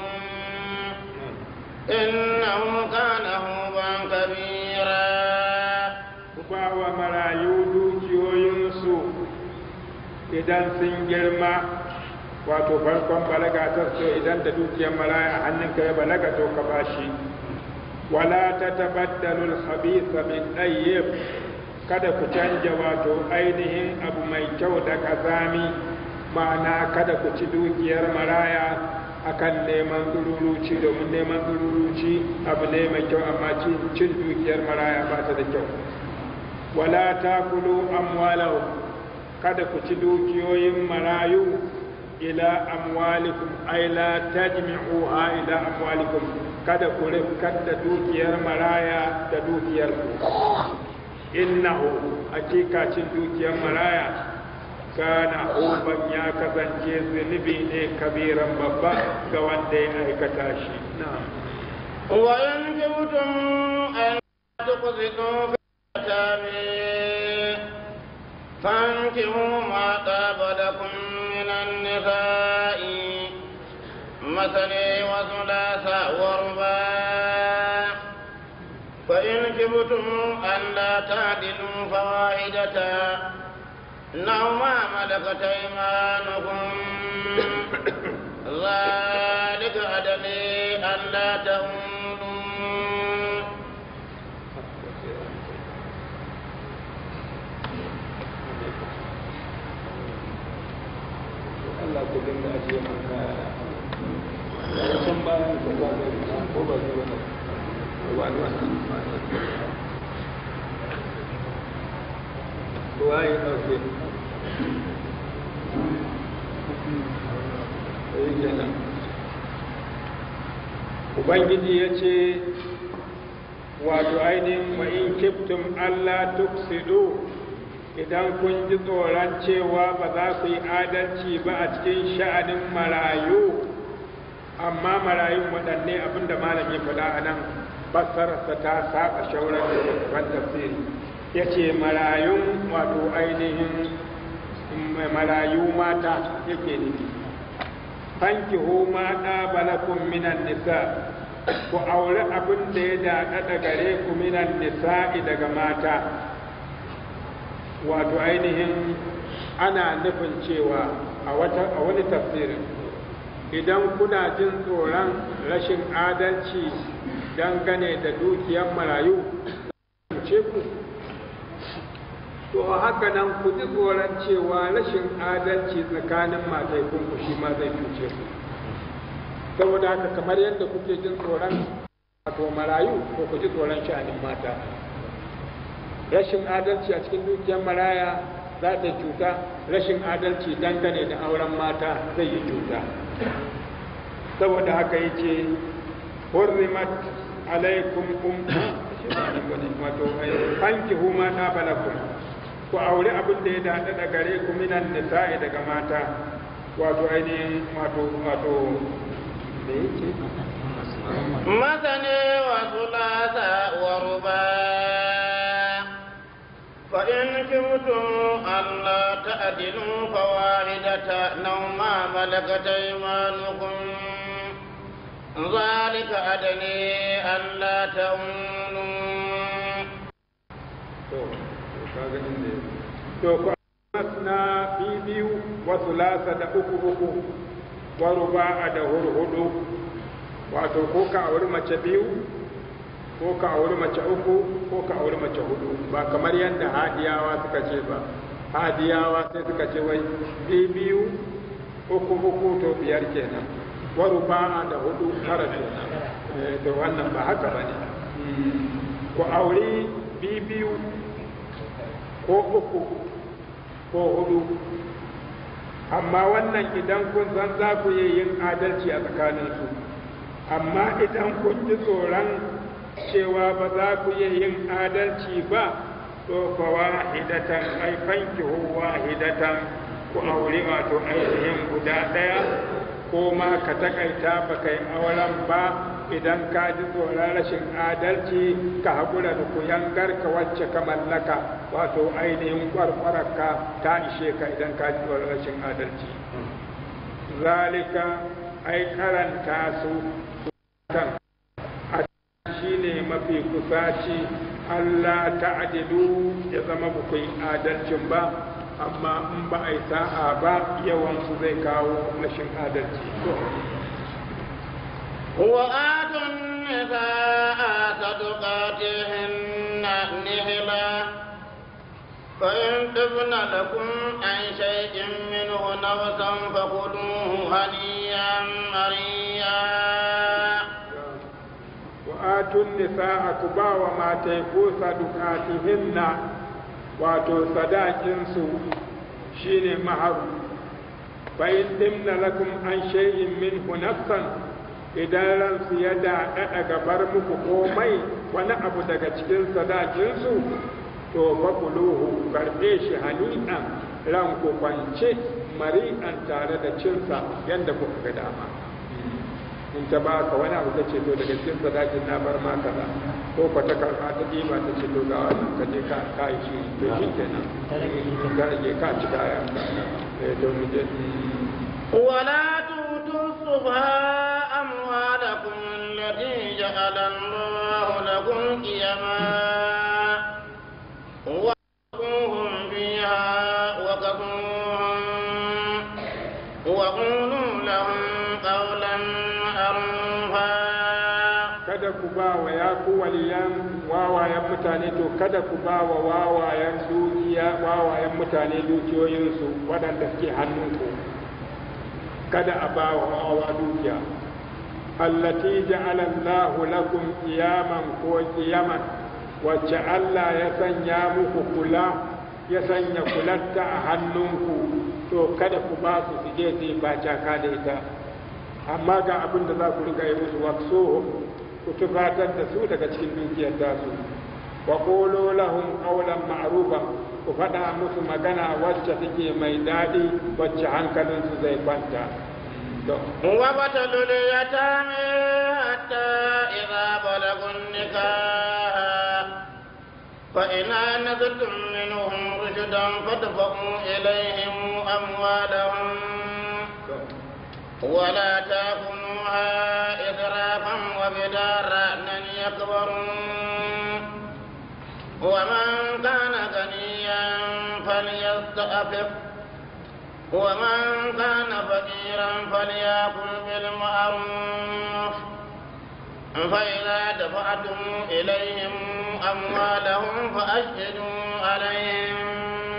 إنه كان هوبا كبيرا ba wa marayu dukiyoyinsu idan sun girma wato farkon balaga ta so idan da dukiyar maraya a hannunka ya balaga to ka bashi wala ta tabaddalu al-khabitha min tayyib kada ku canja wato ainihin abu mai kyau da kazami ma'ana kada ku ci dukiyar maraya akan neman tsururuci domin neman tsururuci abu ne mai kyau amma cin dukiyar maraya ba ta da kyau wala ta kulu amwalahu kada ku ci dukiyoyin marayu ila amwalikum ay la tajmi'uha ila amwalikum kada ku rikar da dukiyar maraya da dukiyar ku innahu hakika cin dukiyar maraya kana uban ya kasance zunubi ne kabiran babba ga wanda ya aikata shi na'am وإن جبتم أن تقسطوا في اليتامى فانكحوا ما طاب لكم من النساء مثني وثلاث ورباع فإن كبتم أن لا تعدلوا فواحدة أو ما ملكت أيمانكم ذلك أدني أن لا تهونوا Allah ku dinga ajiye man kaya can bayan ka za ka ko ba zai wani wani wani ruwa ya ɗauke sai kenan ubangiji ya ce wato ainihin wa in kiftum Allah tuksidu idan kun ji tsoron cewa ba za ku yi adalci ba a cikin sha'anin marayu amma marayun waɗanne abinda malam ya faɗa a nan fassararsa ta saba shauran da tafsiri ya ce marayun wato ainihin marayu mata yake nufi fankihu ma balakun minan nisa ku aure abin da ya daɗaɗa gare ku minan nisa'i daga mata wato ainihin ana nufin cewa a wani tafsirin idan kuna jin tsoron rashin adalci dangane da dukiyar marayu ce ku to haka nan ku ji tsoron cewa rashin adalci tsakanin mataikun ku shi ma zai cuce ku saboda haka kamar yadda kuke jin tsoron wato marayu ko ku ji tsoron sha'anin mata rashin adalci a cikin dukiyar maraya za ta cuta rashin adalci dangane da auren mata zai yi cuta saboda haka yace hurrimat alaikum um wato fankihu ma ta balakum ku aure abin da ya daɗa da gare ku minan nisa'i daga mata wato ainihin wato wato da yake مثني وثلاث ورباع فإن كبتم ألا تعدلوا فواحدة أو ما ملكت أيمانكم ذلك أدني ألا تعولوا to kaga inda to ku na biyu wa sulasa da uku uku wa ruba'a da hurhudu wato ko ka auri mace biyu ko ka auri mace uku ko ka auri mace hudu ba kamar yadda hadiyawa suka ce ba hadiyawa sai suka ce wai biyu uku uku to biyar kenan wa ruba'a da hudu tara kenan eh to wannan ba haka bane ku auri biyu ko uku ko hudu amma wannan idan kun san za ku yi yin adalci a tsakaninsu amma idan kun ji tsoron cewa ba za ku yi yin adalci ba to fa wahidatan ai fankihu wahidatan ku aure wato ainihin guda ɗaya ko ma ka takaita ba kai auren ba idan ka ji tsoron rashin adalci ka haƙura da kuyangar ka wacce ka mallaka wato ainihin kwarkwararka ta ishe ka idan ka ji tsoron rashin adalci zalika ai karanta su kan a shi ne mafi kusaci Allah ta'adilu ya zama ba ku yi adalcin ba amma in ba a yi sa'a ba yawansu zai kawo rashin adalci وآتوا النساء صدقاتهن نهلا فإن تبن لكم عن شيء منه نفسا فكلوه هنيئا مريئا وآتوا النساء كبا وما تيكو صدقاتهن wato sadakinsu shine maharu fa'in dimna lakum an shay'in minhu nafsan idan ransu ya daɗaɗa gabar muku komai wani abu daga cikin sadakinsu to fakuluhu karɓe shi hani'an ran ku kwance mari'an tare da cinsa yadda kuka ga dama in ta ba ka wani abu ta ce to daga cikin sadakin na bar ma kaza ko ko ta karɓa ta ɗiba ta ce to ga wannan ka je ka ka yi shi to shi kenan ta rage ka ci kaya eh to mu je ولا تؤتوا السفهاء أموالكم التي جعل الله لكم قيما وقوهم فيها وكفوهم وقولوا لهم قولا معروفا kada ku ba wa ya ku waliyan wawayen mutane to kada ku ba wa wawayen dukiya wawayen mutane dukiyoyinsu waɗanda suke hannunku kada a ba wa wawa dukiya allati ja'ala Allahu lakum qiyaman ko qiyaman wacce Allah ya sanya muku kula ya sanya kulatta a hannunku to kada ku ba su su je su yi bacaka da ita amma ga abin da za ku riga yi musu wakso ku tufatar da su daga cikin dukiyar tasu wa qulu lahum qawlan ma'rufa ku faɗa musu magana wacce take mai daɗi wacce hankalinsu zai kwanta وابتلوا اليتامى حتى إذا بلغوا النكاح فإن آنستم منهم رشدا فادفعوا إليهم أموالهم ولا تأكلوها إسرافا وبدارا أن يكبروا ومن كان غنيا فليستعفف ومن كان فقيرا فليأكل بالمعروف فإذا دفعتم إليهم أموالهم فأشهدوا عليهم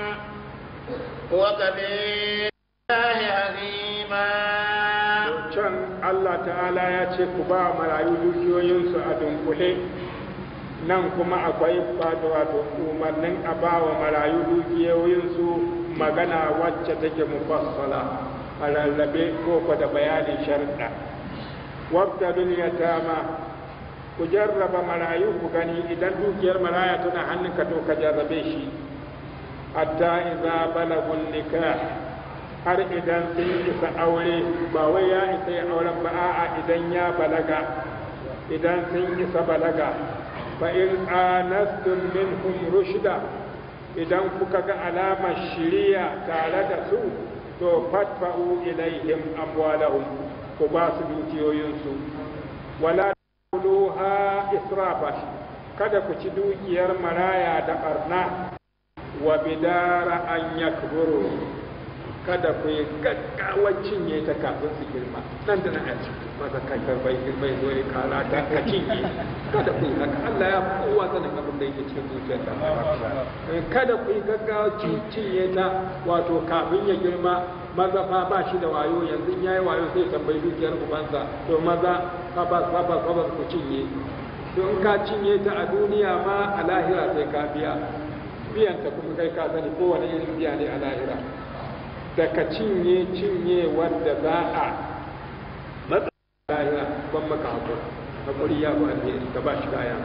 وكفي الله حسيبا can Allah ta'ala ya ce ku ba marayu dukiyoyinsu a dunkule nan kuma akwai wato wato umarnin a ba wa marayu dukiyoyinsu magana wacce take mufassala a rarrabe ko ko da bayanin sharɗa wabtalul yatama ku jarraba marayu ku gani idan dukiyar maraya tana hannunka to ka jarrabe shi hatta idza balagun nikah har idan sun isa aure ba wai ya isa ya auren ba a'a idan ya balaga idan sun isa balaga fa in anastum minhum rushda idan kuka ga alamar shiriya tare da su to fatfa'u ilaihim amwalahum ku ba su dukiyoyinsu wala tuluha israfan kada ku ci dukiyar maraya da barna wa bidara an yakburu kada ku yi gaggawar cinye ta kafin su girma nan da nan a ciki maka kai bai girma ya zo ya kara ta ka cinye kada ku yi haka Allah ya kowa sanin abin da yake cikin zuciyar ta kada ku yi gaggawar cinye ta wato kafin ya girma maza fa ba shi da wayo yanzu ya yi wayo sai tambayi dukiyar ubansa to maza kabas kabas kabas ku cinye to in ka cinye ta a duniya ma a lahira sai ka biya biyan ta kuma kai ka sani kowane irin biya ne a lahira da ka cinye cinye wanda za a matsa lahira ban maka hakuri hakuri ya ba alheri ka ba shi kayan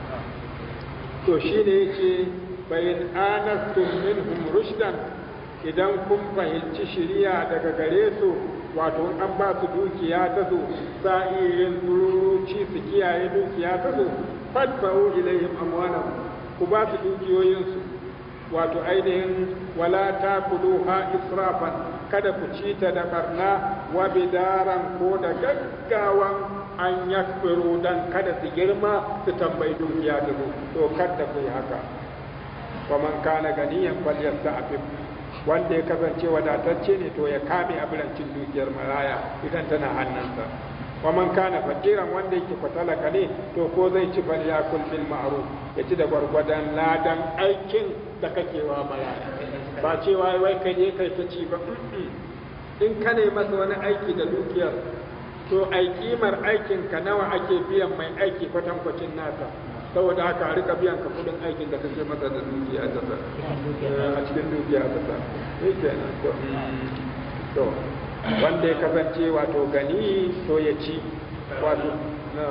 to shine yake bayan anastum minhum rushdan idan kun fahimci shiriya daga gare su wato an ba su dukiya ta zo sa'irin tururuci su kiyaye dukiya ta zo fadfa'u ilayhim amwalahum ku ba su dukiyoyinsu wato ainihin wala ta ha israfan kada ku ci ta da barna wa bidaran ko da gaggawan an yakfiru dan kada su girma su tambayi dukiya ta zo to kada ku yi haka wa man kana ganiyan falyasta'fif wanda ya kasance wadatacce ne to ya kame abincin dukiyar maraya idan tana hannunsa wa man kana fakiran wanda yake fatalaka ne to ko zai ci fal yakul bil ma'ruf ya ci da gwargwadon ladan aikin da kake wa maraya ba cewa wai kai ne kai ta ci ba in ka ne masa wani aiki da dukiyar to ai kimar aikin ka nawa ake biyan mai aiki kwatankwacin nasa saboda haka a rika biyan ka kudin aikin da kake masa da dukiya ta sa a cikin dukiya ta sa ne kenan to to wanda ya kasance wato gani to ya ci wato na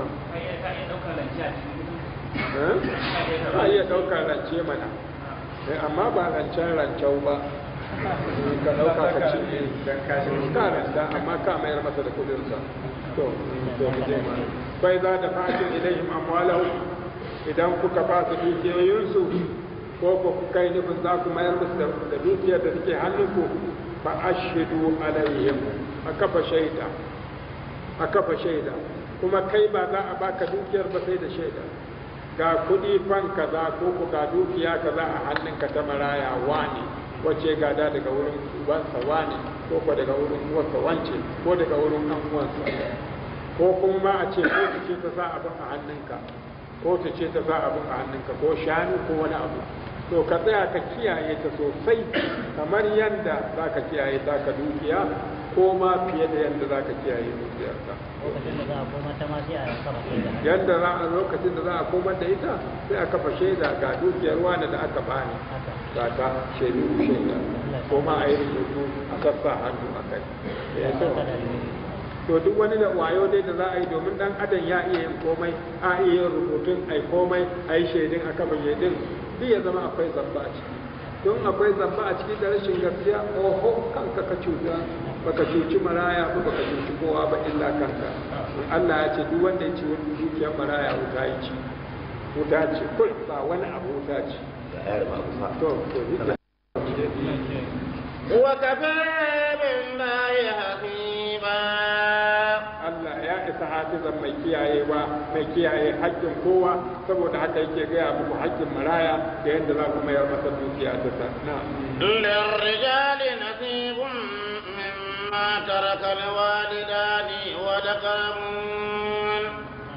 ka iya ɗaukar rance mana amma ba rancen rancau ba ka ɗauka ka ci ka ranta amma ka mayar masa da kudinsa to to mu je ma bai za da fatin ilayhim amwalahu idan kuka ba su dukiyoyinsu ko ku kai nufin za ku mayar musu da dukiyar da take hannunku fa ashidu alaihim a kafa shaida a kafa shaida kuma kai ba za a baka dukiyar ba sai da shaida ga kuɗi fan kaza ko ku ga dukiya kaza a hannunka ta maraya wani wacce gada daga wurin ubansa wani ko ko daga wurin uwarsa wance ko daga wurin ɗan uwansa ko kuma ma a ce ko ta ce ta sa abin a hannunka ko ta ce ta sa abin a hannunka ko shanu ko wani abu to ka tsaya ka kiyaye ta sosai kamar yadda za ka kiyaye ta ka dukiya ko ma fiye da yadda za ka kiyaye dukiyarka yadda za a lokacin da za a koma da ita sai a kafa shaida ga dukiyar wani da aka bani ga ta shaidu shaida ko ma a yi rubutu a sassa hannu a kai to duk wani da wayo dai da za a yi domin dan adam ya iya yin komai a iya yin rubutun ai komai a yi shaidun a kafa shaidun duk ya zama akwai zamba a ciki don akwai zamba a ciki da rashin gaskiya oho kanka ka cuta baka cuci maraya ba baka cuci kowa ba illa kanka Allah ya ce duk wanda ya ci wani dukiyar maraya wuta ya ci wuta ce kul ba wani abu wuta ce to to وكفى بالله حسيبا Allah ya isa hafizan mai kiyayewa mai kiyaye haƙƙin kowa saboda haka yake gaya muku haƙƙin maraya da yadda za ku mayar masa dukiya ta sa na للرجال نصيب مما ترك الوالدان والأقربون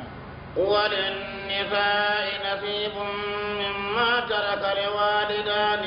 وللنساء نصيب مما ترك الوالدان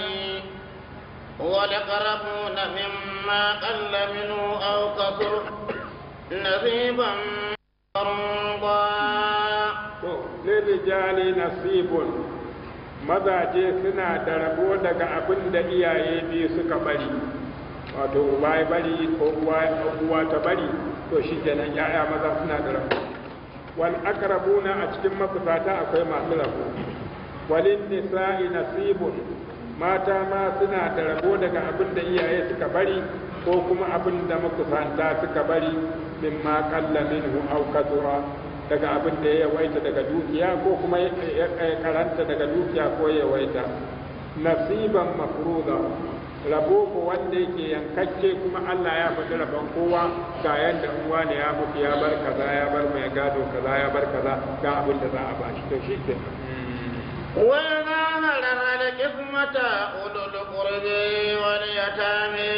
والأقربون مما قل منه أو كثر نصيبا مفروضا to lirijali nasibun mazaje suna da rabo daga abin da iyaye biyu suka bari wato uba ya bari ko uwa ta bari to shi kenan ya'ya maza suna da rabo wal aqrabuna a cikin mafusata akwai masu rabo walin nisa'i nasibun mata ma suna da rabo daga abin da iyaye suka bari ko kuma abin da makusanta suka bari mimma qalla minhu aw kathura daga abin da ya yawaita daga dukiya ko kuma ya karanta daga dukiya ko ya yawaita nasiban mafruza rabo ko wanda yake yankakke kuma Allah ya faɗi rabon kowa ga yadda in wani ya mutu ya bar kaza ya bar mai gado kaza ya bar kaza ga abin da za a bashi to shi ke وإذا هلك القسمة أولو القرب واليتامى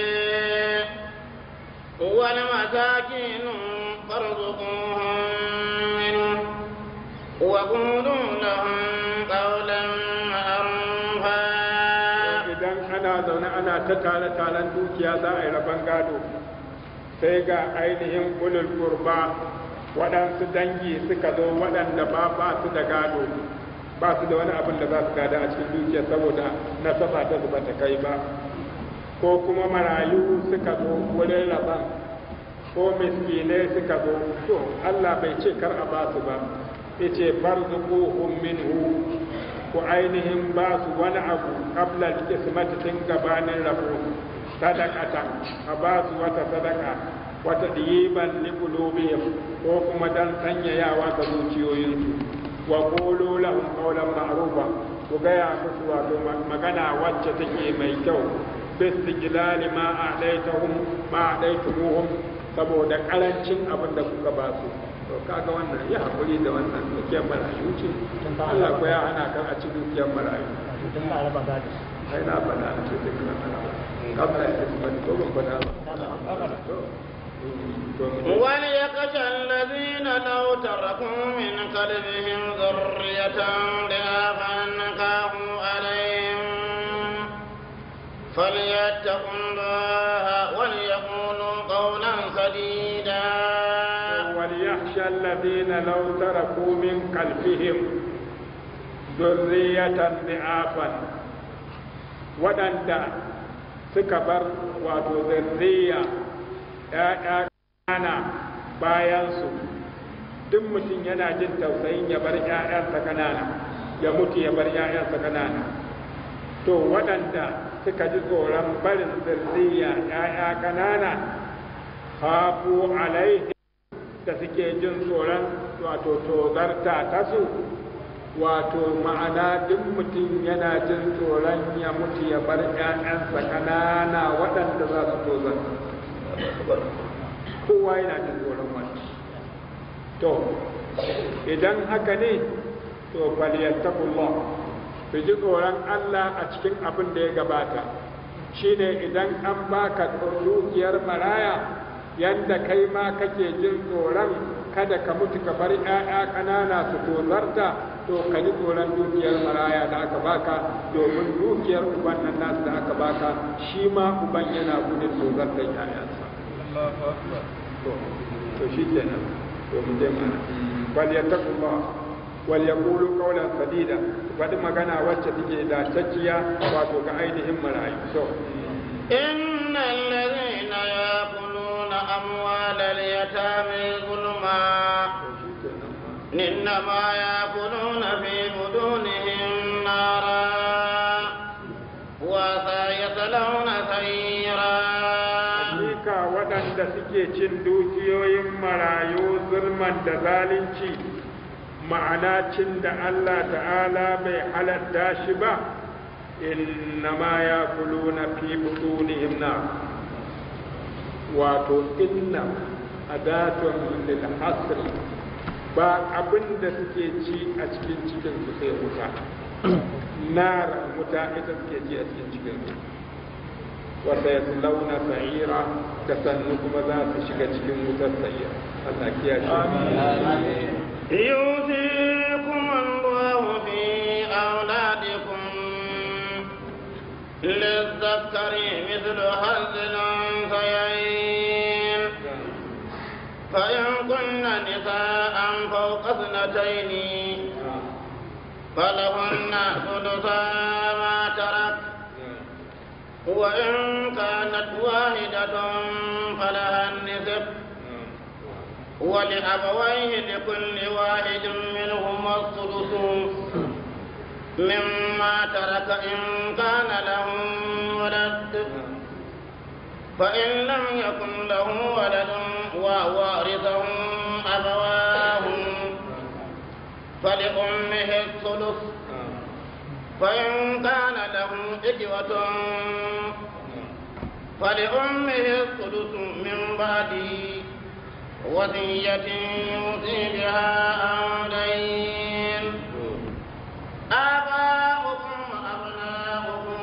والمساكين فارزقوهم منه وقولوا لهم قولا معروفا idan ana zaune ana ta tare taren dukiya za a yi rabon gado sai ga ainihin ulul kurba waɗansu dangi suka zo waɗanda ba ba su da gado ba su da wani abin da za su gada a cikin dukiya saboda nasaba ta zuba ta kai ba ko kuma marayu suka zo wurin rabon ko miskinai suka zo to Allah bai ce kar a ba su ba yace farzuquhum minhu ku ainihin ba su wani abu qabla al-qismati tun gabanin rabo sadaqata a ba su wata sadaka wata diban li qulubihim ko kuma dan sanyayawa ga zuciyoyinsu wa qulu lahum qawlan ma'rufa ku gaya musu wato magana wacce take mai kyau bistiqlali ma a'daitahum ma a'daitumuhum saboda karancin abin da kuka ba su to kaga wannan ya hakuri da wannan dukiyar marayu ce Allah ko ya hana kan a ci dukiyar marayu tun ba raba gado sai na faɗa a ce duk na faɗa kabla ya ci ba ko ban faɗa ba to to mu وليخشى الذين لو تركوا من قلبهم ذرية ضعافا خافوا عليهم فليتقوا الله وليقولوا قولا سديدا وليخشى الذين لو تركوا من خلفهم ذرية ضعافا waɗanda suka bar wato zurriya ‘ya'ya ƙana bayansu duk mutum yana jin tausayin ya bar ‘ya'yansa ƙanana ya mutu ya bar ‘ya'yansa ƙanana to waɗanda suka ji tsoron barin zurriya ‘ya'ya ƙanana hafu alaihi da suke jin tsoron wato tozarta ta su wato ma'ana duk mutum yana jin tsoron ya mutu ya bar ‘ya'yansa ƙanana waɗanda za su tozarta kowa yana jin tsoron wani to idan haka ne to falyattaqullah ku ji tsoron Allah a cikin abin da ya gabata shine idan an baka dukiyar maraya yanda kai ma kake jin tsoron kada ka mutu ka bar 'ya'ya ƙanana su tozarta to ka ji tsoron dukiyar maraya da aka baka domin dukiyar uban nan nasu da aka baka shi ma uban yana gudun tozartar 'ya'yansa to to shi kenan to mu je mana wal yattaqullah wal yaqulu qawlan sadida faɗi magana wacce take da tacciya wato ga ainihin marayu to إن الذين يأكلون أموال اليتامى ظلما إنما يأكلون في بطونهم نارا وسيصلون سعيرا Hakika waɗanda suke cin dukiyoyin marayu zulman da zalunci ma'ana cin da Allah ta'ala bai halatta shi ba innama ya kulu na fi butunihim na wato inna adatun lil hasr ba abin da suke ci a cikin cikin su sai wuta nar wuta ita suke ci a cikin cikin su wata ya launa sa'ira da sannu kuma za su shiga cikin wutar sa'ira Allah kiyashe يوصيكم الله في أولادكم للذكر مثل حظ الأنثيين فإن كن نساء فوق اثنتين فلهن ثلثا ما ترك وإن كانت واحدة فلها النصف ولأبويه لكل واحد منهما الثلث مما ترك إن كان له ولد فإن لم يكن له ولد ووارثه أبواه فلأمه الثلث فإن كان له إخوة فلأمه الثلث من بعد وصية يوصي بها أو دين آباؤكم وأبناؤكم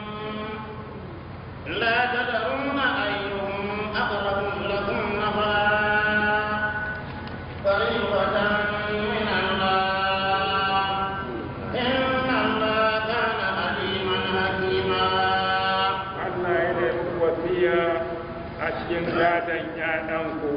لا تدرون أيهم أقرب لكم نفعا فريضة من الله إن الله كان عليما حكيما Allah ya nemi wasiya a cikin gadon ‘ya'yanku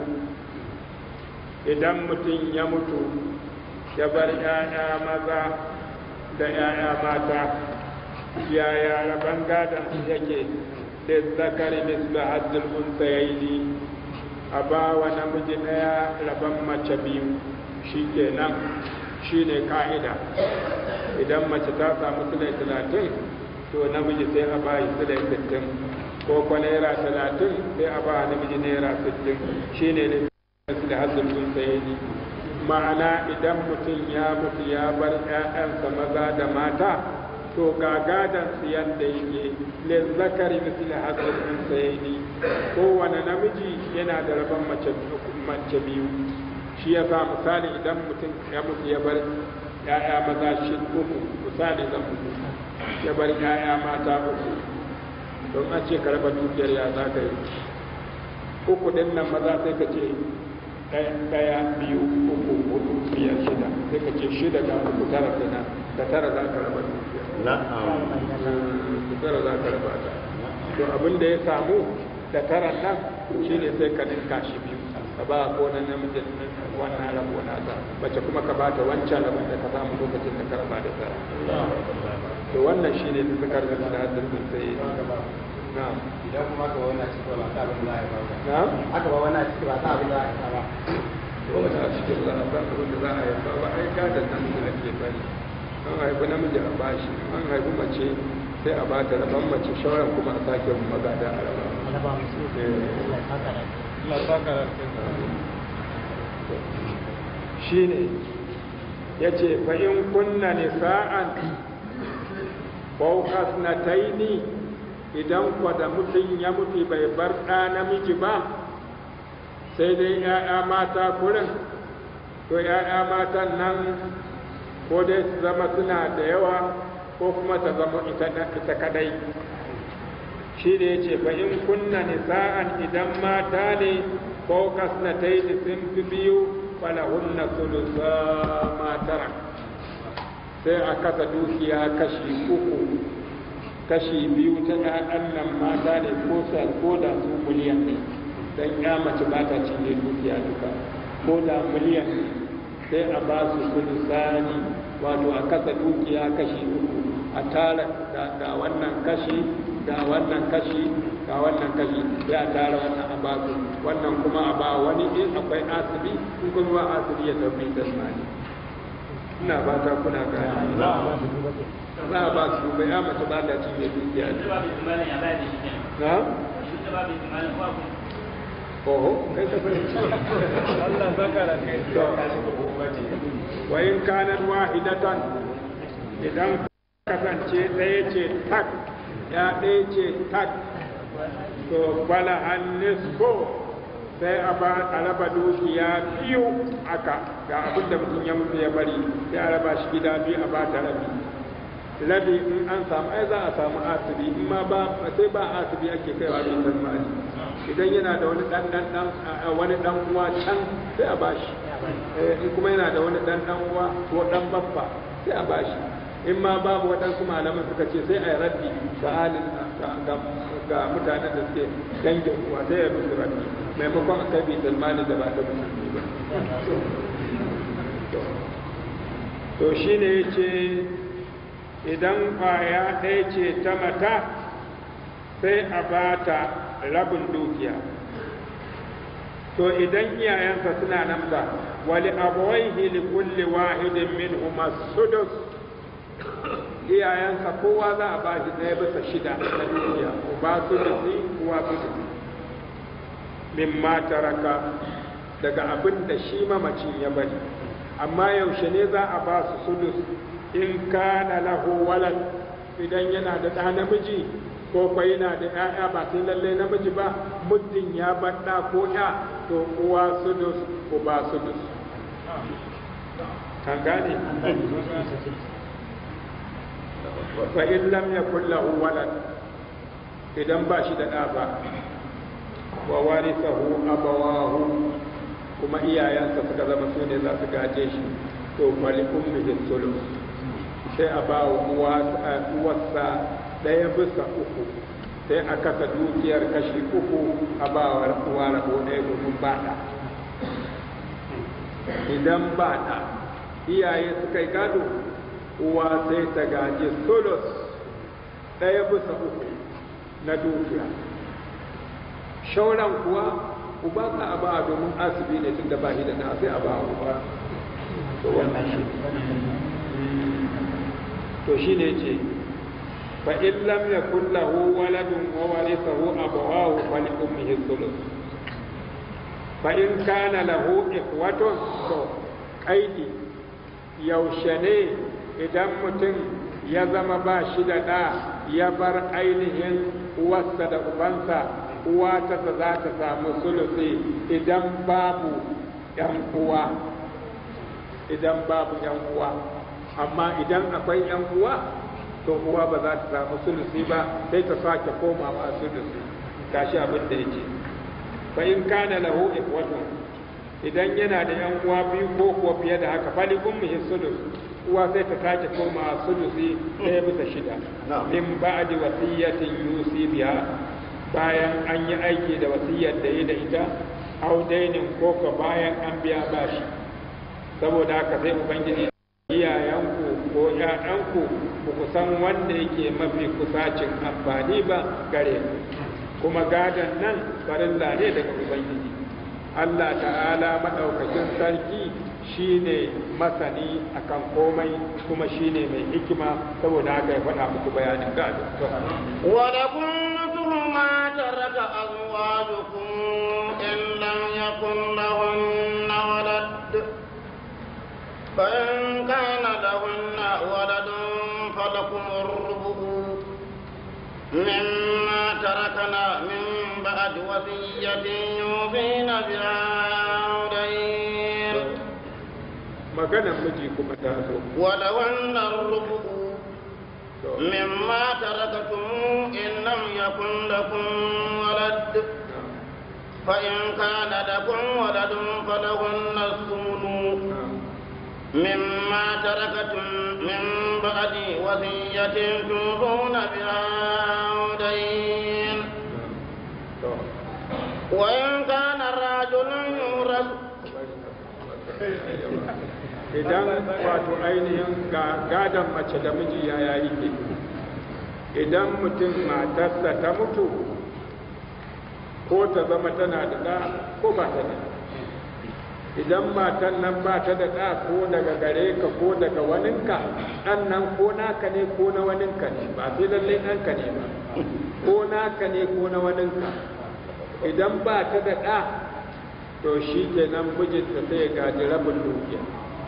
idan mutum ya mutu ya bar ‘ya'ya maza da ‘ya'ya mata yaya rabon gadon su yake da zakari mislu haddul unsayaini a ba wa namiji ɗaya rabon mace biyu shi kenan shi ne ka'ida idan mace ta samu sulai talatin to namiji sai a ba shi sulai sittin ko kwa naira talatin sai a ba namiji naira sittin shi ne ne da haddul unsayaini ma'ana idan mutum ya mutu ya bar 'ya'yansa maza da mata to ga gadon su yadda yake lizzakari misali hazzar unsayaini kowane namiji yana da rabon mace mace biyu shi ya sa misali idan mutum ya mutu ya bar ya'ya maza shi uku misali zan mutu ya bar ya'ya mata uku don an ce ka raba dukiyar ya za ka yi uku din nan maza sai ka ce ɗaya biyu uku hudu biyar shida sai ka ce shida da uku tara kenan da tara za ka raba dukiyar tara za ka raba ta to abin da ya samu da tara nan shine sai ka ninka shi biyu ka ba ko na namijin wannan rabo na ta mace kuma ka bata wancan rabon da ka samu lokacin da ka raba da tara to wannan shine da zakar da sanatar da sai na'am idan kuma ka wani cikin ba ta abin da ya ba na'am aka ba wani cikin ba ta abin da ya ba ko da a cikin za a ba abin da za a yi ba ba ai gadon nan da ake bari an haifi namiji a bashi an haifi mace sai a bata rabon mace shawaran kuma a sake magada a raba shi ne ya ce fa'in kunna nisa'an faukas na taini idan kwa da mutum ya mutu bai bar ɗa namiji ba sai dai ‘ya'ya mata kurin to ‘ya'ya matan nan ko dai su zama suna da yawa ko kuma ta zama ita kadai shi da ya ce fa in kunna nisa'an idan mata ne ko kasnatai da sun fi biyu falahunna sulusa matara sai a kasa dukiya kashi uku kashi biyu ta ɗan nan mata ne ko sa ko da su miliyan ne dan ya mace ba ta cinye dukiya duka ko da miliyan ne sai a ba su sulusani wato a kasa dukiya kashi uku a tara da wannan kashi da wannan kashi ga wannan kashi sai a tara wannan a ba su wannan kuma a ba wani in akwai asibi in kuma ba asibi ya tafi tasmani ina ba ta kuna gani za a ba su bai ya mace ba ta cinye dukiya na oho kai ka fahimci Allah zakara kai wa in kanat wahidatan idan kasance ɗaya ce tak ya ɗaya ce tak to bala an nisfo sai a ba a raba dukiya biyu aka ga abin da mutum ya mutu ya bari sai a raba shi gida biyu a ba ta rabi rabi in an samu ai za a samu asibi in ma ba sai ba asibi ake kaiwa da ita mali idan yana da wani dan dan dan wani dan uwa can sai a bashi in kuma yana da wani dan dan uwa ko dan babba sai a bashi in ma babu waɗansu malaman suka ce sai a yi raddi ga halin ga mutanen da suke dangin uwa sai ya musu raddi maimakon a kai bitar mali da ba ta musulmi ba to shine ya ce idan kwaya ɗaya ce ta mata sai a ba ta rabin dukiya to idan iyayensa suna nan ba wali abawaihi li kulli wahidin minhum sudus iyayensa kowa za a ba shi ɗaya bisa shida na dukiya uba sudusi uwa sudusi min ma taraka daga abin da shi mamacin ya bari amma yaushe ne za a ba su sudus in kana lahu walad idan yana da ɗa namiji ko kwa yana da ‘ya'ya ba sai lallai namiji ba muddin ya baɗa ko ya to uwa sudus uba sudus kan gane fa in lam yakul lahu walad idan ba shi da ɗa ba wa warithahu abawahu kuma iyayensa suka zama su ne za su gaje shi to fali ummihi sulus sai a ba wa uwarsa ɗaya bisa uku sai a kasa dukiyar kashi uku a ba wa uwa rabo ɗaya domin ba ɗa idan ba ɗa iyaye suka yi gado uwa sai ta gaji sulus ɗaya bisa uku na dukiya shauran kuwa uba ka a ba domin asibi ne tun da ba shi da na sai a ba uba to wannan shi to shi ne ce fa in lam yakul lahu waladun wa warithahu abawahu fa li ummihi thuluth fa in kana lahu ikhwatun to qaidi yaushe ne idan mutum ya zama ba shi da ɗa ya bar ainihin uwarsa da ubansa uwa ta za ta samu sulusi idan babu ‘yan uwa idan babu ‘yan uwa amma idan akwai ‘yan uwa to uwa ba za ta samu sulusi ba sai ta sake komawa sulusi gashi abin da yake fa in kana lahu ikhwatun idan yana da ‘yan uwa biyu ko kuwa fiye da haka fali ummihi sulus uwa sai ta sake komawa sulusi ɗaya bisa shida min ba'di wasiyatin yusi biha bayan an yi aiki da wasiyar da yi da ita au dainin ko ka bayan an biya bashi saboda haka sai ubangiji iyayenku ko ƴaƴanku ba ku san wanda yake mafi kusacin amfani ba gare kuma gadon nan farilla ne daga ubangiji Allah ta'ala maɗaukakin sarki shine masani akan komai kuma shine mai hikima saboda haka ya faɗa muku bayanin gado ولكم مثل ما ترك أزواجكم إن لم يكن لهن ولد فإن كان لهن ولد فلكم الربع مما تركنا من بعد وصية يوصين بها أو دين maganar miji kuma ta zo ولهن الربع مما تركتم إن لم يكن لكم ولد فإن كان لكم ولد فلهن الثمن مما تركتم من بعد وصية توصون بها أو دين وإن كان الرجل يورث idan wato ainihin gadon mace da miji ya yayi ke idan mutum matarsa ta mutu ko ta zama tana da ɗa ko ba ta da idan matan nan ba ta da ɗa ko daga gare ka ko daga waninka ɗan nan ko naka ne ko na waninka ne ba sai lallai ɗanka ne ba ko naka ne ko na waninka idan ba ta da ɗa to shi kenan mijinta sai ya gaji rabin dukiya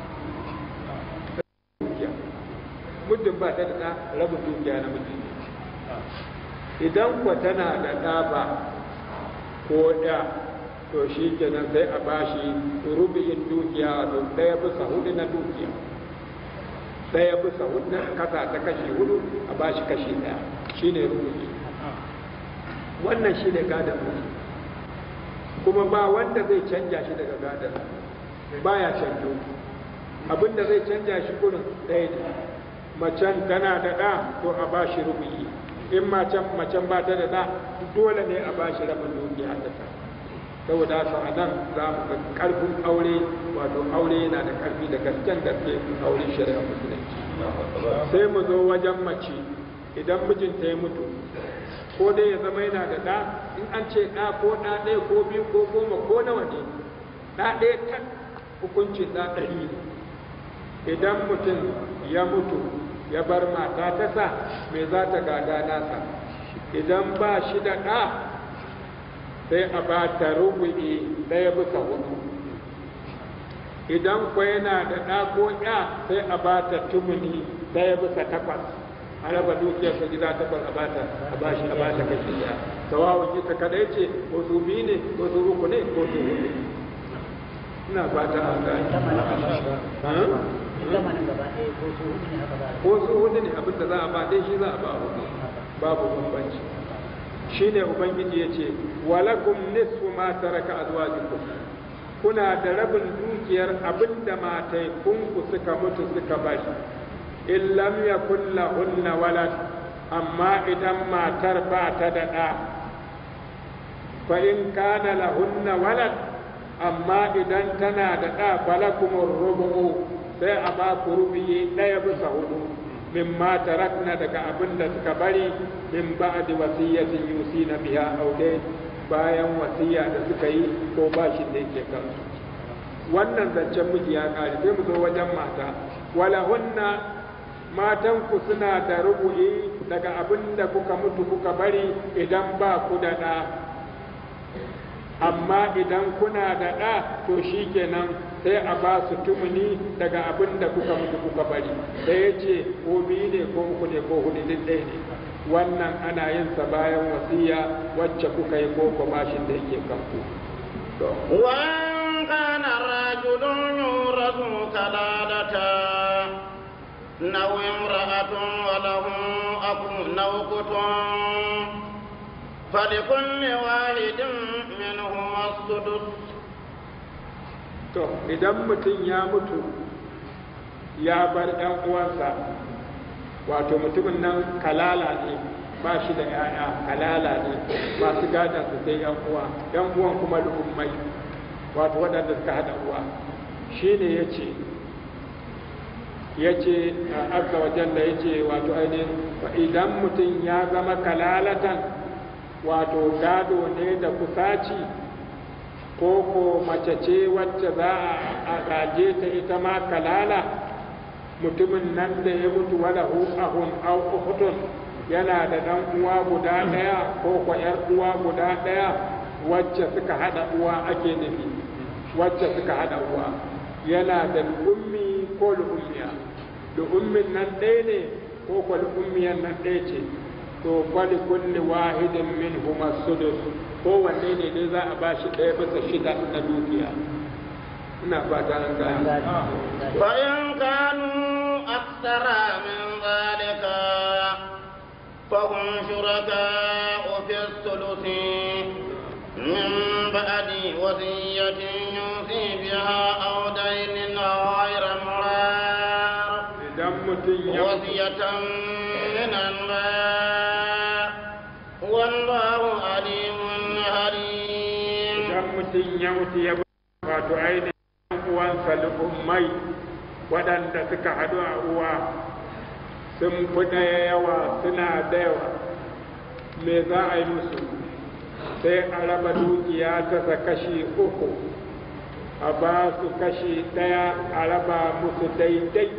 muddin ba ta da ɗa rabin dukiya na miji idan kwa tana da ɗa ba ko ɗa to shi kenan sai a bashi rubi'in dukiya wato ɗaya bisa hudu na dukiya ɗaya bisa hudu na kasa ta kashi hudu a bashi kashi ɗaya shi ne rubi'i wannan shi ne gadon miji kuma ba wanda zai canja shi daga gadon baya canjo abinda zai canja shi kurin ɗaya ne macen tana da ɗa to a ba shi rubuyi in macen macen ba ta da ɗa dole ne a ba shi rabin dukiya ta ta saboda haka a nan za mu ga ƙarfin aure wato aure yana da ƙarfi da gasken gaske aure shari'a musulunci sai mu zo wajen mace idan mijinta ya mutu ko dai ya zama yana da ɗa in an ce ɗa ko ɗa ɗaya ko biyu ko goma ko nawa ne ɗa ɗaya tak hukuncin ɗa ɗari ne idan mutum ya mutu ya bar mata ta sa me za ta gada nasa idan ba shi da ɗa sai a ba ta rubu'i ɗaya bisa hudu idan kwa yana da ɗa ko ya sai a ba ta tumuni ɗaya bisa takwas a raba dukiyar sa gida takwas a bata a bashi a bata kashi daya tawawun ita kadai ce ko su biyu ne ko su uku ne ko su hudu ne ina fata an gane zamanin gaba ɗaya ko su hudu ne haka ba ko su hudu ne abinda za a ba dai shi za a ba hudu babu bambanci shi ne ubangiji ya ce walakum nisfu ma taraka azwajukum kuna da rabin dukiyar abinda mataikunku suka mutu suka bari in lam yakun lahunna walad amma idan matar ba ta da ɗa fa in kana lahunna walad amma idan tana da ɗa falakumur rubu'u sai a ba ku rubiyi ɗaya bisa hudu min ma tarakna daga abin da suka bari min ba'di wasiyatin yusina biha aw dai bayan wasiya da suka yi ko bashin da yake kansu wannan zancen miji ya kare sai mu zo wajen mata wala hunna matan ku suna da rubu'i daga abin da kuka mutu kuka bari idan ba ku da ɗa amma idan kuna da ɗa to shi kenan sai a ba su tumuni daga abin da kuka mutu kuka bari da ya ce ko biyu ne ko uku ne ko hudu duk ɗaya ne wannan ana yin sa bayan wasiya wacce kuka yi ko ko bashin da yake kanku وإن كان الرجل يورث كلالة أو امرأة وله أخ أو أخت فلكل واحد منهما السدس to idan mutum ya mutu ya bar ɗan uwansa wato mutumin nan kalala ne ba shi da ‘ya'ya kalala ne masu gada su sai ‘yan uwa ‘yan uwan kuma lu'ummai wato waɗanda suka haɗa uwa shi ne ya ce ya ce a azza wajen da ya ce wato ainihin idan mutum ya zama kalalatan wato gado ne da kusaci ko ko mace ce wacce za a gaje ta ita ma kalala mutumin nan da ya mutu wala hu ahun au ukhtun yana da dan uwa guda daya ko ko yar uwa guda daya wacce suka hada uwa ake nufi wacce suka hada uwa yana da ummi ko ummiya da ummin nan ɗaya ne ko ko ummiyan nan ɗaya ce to kwali kulli wahidin min huma sudus kowanne ne dai za a ba shi ɗaya bisa shida na dukiya ina fata an gane فإن كانوا أكثر من ذلك فهم شركاء في الثلث من بعد وصية يوصي بها أو دين غير مرار idan mutum ya وصية من الله والله عليم حليم idan mutum ya mutu ya bar wato ainihin uwansa lu'ummai waɗanda suka haɗu a uwa sun fi ɗaya yawa suna da yawa me za a yi musu sai a raba dukiya ta kashi uku a ba su kashi ɗaya a raba musu daidai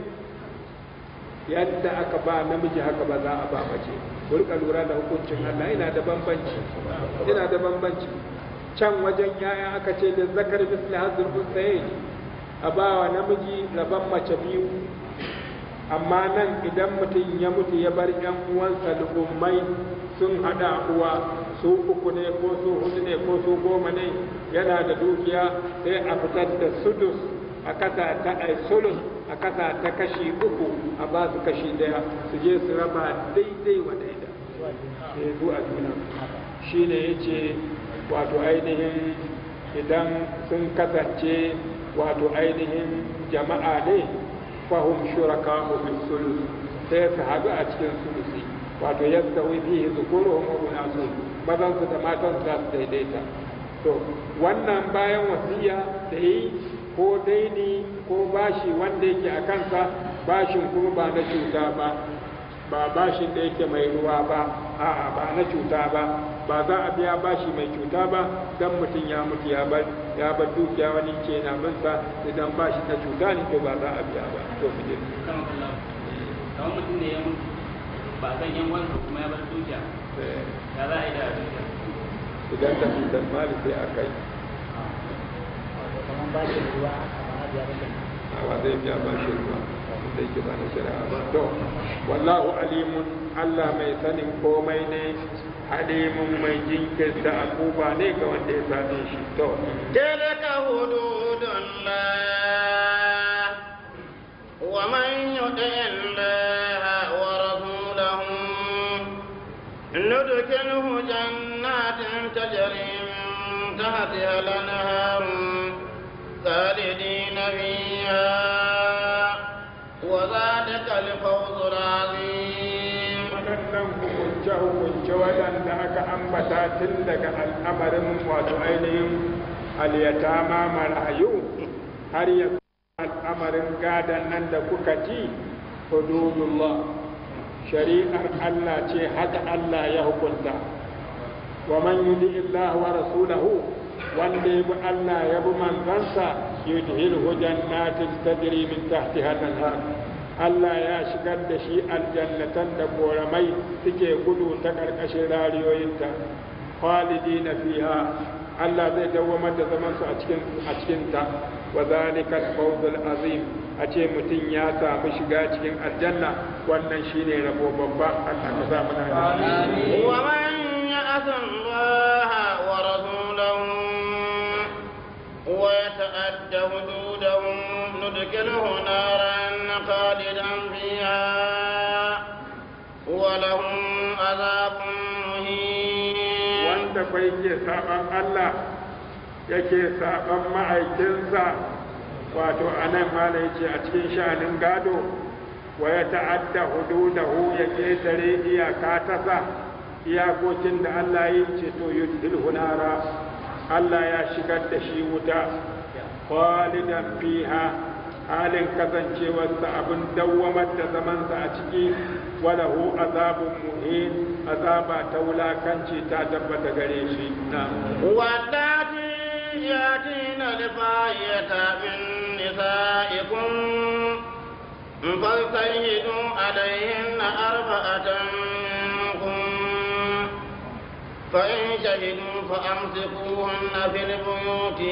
yadda aka ba namiji haka ba za a ba mace ku rika lura da hukuncin Allah yana da bambanci yana da bambanci can wajen yaya aka ce da zakar misli hazir unsayin a ba wa namiji rabon mace biyu amma nan idan mutum ya mutu ya bar yan uwansa lu'ummai sun hada uwa su uku ne ko su hudu ne ko su goma ne yana da dukiya sai a fitar da sudus a kasa ta ai sulus a kasa ta kashi uku a ba su kashi daya su je su raba daidai wa daida sai zuwa juna shine yace wato ainihin idan sun kasance wato ainihin jama'a ne fahim shuraka fi sulus sai su haɗu a cikin sulusi wato yadda wai fihi zukuruhum wa unasu mazan su da matan su za su daidaita to wannan bayan wasiya da yi ko daini ko bashi wanda yake a kansa bashin kuma ba na cuta ba ba bashin da yake mai ruwa ba a'a ba na cuta ba ba za a biya bashi mai cuta ba dan mutum ya mutu ya bar ya bar dukiya wani ke na binsa idan bashi na cuta ne to ba za a biya ba to mu je kamar mutum ne ya mutu ba san yan wansa kuma ya bar dukiya Eh, ya za a yi da dukiya idan ta cutar mali sai a kai kamar ba shi ruwa a ba biya ba kenan ba zai biya ba shi ba da yake ba na shari'a ba to wallahu alimun Allah mai sanin komai ne halimun mai jinkirta akuba ne ga wanda ya same shi to تلك حدود الله ومن يطع الله ورسوله ندخله جنات تجري من تحتها الانهار خالدين فيها وذلك الفوز العظيم waɗannan hukunce-hukunce waɗanda aka ambata tun daga al'amarin wato ainihin aliyatama marayu har ya al'amarin gadon nan da kuka ji hududullah shari'ar Allah ce haka Allah ya hukunta wa man yudi Allah wa rasulahu wanda ya bi Allah ya bi manzansa yudhilhu jannatin tajri min tahtiha al-anhar Allah ya shigar da shi aljannatan da koramai suke gudu ta ƙarƙashin rariyoyinta khalidina fiha Allah zai dawwamar da zaman su a cikin a cikin ta wa zalika al azim a ce mutum ya samu shiga cikin aljanna wannan shine rabo babba Allah ka sa muna da shi ومن يعص الله ورسوله ويتأد حدوده ندخله نارا خالدا فيها ولهم عذاب مهين wanda bai ke saban Allah yake saban ma'aikinsa wato anan mala yace a cikin sha'anin gado wa ya ta'adda hududahu ya ketare iyaka ta sa iyakokin da Allah ya ce to yudhilhu nara Allah ya shigar da shi wuta khalidan fiha halin kasancewarsa abin dawwamar da zamansa a ciki walahu azabun muhin azaba ta wulakanci ta tabbata gare shi na واللاتي ياتين الفاحشة من نسائكم فاجتهدوا عليهن أربعة منكم فإن شهدوا فأمسكوهن في البيوت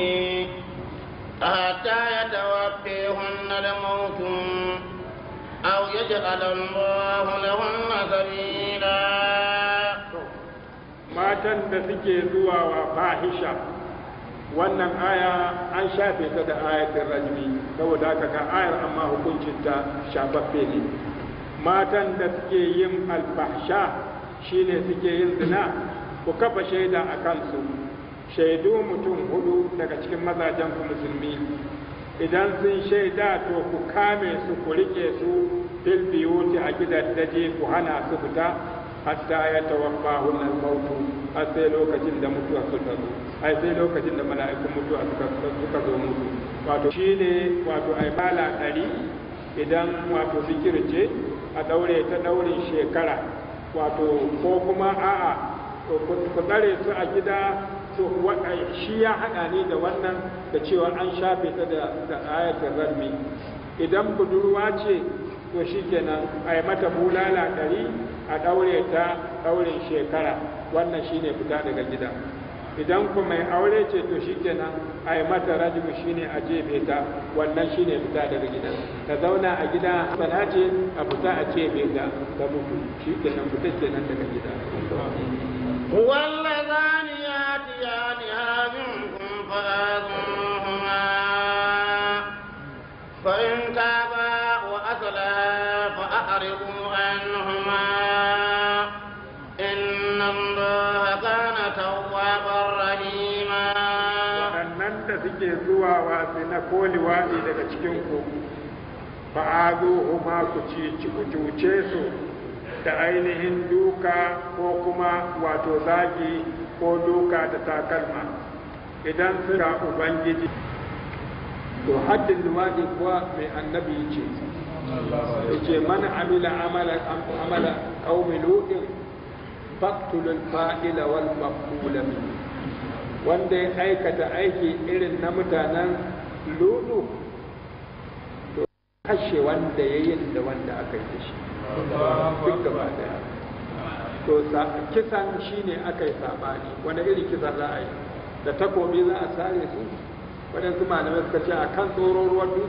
حتى يتوفيهن الموت أو يجعل الله لهن سبيلا matan da suke zuwa wa fahisha wannan aya an shafe ta da ayatin rajmi saboda haka ga ayar amma hukuncinta shafaffe ne matan da suke yin alfahsha shine suke yin zina ku kafa shaida a kansu shaidu mutum hudu daga cikin mazajen ku musulmi idan sun shaida to ku kame su ku rike su fil biyuti a gidan daje ku hana su fita hatta ya tawaffa hunan mautu har sai lokacin da mutuwa suka zo ai sai lokacin da mala'ikun mutuwa suka suka zo mutu wato shine wato ai bala ɗari idan wato zikirce a daure ta daurin shekara wato ko kuma a'a ku tsare su a gida to shi ya haɗa ne da wannan da cewa an shafe ta da ayatul rarmi idan budurwa ce to shi kenan a yi mata bulala ɗari a ɗaure ta ɗaurin shekara wannan shi ne fita daga gida idan ku mai aure ce to shi kenan a yi mata rajimu shi ne a jefe ta wannan shi ne fita daga gida ta zauna a gida sana ce a fita a jefe ta ta mutu shi kenan fita kenan daga gida واللذان ياتيانها منكم فآذوهما فإن تابا وأصلها فأعرضوا عنهما إن الله كان توابا رحيما waɗannan da suke zuwa wasu na koli waɗi daga cikin ku fa'azu huma ku ci ku cuce su da ainihin duka ko kuma wato zagi ko duka da takalma idan suka ubangiji to haddin luwaɗi kuwa mai annabi ce yace man amila amala amala qaumi lutin faqtulul fa'ila wal maqbula wanda ya aikata aiki irin na mutanen ludu to kashe wanda ya yin da wanda aka yi shi duk gaba daya to kisan shine aka yi sabani wani irin kisa za a yi da takobi za a sare su waɗansu malamai suka ce a kan tsoron ruwan dutse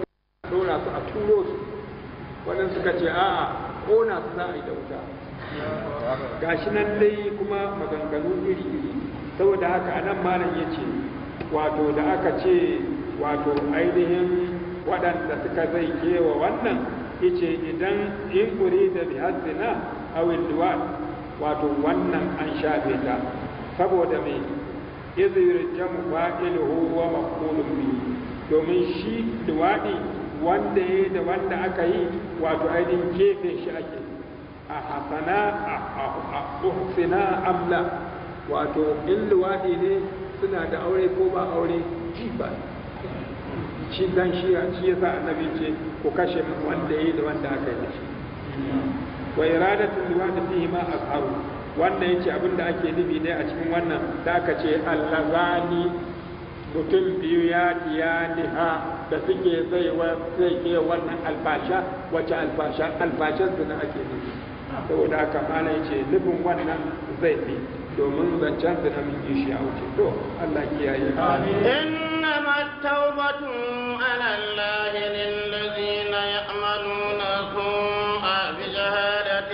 ɗora su a turo su waɗansu suka ce a'a ƙona su za a yi da wuta gashi nan dai kuma maganganu iri-iri saboda haka anan malam ya ce wato da aka ce wato ainihin waɗanda suka zai kewa wannan yace idan in kuri da bihazina awil duwat wato wannan an shafe ta saboda mai izir jamu fa'iluhu wa maqulun bihi domin shi duwadi wanda ya da wanda aka yi wato ainihin gefe shi ake a hasana a uhsina amla wato in luwaɗi ne suna da aure ko ba aure ji ba shi dan shi shi yasa annabi ce ku kashe wanda yayi da wanda aka yi da shi wa iradatul luwaɗi fihi ma azharu wannan yace abin da ake nufi ne a cikin wannan da aka ce allazani mutum biyu ya diyaniha da suke zai zai ke wannan alfasha wace alfasha alfashan su ake nufi saboda haka mana yace nufin wannan zai fi domin zancen su na mun yi shi a wuce to Allah kiyaye إنما التوبة على الله للذين يعملون السوء بجهالة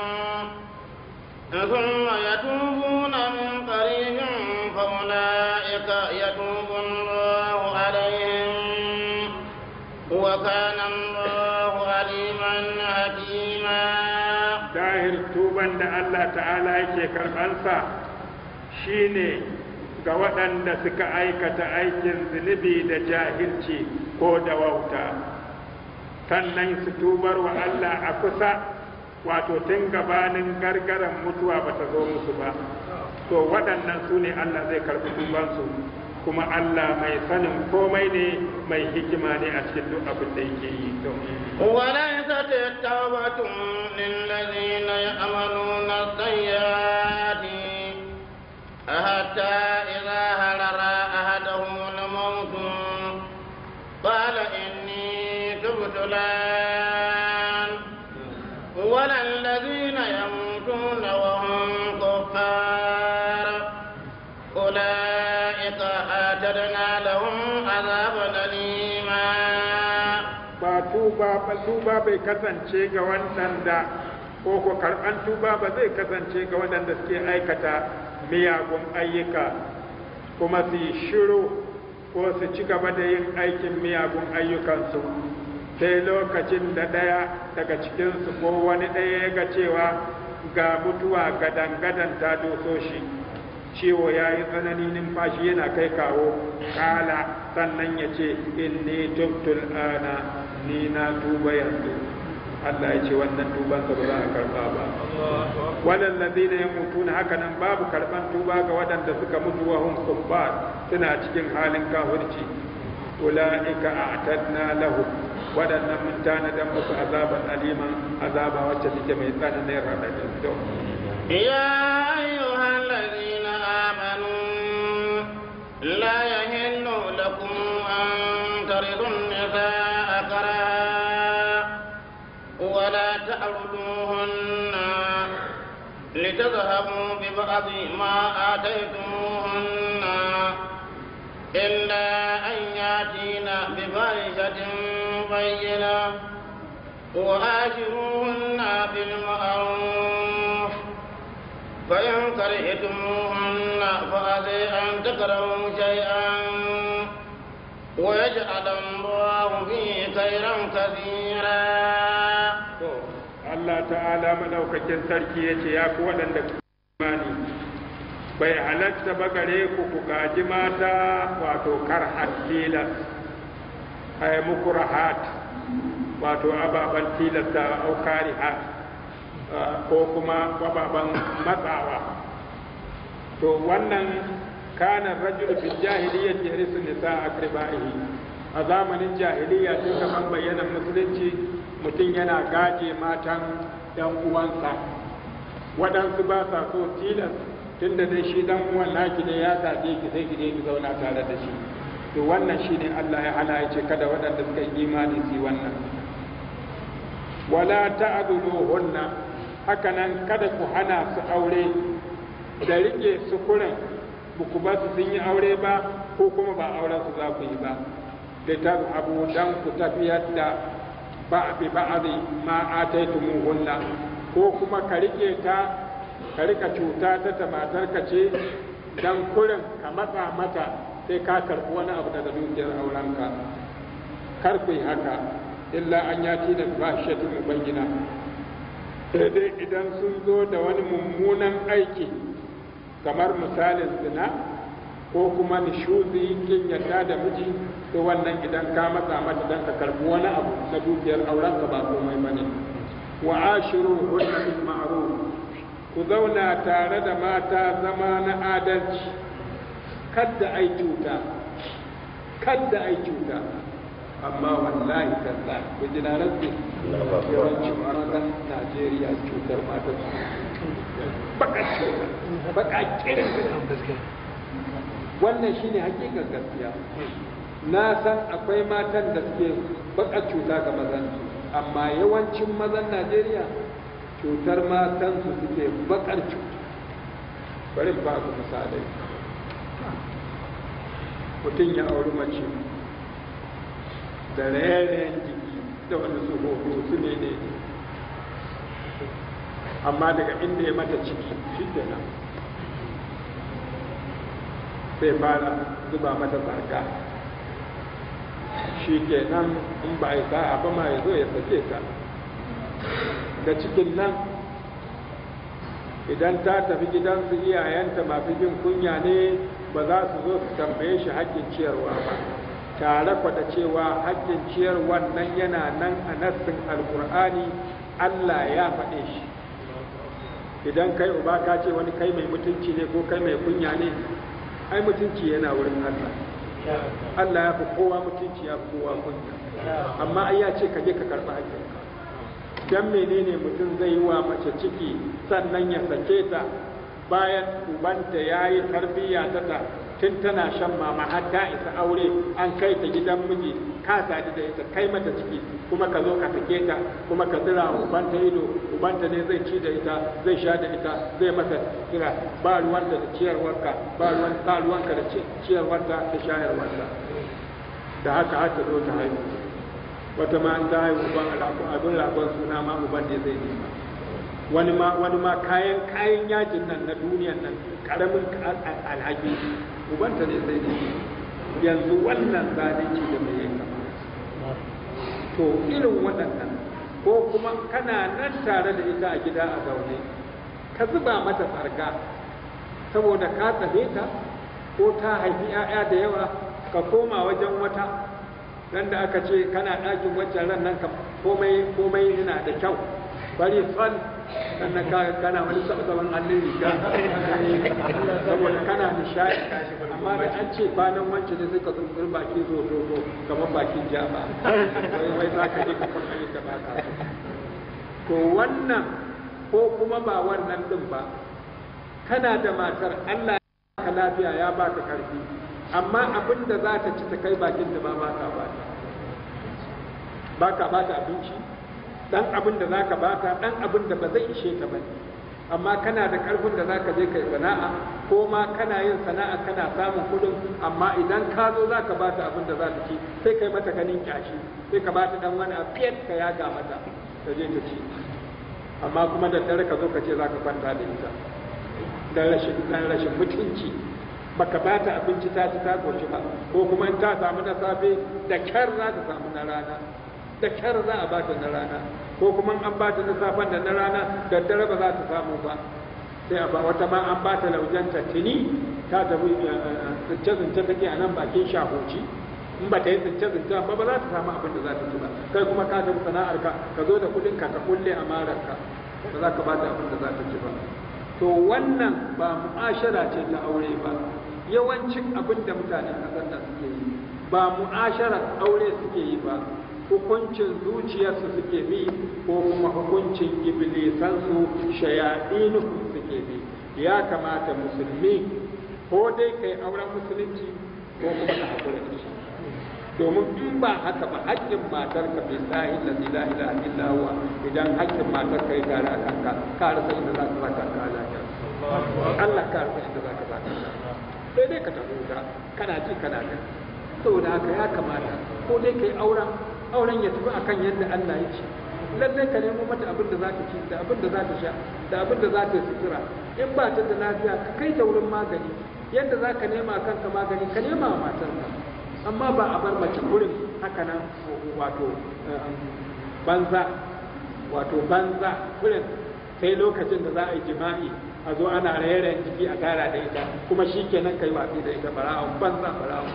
ثم يتوبون من قريب فأولئك يتوب الله عليهم وكان الله عليما حكيما dahir tuban da Allah ta'ala yake karɓansa shine ga waɗanda suka aikata aikin zunubi da jahilci ko da wauta sannan su tubar wa Allah a kusa wato tun gabanin gargaran mutuwa ba ta zo musu ba to waɗannan su ne Allah zai karɓi tubansu kuma Allah mai sanin komai ne mai hikima ne a cikin duk abin da yake yi to وليست التوبة للذين يعملون السيئات حتى إذا هلر أحدهم الموت قال إني تبت الآن ولا الذين يموتون وهم كفار أولئك أعتدنا لهم عذابا أليما ba tuba ba tuba bai kasance ga waɗanda ko ko karɓan tuba ba zai kasance ga waɗanda suke aikata miyagun ayyuka kuma su yi shiru ko su ci gaba da yin aikin miyagun ayyukansu sai lokacin da ɗaya daga cikinsu ko wani ɗaya ya ga cewa ga mutuwa gadan-gadan ta doso shi ciwo ya yi tsanani numfashi yana kai kawo kala sannan ya ce inni tubtul ana ni na tuba yanzu Allah ya ce wannan tubansa ba za a karba ba wannan ladina ya mutu na haka nan babu karban tuba ga waɗanda suka mutu wa hum kuffar suna cikin halin kafirci ulaika a'tadna lahu waɗannan mun tanadan musu azaban aliman azaba wacce take mai tsananin radadin to يا أيها الذين آمنوا لا يهل لكم أن ترثوا النساء كرها ولا تعرضوهن لتذهبوا ببعض ما آتيتموهن إلا أن يأتين بفاحشة بينة وآشروهن بالمعروف فإن كرهتموهن فعسى أن تكرهوا شيئا ويجعل الله فيه خيرا كثيرا Allah ta'ala madaukakin sarki ya ce ya ku waɗanda ku imani bai halatta ba gare ku ku gaji mata wato karhat tilas ay mukurahat wato ababan tilasta au karihat ko kuma ababan matsawa to wannan kana rajul fil jahiliyyati yarisu nisa akribaihi a zamanin jahiliya tun gaban bayyana musulunci mutum yana gaje matan yan uwansa waɗansu ba sa so tilas tun da dai shi dan uwan naki ne ya gaje ki sai ki je ki zauna tare da shi to wannan shine Allah ya hana ya ce kada waɗanda suka yi imani su yi wannan wala ta'dhuluhunna haka nan kada ku hana su aure da rike su kurin ba ku ba su sun yi aure ba ko kuma ba auren su za ku yi ba da ta abu dan ku tafiyar da ba bi ba'adi ma ataitumuhunna ko kuma ka rike ta ka rika cuta ta ta matarka ce dan kurin ka matsa mata sai ka karɓi wani abu daga dukiyar aurenka kar ku yi haka illa an yati da fashiyatin mubayyina sai dai idan sun zo da wani mummunan aiki kamar misalin zina ko kuma nishuzi kin yadda da miji to wannan idan ka matsa mata dan ka karbi wani abu na dukiyar aurenka ba komai bane wa ashiru hunna bil ma'ruf ku zauna tare da mata zama na adalci kadda ai cuta kadda ai cuta amma wallahi talla ku ji na rantsi yawancin matan Najeriya cutar mata baka cuta baka kirin wannan shine hakikar gaskiya na san akwai matan da suke baka cuta ga mazan amma yawancin mazan Najeriya cutar matan su suke bakar cuta bari ba ku misalai mutum ya auri mace da rairayen jiki da wani su hoto su ne ne amma daga inda ya mata ciki shi kenan sai fara zuba mata zarga shi kenan in ba a sa'a ba ma ya zo ya sake ta da cikin nan idan ta tafi gidansu iyayenta masu jin kunya ne ba za su zo su tambaye shi haƙƙin ciyarwa ba tare kwada cewa haƙƙin ciyarwa nan yana nan a nassin alkur'ani allah ya faɗe shi idan kai uba ka ce wani kai mai mutunci ne ko kai mai kunya ne ai mutunci yana wurin allah allah ya fi kowa mutunci ya fi kowa kunya amma ai ya ce ka je ka karɓi haƙƙinka dan menene mutum zai yi wa mace ciki sannan ya sake ta bayan ubanta ya yi tarbiyya ta ta tun tana shan mama har ta isa aure an kai ta gidan miji ka sadu da ita kai mata ciki kuma ka zo ka sake ta kuma ka zira ubanta ido ubanta ne zai ci da ita zai sha da ita zai mata kira ba ruwanta da ciyarwarka ba ruwan ba ruwanka da ciyarwarta da shayarwarta da haka har ta zo ta haihu wata ma an ta haihu uban abin ragon suna ma uban ne zai nema wani ma wani ma kayan kayan yajin nan na duniyan nan karamin alhaki ubanta ne zai nema yanzu wannan zalunci da mai yanka to irin waɗannan ko kuma kana nan tare da ita a gida a zaune ka zuba mata tsarga saboda ka tsaye ta ko ta haifi 'ya'ya da yawa ka koma wajen wata ran da aka ce kana ɗakin wancan ran nan ka komai komai yana da kyau bari fal sannan ka kana wani sabon hannun riga saboda kana nishaɗi amma da an ce kwanan wancan ne sai ka tsuntsur baki zo zo zo kamar bakin jama wai wai za ka je ka kuma yi da baka to wannan ko kuma ba wannan din ba kana da matar Allah ya ka lafiya ya baka karfi amma abin da za ta ci ta kai bakin da ba ba ka ba ba ka ba ta abinci dan abin da za ka ba ta dan abin da ba zai ishe ta ba amma kana da karfin da za ka je kai sana'a ko ma kana yin sana'a kana samun kudin amma idan ka zo za ka ba ta abin da za ta ci sai kai mata ganin kyashi sai ka ba ta dan wani afiyar ka yaga mata ta je ta ci amma kuma da dare ka zo ka ce za ka kwanta da ita dan rashin dan rashin mutunci baka ba ta abinci ta ci ta koshi ba ko kuma in ta samu na safe da kyar za ta samu na rana da kyar za a ba ta na rana ko kuma an ba ta na safen da na rana da dare ba za ta samu ba sai a ba wata ma an ba ta laujanta tuni ta tafi tsince-tsince take a nan bakin shahoci in ba ta yi tsince-tsince ba ba za ta samu abin da za ta ci ba kai kuma ka tafi sana'ar ka ka zo da kudin ka ka kulle a mararka ba za ka ba ta abin da za ta ci ba to wannan ba mu'ashara ce ta aure ba yawancin abin da mutanen ƙasar da suke yi ba mu'asharar aure suke yi ba hukuncin zuciyarsu suke bi ko kuma hukuncin iblisansu shayaɗinu suke bi ya kamata musulmi ko dai kai auren musulunci ko kuma ka haƙura da shi domin in ba haka ba haƙƙin matar ka bai sahi la ilaha illa huwa idan haƙƙin matar ka yi tare a kanka ka rasa inda za ka saka ka lafiya Allah ka rasa inda za ka saka sai dai ka tafi wuta kana ji kana gani saboda haka ya kamata ko dai kai auren auren ya tafi akan yadda Allah ya ce lallai ka nemo mata abin da za ta ci da abin da za ta sha da abin da za ta sutura in ba ta da lafiya ka kai ta wurin magani yadda za ka nema kanka magani ka nema wa matarka amma ba a bar mace wurin haka nan wato banza wato banza wurin sai lokacin da za a yi jima'i a zo ana raye jiki a tara da ita kuma shi kenan kai watsi da ita bara'un banza bara'un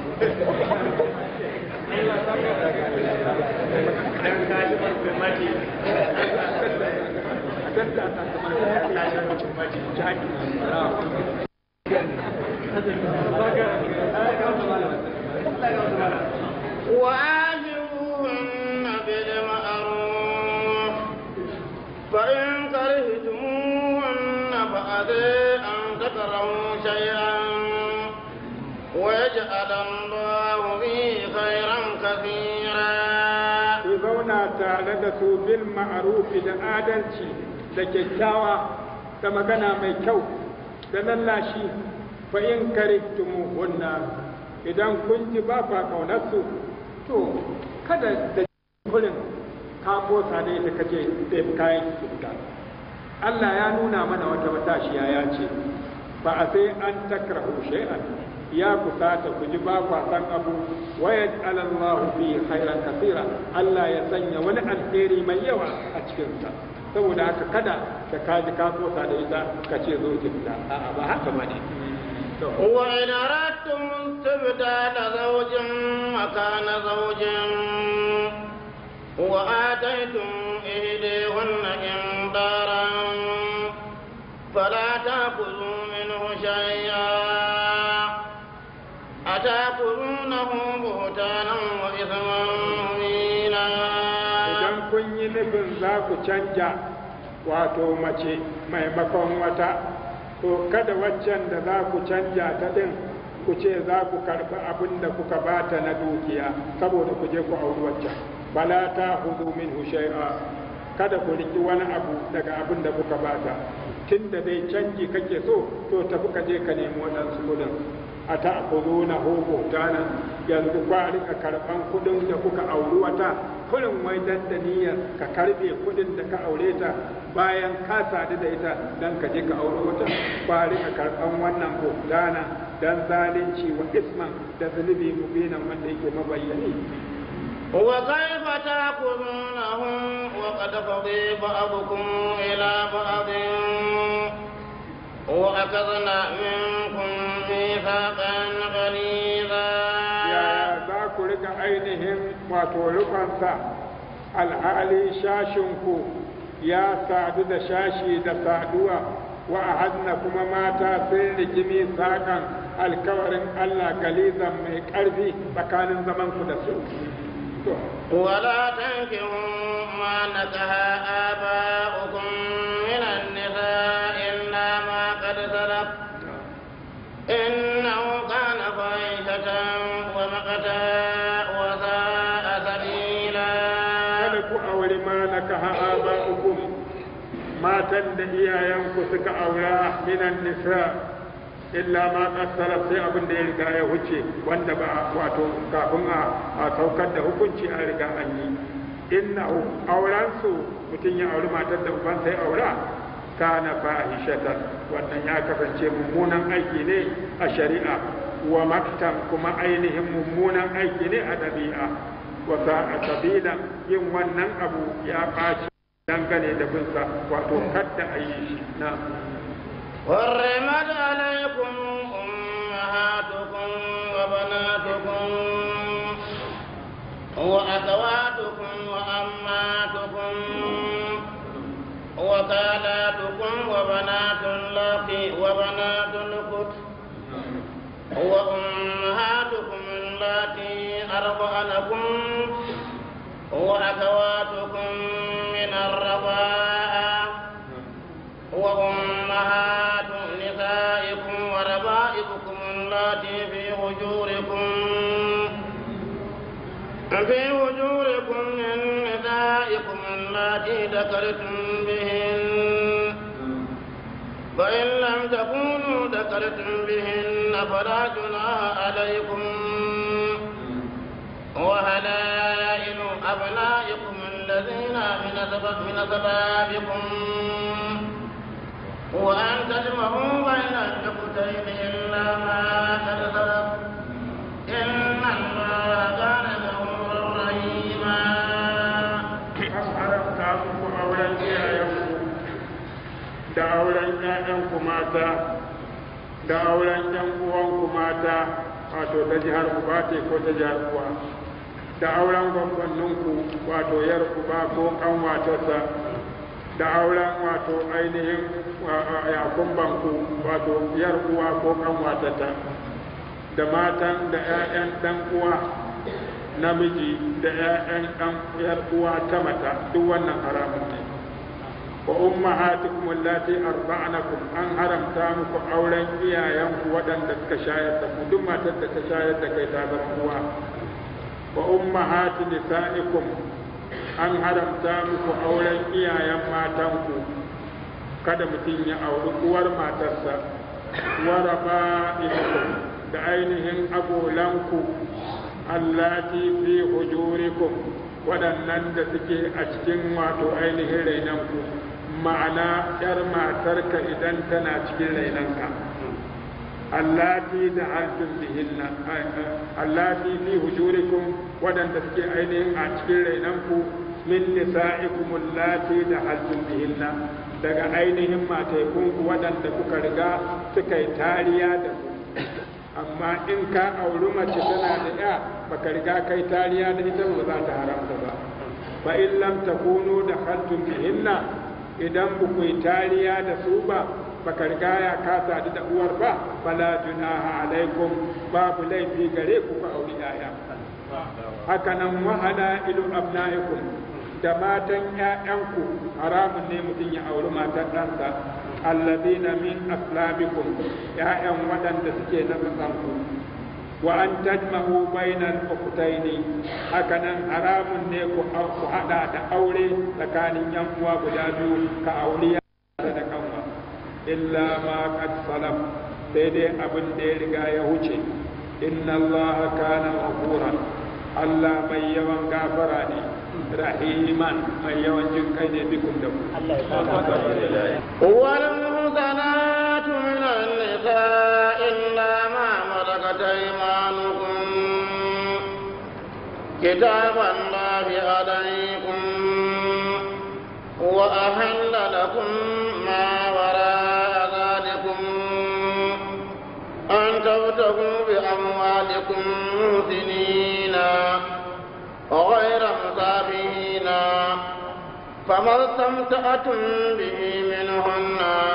وآجروهن بالمعروف فإن كرهتموهن فأذي أن تكرهوا شيئا ويجعل الله فيه خيرا كثيرا ku zauna tare da su bil ma'arufi da adalci da kyakkyawa da magana mai kyau da lallashi fa in karihtumu hunna idan kun ji ba fa kaunar su to kada da kullum ka kosa da ita kace sai kayan ki Allah ya nuna mana wata matashiya ya ce ba a sai an takrahu shay'an ya kusata ku ji ba kwa san abu wa yaj'alallahu fi khairan kaseera Allah ya sanya wani alheri mai yawa a cikin sa saboda haka kada da ka ji ka kosa da ita ka ce zo ki fita a'a ba haka bane to وإن أردتم استبدال زوج مكان زوج وآتيتم إهديهن إنذارا فلا تأخذوا منه شيئا أتأخذونه بهتانا وإثما مبينا idan kun yi nufin za ku canja wato mace maimakon wata to kada waccan da za ku canja ta ɗin ku ce za ku karɓi abin da kuka bata na dukiya saboda ku je ku auri waccan bala ta hudu min shay'a kada ku riki wani abu daga abin da kuka bata tun da dai canji kake so to tafi ka je ka nemi waɗansu kuɗin a ta kudu na hobo tana yanzu kwa rika karɓan kuɗin da kuka auri wata kullum wai dan da niyyar ka karɓe kuɗin da ka aure ta bayan ka sadu da ita dan ka je ka auri wata kwa rika karɓan wannan buhtana dan zalunci wa isman da zunubi mubinan wanda yake mabayyani وكيف تأكلونه وقد فضي بعضكم إلى بعض وأخذنا منكم ميثاقا غليظا yaya za ku rika ainihin wato rufansa alhali shashinku ya sadu da shashi da saduwa wa ahadna kuma mata sun rigimi sakan alkawarin Allah galizan mai ƙarfi tsakanin zamanku da su to ولا تنكحوا ما نكح آباؤكم من النساء إلا ما قد سلف إنه كان فاحشة ومقتا وساء سبيلا kada ku auri ma na kaha aba'ukum matan da iyayenku suka aura minan nisa illa ma qassara sai abin da ya riga ya huce wanda ba wato kafin a a saukar da hukunci a riga an yi inna auren su mutum ya auri matar da uban sai aura kana fahishatan wannan ya kasance mummunan aiki ne a shari'a wa maktan kuma ainihin mummunan aiki ne a ɗabi'a wa sa'a sabila yin wannan abu ya ɓaci dangane da binsa wato kadda a yi shi na حرمت عليكم أمهاتكم وبناتكم وأخواتكم وأماتكم وخالاتكم وبنات الأخ وبنات الأخت وأمهاتكم اللاتي أرضعنكم وأخواتكم من الرضاعة وأمهات نسائكم وربائبكم اللاتي في حجوركم في حجوركم من نسائكم اللاتي ذكرتم بهن فإن لم تكونوا ذكرتم بهن فلا جناح عليكم أسباب من أسبابكم وأن تجمعوا بين النقطتين إلا ما قد سلف إن الله كان غفورا رحيما an haramta muku auren iyayenku da auren ‘ya'yanku mata da auren ‘yan uwanku mata wato ta jihar uba ce ko ta jihar uwa da auren gwangwanninku wato yar uba ko kanwatarsa da auren wato ainihin yakumbanku wato yar uwa ko kanwatarta da matan da ‘ya'yan ɗan uwa namiji da ‘ya'yan ɗan ‘yar uwa ta mata duk wannan haramun ne wa ummahatukum allati arda'nakum an haramta muku auren iyayenku waɗanda suka shayar da ku duk matar da ta shayar da kai ta zama uwa wa ummahatu nisa'ikum an haramta muku auren iyayen matanku kada mutum ya auri uwar matarsa wa raba'ikum da ainihin agolanku allati fi hujurikum waɗannan da suke a cikin wato ainihin rainanku ma'ana ‘yar matarka idan tana cikin rainanka allati da haltun bihinna allati fi hujurikum waɗanda suke ainihin a cikin rainanku min nisa'ikum allati da haltun bihinna daga ainihin mataikunku waɗanda kuka riga suka yi tariya da ku amma in ka auri mace tana da ya baka riga kai tariya da ita ba za ta haramta ba fa in lam takunu da khaltum bihinna idan ba ku yi tariya da su ba baka riga ya ka sadu da uwar ba fala junaha alaikum babu laifi gare ku ka auri yaya haka nan wa ala ilu abnaikum da matan ƴaƴanku haramun ne mutum ya auri matan ɗansa allazina min aslabikum ya'yan waɗanda suke na tsakanku wa an tajma'u bainal ukhtaini hakanan haramun ne ku ku hada da aure tsakanin yan uwa guda biyu ka aure da kanwa illa ma qad salam sai dai abin da ya riga ya huce inna allaha kana ghafuran Allah mai yawan gafara ne rahiman mai yawan jin kai ne bikum da ku Allah ya saka والمحصنات من النساء إلا ما ملكت أيمانكم كتاب الله عليكم وأحل لكم ما وراء ذلكم أن تبتغوا بأموالكم محسنين غير مسافهين فما استمتعتم به منهن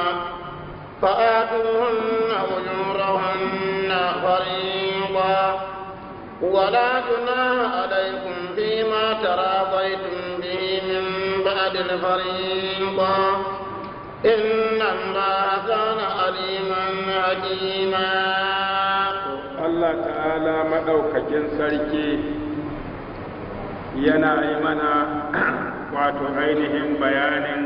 فآتوهن أجورهن فريضا ولا جناح عليكم فيما تراضيتم به من بعد الفريضة إن الله كان عليما حكيما Allah ta'ala maɗaukakin sarki yana yi mana wato ainihin bayanin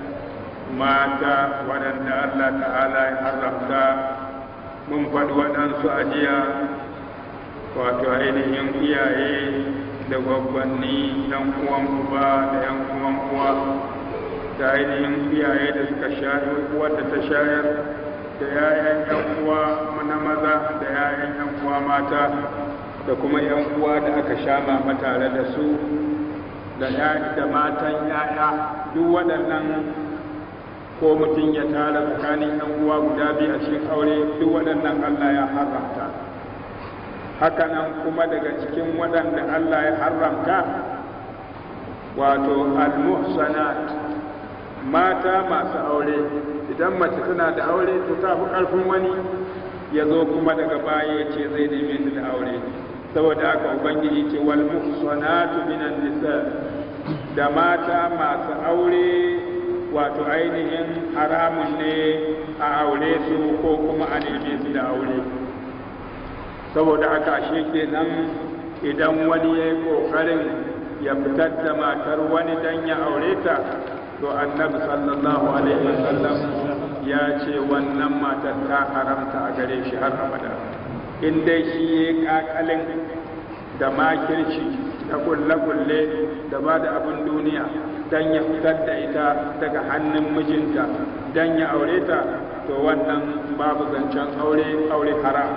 mata waɗanda Allah ta'ala ya haramta mun faɗi waɗansu a jiya wato ainihin iyaye da gwaggwanni ɗan uwan uba da ‘yan uwan uwa da ainihin iyaye da suka shayar wadda ta shayar da ‘ya'yan ‘yan uwa na maza da ‘ya'yan ‘yan uwa mata da kuma ‘yan uwa da aka sha mama tare da su da da matan ‘ya'ya duk waɗannan ko mutum ya tara tsakanin ‘yan uwa guda biyu a cikin aure duk waɗannan Allah ya haramta hakanan kuma daga cikin waɗanda Allah ya haramta wato al-muhsanat mata masu aure idan mace tana da aure to ta fi ƙarfin wani ya zo kuma daga baya ya ce zai neme ta da aure saboda haka ubangiji ce wal muhsanatu minan nisa da mata masu aure wato ainihin haramun ne a aure su ko kuma a neme su da aure saboda haka shi kenan idan wani ya yi ƙoƙarin ya fitar da matar wani dan ya aure ta to annabi sallallahu alaihi wasallam ya ce wannan matar ta haramta a gare shi har abada in dai shi ya kakalin da makirci da kulle-kulle da ba da abin duniya dan ya fitar da ita daga hannun mijinta dan ya aure ta to wannan babu zancen aure aure haram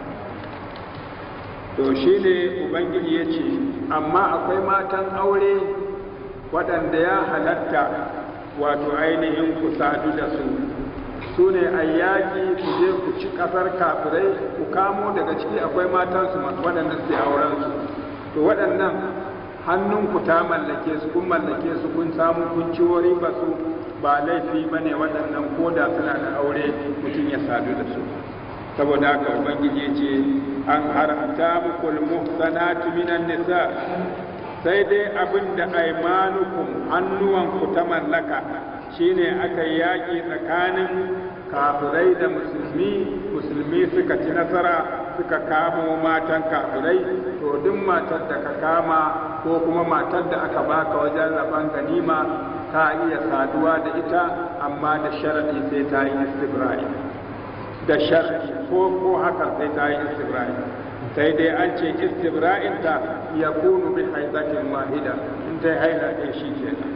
to shi ne ubangiji ya ce amma akwai matan aure waɗanda ya halatta wato ainihin ku sadu da su su ne a yaƙi ku je ku ci ƙasar kafirai ku kamo daga ciki akwai matansu waɗanda su auren su to waɗannan hannunku ta mallake su kun mallake su kun samu kun ci wari ba su ba laifi ba ne waɗannan ko da suna da aure mutum ya sadu da su saboda haka ubangiji ce an haramta muku muhsanatu minan nisa sai dai abin da aimanukum hannuwanku ta mallaka shine aka yaƙi tsakanin kafirai da musulmi musulmi suka ci nasara suka kamo matan kafirai to duk matar da ka kama ko kuma matar da aka baka wajen rabon ganima ta iya saduwa da ita amma da sharadi sai ta yi istibra'i da sharadi ko ko haka sai ta yi istibra'i sai dai an ce istibra'in ta ya kunu bi haizatin wahida in ta haila ɗaya shi kenan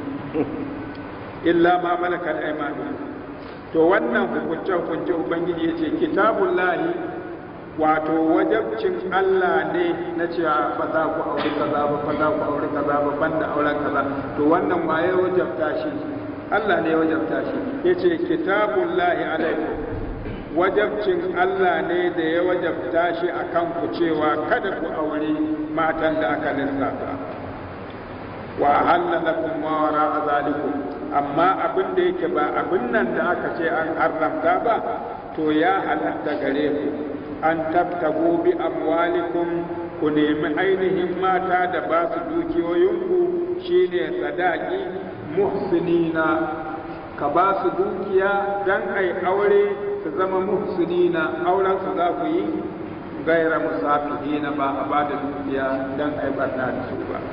illa ma malakat aymanu to wannan hukunce hukunce ubangiji yace kitabun lahi wato wajabcin Allah ne na cewa ba za ku aure kaza ba ba za ku aure kaza ba banda auren kaza to wannan waye wajabta shi Allah ne wajabta shi yace kitabun lahi alaikum wajabcin Allah ne da ya wajabta shi akan ku cewa kada ku aure matan da aka lissafa wa ahalla lakum ma wara'a zalikum amma abin da yake ba abin nan da aka ce an haramta ba to ya halatta gare ku an tabtago bi amwalikum ku nemi ainihin mata da ba su dukiyoyinku shine sadaki muhsinina ka ba su dukiya dan ai aure su zama muhsinina auren su za ku yi gaira musafihina ba a ba da dukiya dan ai barna da su ba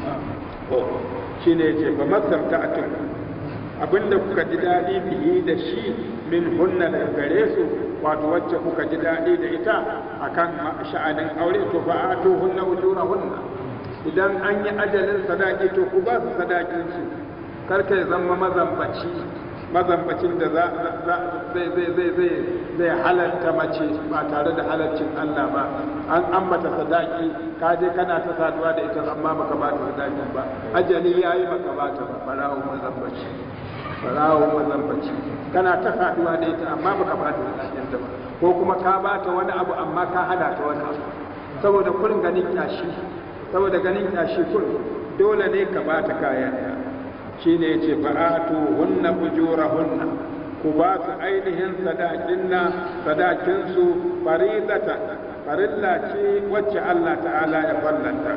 shine yace fa masarta'tum abinda kuka ji daɗi bihi da shi min hunna daga gare su wato wacce kuka ji daɗi da ita akan sha'anin aure to fa atu hunna ujura hunna idan an yi ajalin sadaki to ku ba su sadakin su kar kai zama mazambaci mazambacin da za zai zai zai zai zai halarta mace ba tare da halarcin Allah ba an ambata sadaki ka je kana ta saduwa da ita amma baka ba ta sadakin ba ajali yayi baka ba ta ba farawo mazambaci farawo mazambaci kana ta saduwa da ita amma baka ba ta sadakin ta ba ko kuma ka ba ta wani abu amma ka hada ta wani abu saboda kurin ganin kyashi saboda ganin kyashi kurin dole ne ka ba ta kayan shi ne ce fa'atu hunna bujura hunna ku ba su ainihin sadakin na sadakinsu faridata farilla ce wacce Allah ta'ala ya fallanta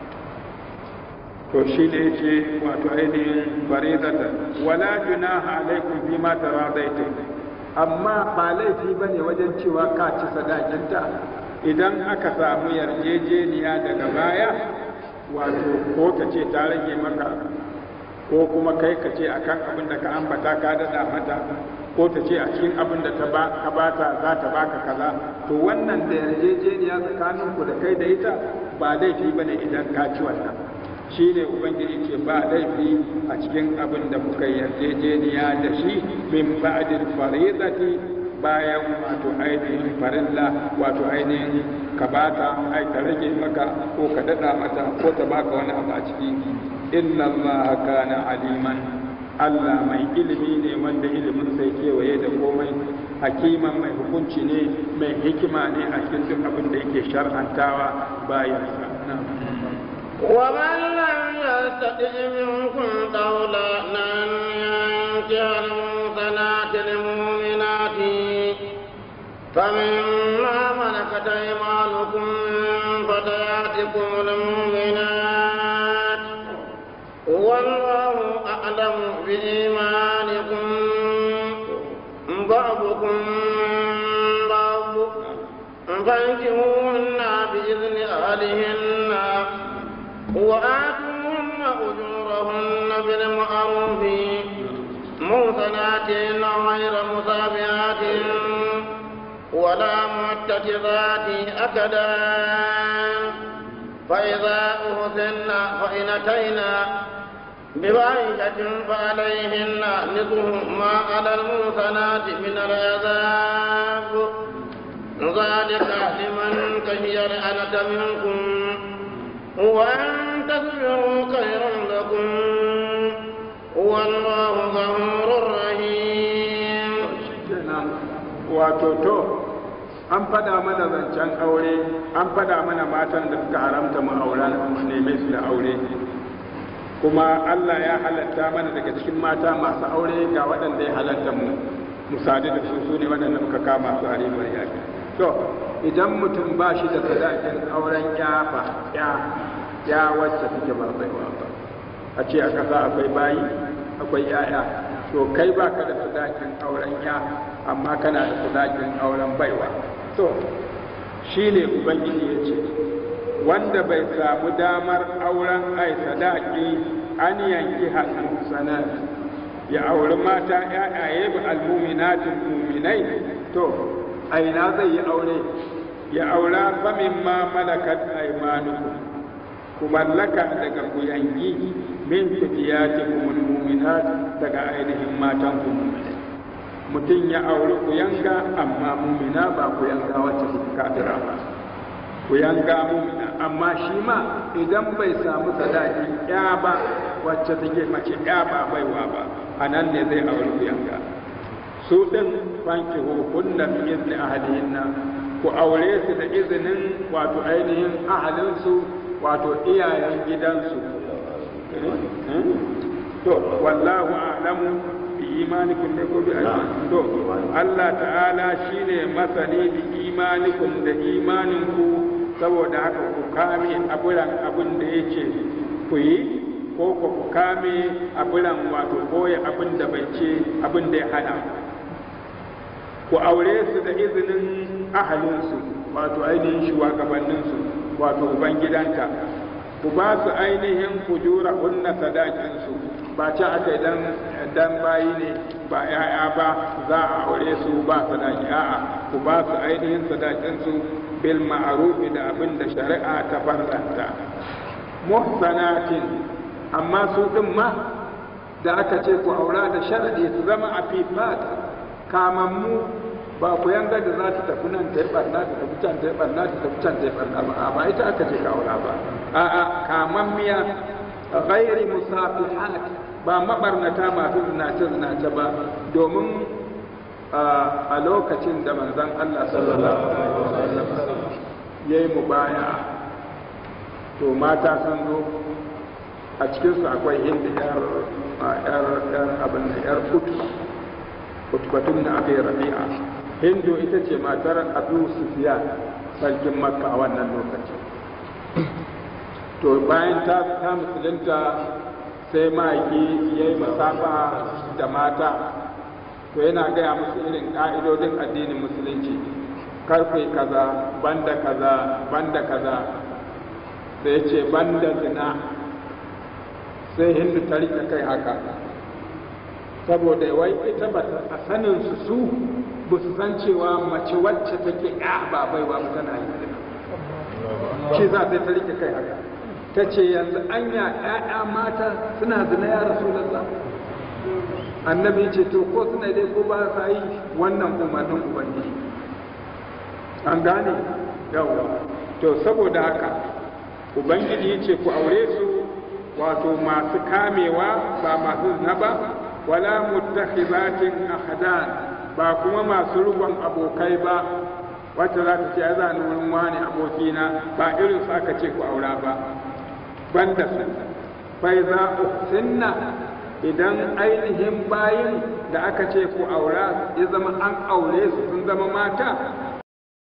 to shi ne ce wato ainihin faridata wala junaha alaikum fi ma taradaitum amma ba laifi bane wajen cewa ka ci sadakinta idan aka samu yarjejeniya daga baya wato ko ta ce ta rage maka ko kuma kai ka ce akan abin da ka ambata ka dada mata ko ta ce a cikin abin da ta ba ka bata za ta baka kaza to wannan da yarjejeniya tsakanin ku da kai da ita ba laifi bane idan ka ci wannan shi ne ubangiji ce ba laifi a cikin abin da kuka yarjejeniya da shi min ba'dil faridati bayan wato ainihin farilla wato ainihin ka bata ai ka rage maka ko ka dada mata ko ta baka wani abu a ciki inna allaha kana aliman Allah mai ilimi ne wanda ilimin sai kewaye da komai hakiman mai hukunci ne mai hikima ne a cikin duk abin da yake shar'antawa bayan sa ومن لم يستطع منكم قولا أن ينكح المحصنات المؤمنات فمما ملكت أيمانكم من فتياتكم المؤمنات والله أعلم بإيمانكم بعضكم من بعض فانكحوهن بإذن أهلهن وآتوهن أجورهن بالمعروف محسنات غير مصابعات ولا متخذات أكدان فإذا أهزن فإن أتينا بفاحشة فعليهن نصف ما على المحصنات من العذاب ذلك لمن خشي العنة منكم وأن تصبروا خير لكم والله غفور رحيم wato to an fada mana zancen aure an fada mana matan da suka haramta mu aura mu neme su da aure kuma Allah ya halatta mana daga cikin mata masu aure ga waɗanda ya halatta mu mu sadu da su su ne waɗanda muka kama su a ribar yaƙi to idan mutum ba shi da sadakin auren ya ba ya ya wacce take ba baiwa ba a ce a ƙasa akwai bayi akwai yaya to kai ba ka da sadakin auren ya amma kana da sadakin auren baiwa to shi ne ubangiji ya ce wanda bai samu damar auren ai sadaki an yanki hasan sanar ya auri mata yayaye ba almuminatin muminai to aina zai yi aure ya aura famin ma malakat aymanukum ku mallaka daga ku yanki min fitiyatikum almuminat daga ainihin matan ku muminai mutum ya auri ku yanga amma mumina ba ku yanga wacce suka kafira ba ku yanga mumina amma shi ma idan bai samu sadaki ya ba wacce take mace ya ba baiwa ba a nan ne zai auri ku yanga su ɗin fanki hukunna bi izni ahlihinna ku aure su da izinin wato ainihin ahalinsu wato iyayen gidansu to wallahu a'lamu bi imanikum ne ko bi to Allah ta'ala shine masani bi imanikum da imaninku saboda haka ku kame aburan abin da yake ku yi ko ku kame aburan wato koya abin da bai ce abin da ya hana ku aure su da izinin ahalinsu wato ainihin shugabanninsu wato ubangidanta ku ba su ainihin kujura hunna sadakinsu ba ce aka idan dan bayi ne ba ya'ya ba za a aure su ba sadaki a'a ku ba su ainihin sadakinsu bil ma'ruf da abin da shari'a ta farlanta muhsanatin amma su din ma da aka ce ku aura da sharadi su zama afifat kamammu ba ku yanga da za ta tafi nan ta yi barna ta tafi can ta yi barna ta tafi can ta yi barna ba ba ita aka ce ka aura ba a'a kamammiya ghairi musafihat ba mabarnata masu zinace zinace ba domin a lokacin da manzon Allah sallallahu alaihi wasallam yayi mubaya to mata sun zo a cikinsu akwai hinda yar yar yar abin da yar kutu kutubatun na abin rabi'a hindu ita ce matar abu sufiya sarkin makka a wannan lokaci to bayan ta ta musulunta sai ma'aiki ya yi masafa da mata to yana gaya musu irin ƙa'idodin addinin musulunci karfe kaza banda kaza banda kaza sai ce banda zina sai hindu ta rike kai haka saboda wai ita ba a sanin su su ba su san cewa mace wacce take ya ba baiwa ba tana yi zina shi za ta ta rike kai haka ta ce yanzu anya ƴaƴa mata suna zina ya rasulullah annabi ce to ko suna dai ko ba sa yi wannan umarnin ubangiji an gane yawa to saboda haka ubangiji ya ce ku aure su wato masu kamewa ba masu zina ba wala muttakhizatin ahdan ba kuma masu rubon abokai ba wacce za ta ce ya zani wurin wani abokina ba irin su aka ce ku aura ba banda su bai za sinna idan ainihin bayin da aka ce ku aura ya zama an aure su sun zama mata